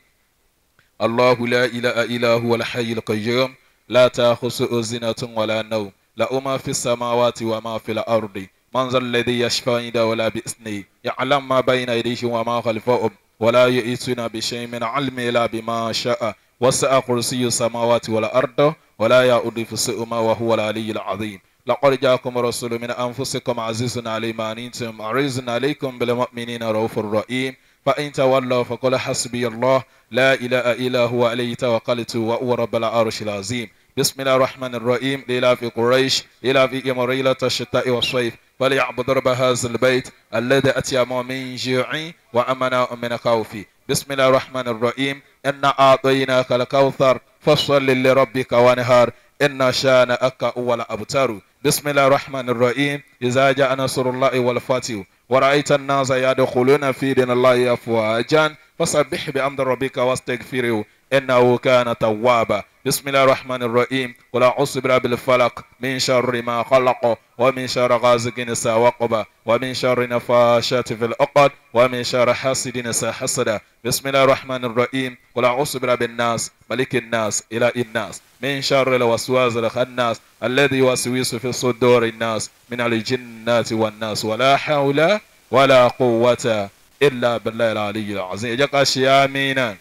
allahu la ilaha illa huwa alhayy alqayyum la ta'khusuhu zinatun wala nawm lahu ma fi samawati wa ma fi al-ardi man zal ladhi yashfa indahu wala bi isnihi ya'lam ma bayna aydihim wa ma khalfahum ولا يئتون بشيء من علم إلا بما شاء وسع كرسي السماوات والأرض ولا يؤد فسئهما وهو العلي العظيم لقد جاءكم رسول من أنفسكم عزيز علي ما أنتم عزيز عليكم بالمؤمنين رؤوف رحيم فإن تولوا فقل حسبي الله لا إله إلا هو عليه توكلت وهو رب العرش العظيم بسم الله الرحمن الرحيم لإلى في قريش إلى في إمريلة الشتاء والصيف فليعبد رب هذا البيت الذي أتيم من جوع وأمنا من خوف بسم الله الرحمن الرحيم إنا أعطيناك الكوثر فصل لربك ونهار إن شانئك هو الأبتر بسم الله الرحمن الرحيم إذا جاء نصر الله والفتح ورأيت الناس يدخلون في دين الله أفواجا فسبح بأمر ربك واستغفره إنه كان توابا بسم الله الرحمن الرحيم قل أعوذ برب الفلق من شر ما خلق ومن شر غازق إذا وقب ومن شر نفاشات في العقد ومن شر حاسد إذا حسد بسم الله الرحمن الرحيم قل أعوذ برب الناس ملك الناس إله الناس من شر الوسواس الخناس الذي يوسوس في صدور الناس من الجنات والناس ولا حول ولا قوة إلا بالله العلي العظيم إجاك آمين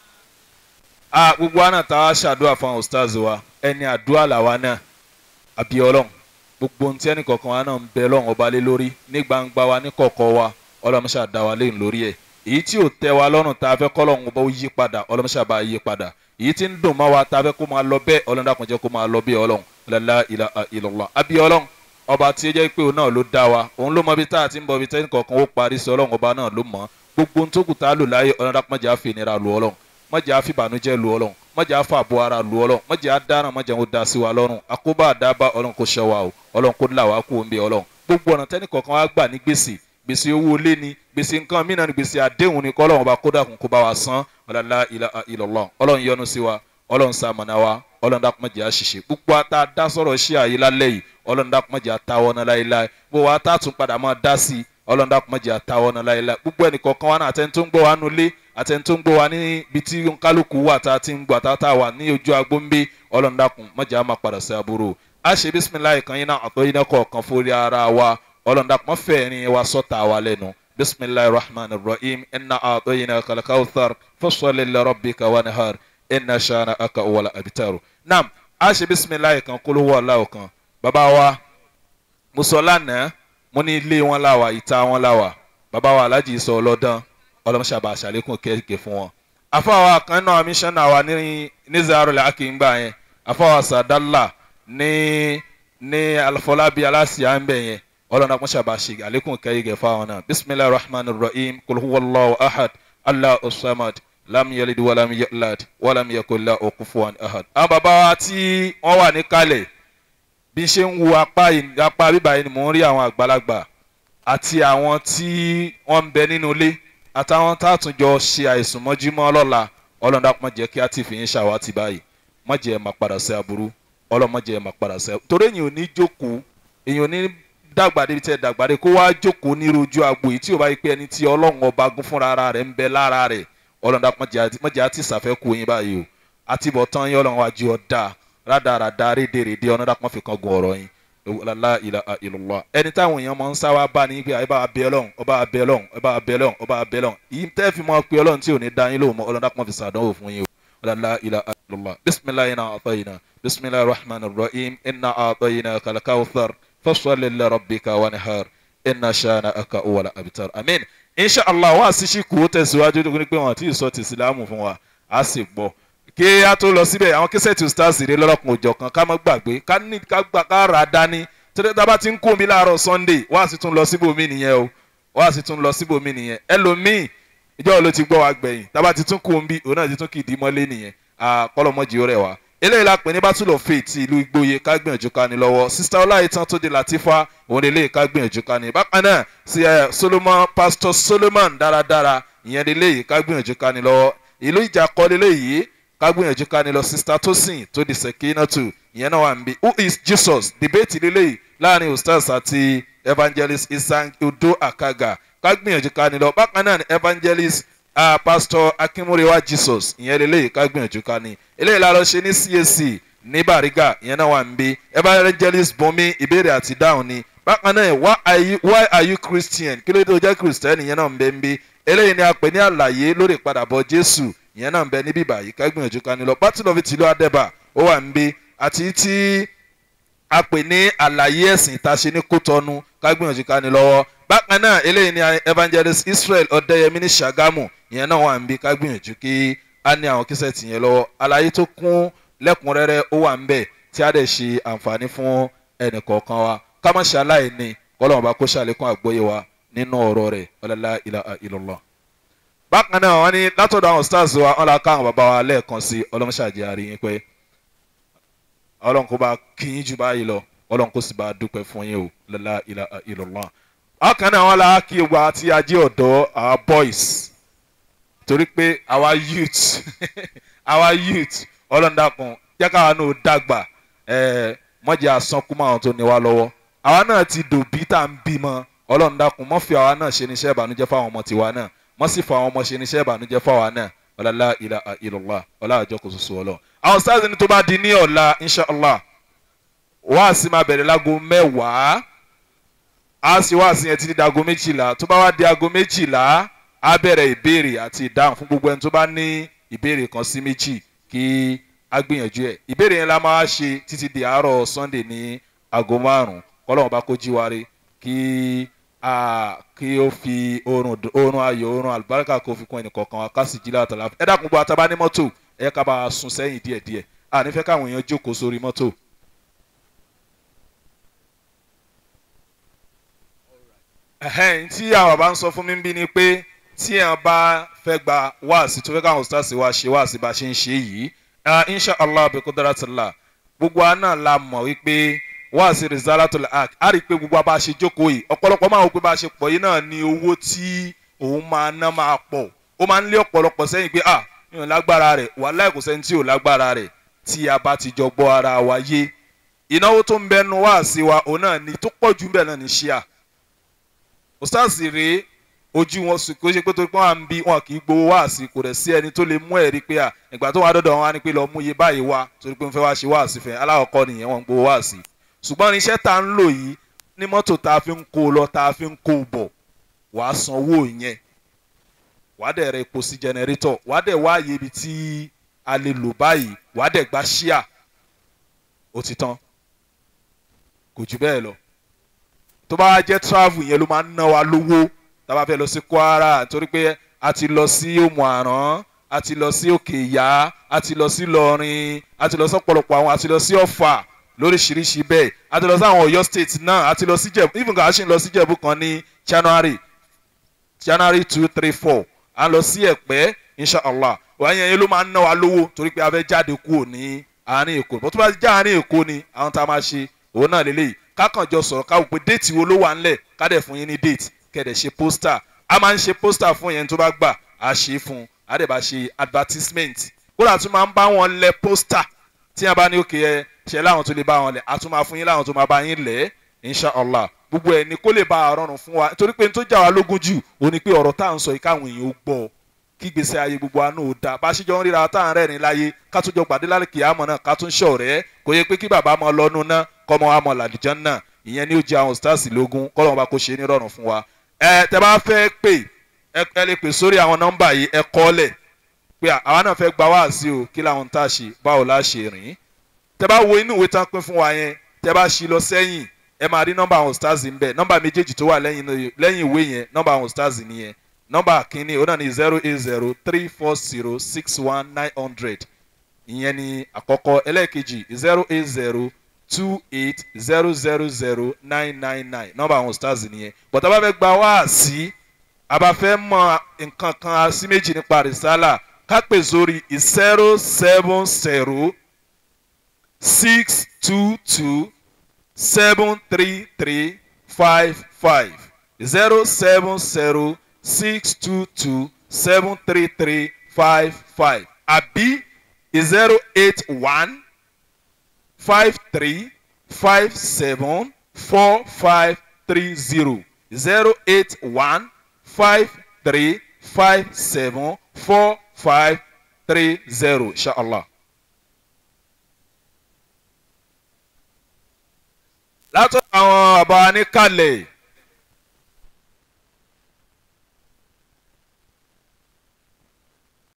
a gbogbo àná tá a ṣàdúrà fún àwọn ustaz wa ẹni àdúrà làwa náà àbí ọlọ́run gbogbo ohun tí ẹnì kọ̀ọ̀kan wa náà ń bẹ lọ́run ọba lé lórí ní gbangba wa ní kọ̀ọ̀kọ̀ wa ọlọ́run ṣàdá wa lẹ́yìn lórí ẹ̀ èyí tí ò tẹ́ wa lọ́rùn tá a fẹ́ kọ́ lọ́run ọba ó yí padà ọlọ́run ṣàbá yí padà èyí tí ń dùn mọ́ wa tá a fẹ́ kó máa lọ bẹ́ẹ̀ ọlọ́run dàkún jẹ́ kó máa lọ bẹ́ẹ̀ ọlọ́run lálá ilà ìlọ́lá àbí ọlọ́run ọba tí ó jẹ́ pé òun náà ló dá wa òun ló mọ bí tá a ti ń bọ bí tẹ́nì kọ̀ọ̀kan ó parí sí ọlọ́run ọba náà ló mọ̀ gbogbo ohun tó kù tá a lò láyé ọlọ́run dàkún mọ́jà fìnira lu ọlọ́run mọ́jà fìbànújẹ́ lu ọlọ́run mọ̀jà àfàbọ̀ ara lu ọlọ́run mọ̀jà àdáná mọ̀jà ó da sí wa lọ́rùn àkóbá àdábà ọlọ́run kò ṣọ wa o ọlọ́run kò là wá kó o ń bẹ ọlọ́run gbogbo ọ̀nà tẹ́nì kọ̀ọ̀kan wá gbà ní gbèsè gbèsè owó ilé ni gbèsè nǹkan mìíràn ni gbèsè àdéhùn ni kọ́lọ́run ọba kódà kún kó bá wa san ọ̀làlá ìlọ̀lọ́ ọlọ́run yọ́nú sí wa ọlọ́run sàmọ̀nà wa ọlọ́run dákun mọ̀jà àṣìṣe gbogbo ata dá sọ̀rọ̀ ṣé àyè lálẹ́ yìí ọlọ́run dákun mọ̀jà táwọ́ náà láéláé bó wa tá tún padà máa dá sí ọlọ́run dákun mọ̀jà táwọ́ náà láéláé gbogbo ẹnìkọ̀ọ̀kan wa náà àtẹni tó ń gbọ́ wa nulẹ̀ àtẹni tó ń gbọ́ wa níbi tí kálukú wà tá a ti ń gbọ́ tá a wà ní ojú agbóńbé ọlọ́run dákun mọ̀jà máa padà sí aburú a ṣe bisimilayi kan yín náà àtọ́ yín náà kọ̀ọ̀kan fórí ara wa ọlọ́run dákun mọ́ fẹ́ ẹ̀rín wa sọ́ta wa lẹ́nu bisimilahi rahman rahim inna atoyina kalakawthar fasoli larabbika wanihar inna shana aka wala abitaru. naam a ṣe bisimilahi kan kólówó aláwọ̀ kan bàbá wa mo sọ lánàá mo ní ilé wọn láwà ìta wọn láwà bàbá wa alájì sọ ọlọ́dán ọlọ́mọṣàbà àṣàlékún kẹ́kẹ́ fún wọn. afáwa kan náà mísánná wa ní ní zaro làákì ń gbà yẹn afáwa sàdálà ní ní alfọlábí aláṣìá ń bẹ̀ yẹn ọlọ́run akún ṣàbà ṣe àlékún kẹ́kẹ́ fáwọn náà bisimilahi rahman rahim kulhuwallahu ahad allah usamad lam yalid walam yalad walam yakola okufuwan ahad. àwọn bàbá wa tí wọ́n wà ní kalẹ̀ bí n ṣe ń wo apá yìí- apá bíbá yìí ni mò ń rí àwọn àgbàlagbà àti àwọn tí wọ́n ń bẹ nínú ilé àtàwọn tá a tún jọ ṣe àìsùn mọ́júmọ́ lọ́la ọlọ́run dákun má jẹ́ kí á ti fi yín ṣàwátì báyìí má jẹ́ ẹ máa padà sí aburú ọlọ́run má jẹ́ ẹ máa padà sí aburú torí èyàn ò ní jókòó èyàn ò ní dàgbà débi tẹ́ dàgbà dé kó wá jókòó ní rojú agbo yìí tí ò bá yí pé ẹni tí ọlọ́run ọba gún fúnra ara rẹ̀ ń bẹ lára rẹ̀ ọlọ́run dákun má jẹ́ á- má jẹ́ á ti ṣàfẹ́kù yín báyìí o àtibọ̀tán yín ọlọ́run wájú ọ̀dà rádaràda rédèrèdè ọ̀nà dákun má fi kan gun ọ̀rọ̀ yín la ilaha illallah ẹni táwọn èèyàn máa ń sáwá bá ní pé ọba abẹ ọlọ́run ọba abẹ ọlọ́run ọba abẹ ọlọ́run ọba abẹ ọlọ́run yìí tẹ́ fi mọ́ pé ọlọ́run tí ò ní dá yín lóhùn mọ́ ọlọ́run dákun fi sàdánwò fún yín o la ilaha illallah bisimilayi na atayina bisimilayi rahman rahim inna atayina kalakawthar fasali larabbika wanihar inna shana aka wala abitar amin insha allah wá sí ṣìkú ó tẹ̀síwájú tó ní pé wọn àti ìsọ ti ìsìlámù fún wa á sì gbọ́ kí a tó lọ síbẹ̀ àwọn kẹsẹ̀tì stars rè lọ́lọ́kùn òjọ̀ kan ká má gbàgbé ká ní ká gbà ká rà á dání tẹ́lẹ̀ tá a bá ti ń kó mi láàárọ̀ sunday wá sí tún lọ síbòmí nìyẹn o wá sí tún lọ síbòmí nìyẹn ẹlòmíì ìjọ ló ti gbọ́ wa gbẹ̀yìn tá a bá ti tún kó mi òun náà ti tún kì í dí mọ́lé nìyẹn kọ́lọ́mọ́jì ó rẹ̀ wá eléyìí la pè ní battle of faith ti ìlú igbóye ká gbìyànjú ká ní lọ́wọ́ sista ọláìtàn tó di latifa òun eléyìí ká gbìyànjú ká ní bákan náà sí ẹ solomon pastor solomon dáradára ìyẹn eléyìí ká gbìyànjú ká ní lọ́wọ́ ìlú ìjà kọ́ eléyìí ká gbìyànjú ká ní lọ sista tosin tó di sekinatu ìyẹn náà wà ń bí who is jesus debate eléyìí láàrin ustaz àti evangelist isan odo akaga ká gbìyànjú ká ní lọ bákan náà ni evangelist uh, pastor akínmúrewá jesus ìyẹn lélẹ́yìí ká gbìyànjú ká ní eléyìí la lọ ṣe ní cac ní bariga ìyẹn náà wà ń bí evangelist bomi ìbéèrè àti dáhùn ni bákan náà why are you, why are you christian kí ló dé tó jẹ́ christian ìyẹn náà ń bẹ ń bí eléyìí ni a pè ní àlàyé lórí ìpadàbọ̀ jésù ìyẹn náà ń bẹ níbí báyìí ká gbìyànjú ká ní lọ battle of tìlú adẹ́bà ó wà ń bí àti tí a pè ní àlàyé ẹ̀sìn tá a ṣe ní kótọ́nu ká gbìyànjú ká ní lọ́wọ́ bákan náà eléyìí ni evangelist israel ọ̀dẹ́yẹmí ní sàgámù ìyẹn náà wà ń bí ká gbìyànjú kí a ní àwọn kíṣẹ́ẹ̀tì yẹn lọ́wọ́ àlàyé tó kún lẹ́kùnrẹ́rẹ́ ó wà ń bẹ̀ tí a dẹ̀ ṣe àǹfààní fún ẹnì kọ̀ọ̀kan wa ká má ṣe aláìní kọ́lọ́mù bá kó ṣàlékún àgbóyè wa nínú ọ̀rọ̀ rẹ̀ ọ̀làlá ilaha illallah. bákan náà wọ́n ní látọ̀dọ̀ àwọn stars wa wọ́n la ká àwọn bàbá wa lẹ́ẹ̀kan sí ọlọ́mọṣàjẹ́ àríyìn pé ọlọ́run kó bá kíyìn jù báyìí lọ ọlọ́run kó sì bá dúpẹ́ fún yín o ọ̀làlá ilaha illallah. bákan náà wọ́n la kí gbogbo àti ajé ọ̀dọ́ our boys torí pé our youth our youth ọlọ́run dákun jẹ́ káwa náà dàgbà mọ̀jẹ̀ àsankú máa tó ní wa lọ́wọ́ àwa náà ti dòbí tá à ń bímọ ọlọ́run dákun mọ́ fi àwa náà ṣe níṣẹ́ ìbànújẹ́ fáwọn ọmọ tiwa náà mọ́ sì fún àwọn ọmọ ṣe níṣẹ́ ìbànújẹ́ fáwa náà ọ̀làlá ilà ìlọ́lá ọ̀là àjọ kò soso ọlọ́ àwọn sáàsì ni tó bá di ní ọ̀la inshàlá wáàsí máa bẹ̀rẹ̀ lágo mẹ́wàá á sì wáàsí yẹn títí di aago méjìlá tó bá wá di aago méjìlá á bẹ̀rẹ̀ ìbéèrè àti ìdáhùn fún gbogbo ẹni tó bá ní ìbéèrè kan sí méjì kí á gbìyànjú ẹ̀ ìbéèrè yẹn la máa ṣe títí di àárọ̀ sunday ní aago márùn-ún kọ́lọ́mù bá kó jíwáre kí kí ó fi oorun oorun ayọ̀ oorun àlùbáríkà kó fi kún ẹnì kọ̀ọ̀kan wa ká sì jí láàtọ̀ láfi ẹ dákun gbọ́ àtàbá ní mọ́tò ẹ ká bá a sún sẹ́yìn díẹ̀díẹ̀ à nífẹ̀ẹ́ káwọn èèyàn jókòó sórí mọ́tò. ẹ̀hẹ́n tí àwọn bàbá ń sọ fún mi bí ni pé tí ẹ̀ bá fẹ́ gba wáàsí tó fẹ́ káwọn stars wa ṣe wáàsí bá ṣe ń ṣe yìí insha allah abẹ́kọ́ dára ti la gbogbo wa náà la mọ̀ wípé wáàsí rizalatul haq a rí i pé gbogbo wa bá ṣe jókòó yìí ọ̀pọ̀lọpọ̀ máa wò pé bá ṣe pọ̀ yìí náà ni owó tí òun máa ná máa pọ̀ ó máa ń lé ọ̀pọ̀lọpọ̀ sẹ́yìn pé ah mi ò lágbára rẹ̀ wàhálà kò sẹ́ni tí ò lágbára rẹ̀ tí a bá ti jọ gbọ́ ara wa yé ìnáwó tó ń bẹnu wáàsí wa òun náà ni tó pọ̀ jù bẹ́ẹ̀ náà ni ṣíà òsáàsì rèé ojú wọn sùn kó ṣe pé tó pọ́n à ń bí wọn kì í gbowó wáàsí kò rẹ̀ sí ẹni tó lè mú ẹ̀rí pé à ìgbà tó wà dọ́dọ̀ wọn á ní pé lọ mú iye báyìí wá torí pé ń fẹ́ wá ṣe wáàsí fẹ́ aláwọ̀kọ́ nìyẹn wọn ń gbowó wáàsí ṣùgbọ́n irinṣẹ́ tá ń lò yìí ní mọ́tò tá a fi ń kó lọ tá a fi ń kó bọ̀ wàá san owó yẹn wàá dẹ̀ rẹ epo sí jẹnẹrétọ̀ wàá dẹ̀ wá àyè ibi tí a lè lò báyìí wàá dẹ̀ gba ṣíà ó ti tán kò jù bẹ́ẹ̀ lọ tó bá jẹ́ travel yẹn ló máa ń ná wa lówó tá a bá fẹ́ lọ sí kwara torí pé a ti lọ sí òmù àrán a ti lọ sí òkè ìyá a ti lọ sí lọrin a ti lọ sí ọ̀pọ̀lọpọ̀ àwọn a ti lọ sí ọ̀fà lóríṣiríṣi bẹ́ẹ̀ a ti lọ sí àwọn ọ̀yọ́ state náà a ti lọ sí jẹ̀bú even kà á ṣì ń lọ sí jẹ̀bú kan ní january january two three four à ń lọ sí ẹ̀pẹ́ inshallah wọ́n yẹn ló máa ń ná wa lówó torí pé a fẹ́ jáde kúrò ní àárín èkó bó tó bá já àárín èkó ni àwọn tá a máa ṣe òun náà lélẹ́yìí kákànjọ sọ̀rọ̀ káwọ́ pé déètì wo ló wà ńlẹ̀ ká dẹ̀ fún yín ní déètì kẹ̀dẹ̀ ṣe pósítà a máa ń ṣe pósítà fún yẹn tó bá gbà á ṣe é fún un á dẹ̀ bá ṣe advertisement kódà tún máa ń bá wọn lẹ pósítà tí a bá ní òkè ẹ ṣe láwọn tó lè bá wọn lẹ a tún máa fún yín láwọn tó máa bá yín lẹ inshallah gbogbo ẹ ní kó lè bá a rọrùn fún wa nítorí pé n tó jà wá lógún jù ó ní pé ọ̀rọ̀ tá à ń sọ yìí káwọn èèyàn ó gbọ́ kí gbèsè ayé gbogbo wa náà ó dáa bá a ṣe jọ ń ríra tá à ń rẹ́rìn láyé ká tún jọ pàdé lálẹ́ kìámọ̀ náà ká tún ṣọ̀rẹ́ kò yẹ pé kí bàbá mọ lọ́nu náà kọ́mọ wa mọ làdìjọ́ náà ìyẹn ni ó jẹ àwọn stars lógún kọ́lọ́mọ bá kó ṣe ní rọrùn fún wa. ẹ tẹ bá fẹ́ pè ẹ lè pè sórí àwọn nọ́mbà yìí ẹ kọ́lẹ̀ pé àwa náà fẹ́ gba wáàsí o kí làwọn tá a ṣe báwo la ṣe rìn. tẹ bá wo inú ìwé tán pín fún wa yẹn tẹ bá ṣí lọ sẹ́yìn ẹ máa rí nọ́mbà àwọn stars ń bẹ̀ nọ́mbà méjèèjì tó wà lẹ́yìn ìwé yẹn nọ́mbà àwọn stars nìyẹn nọ́mbà kínní ó náà ní zero eight zero three four zero six one nine hundred ìyẹn ni àkọ́kọ́ ẹlẹ́ẹ̀kejì zero eight zero two eight zero zero zero nine nine nine nọ́mbà àwọn stars nìyẹn bọ̀dá bá fẹ́ gba wá sí a bá fẹ́ mọ nǹkan kan sí méjì nípa rìsálà ká pè sórí zero seven zero six two two seven three three five five zero seven zero six two two seven three three five five àbí zero eight one five three five seven four five three zero zero eight one five three five seven four five three zero inshallah. látọ̀ àwọn àbá ní kalẹ̀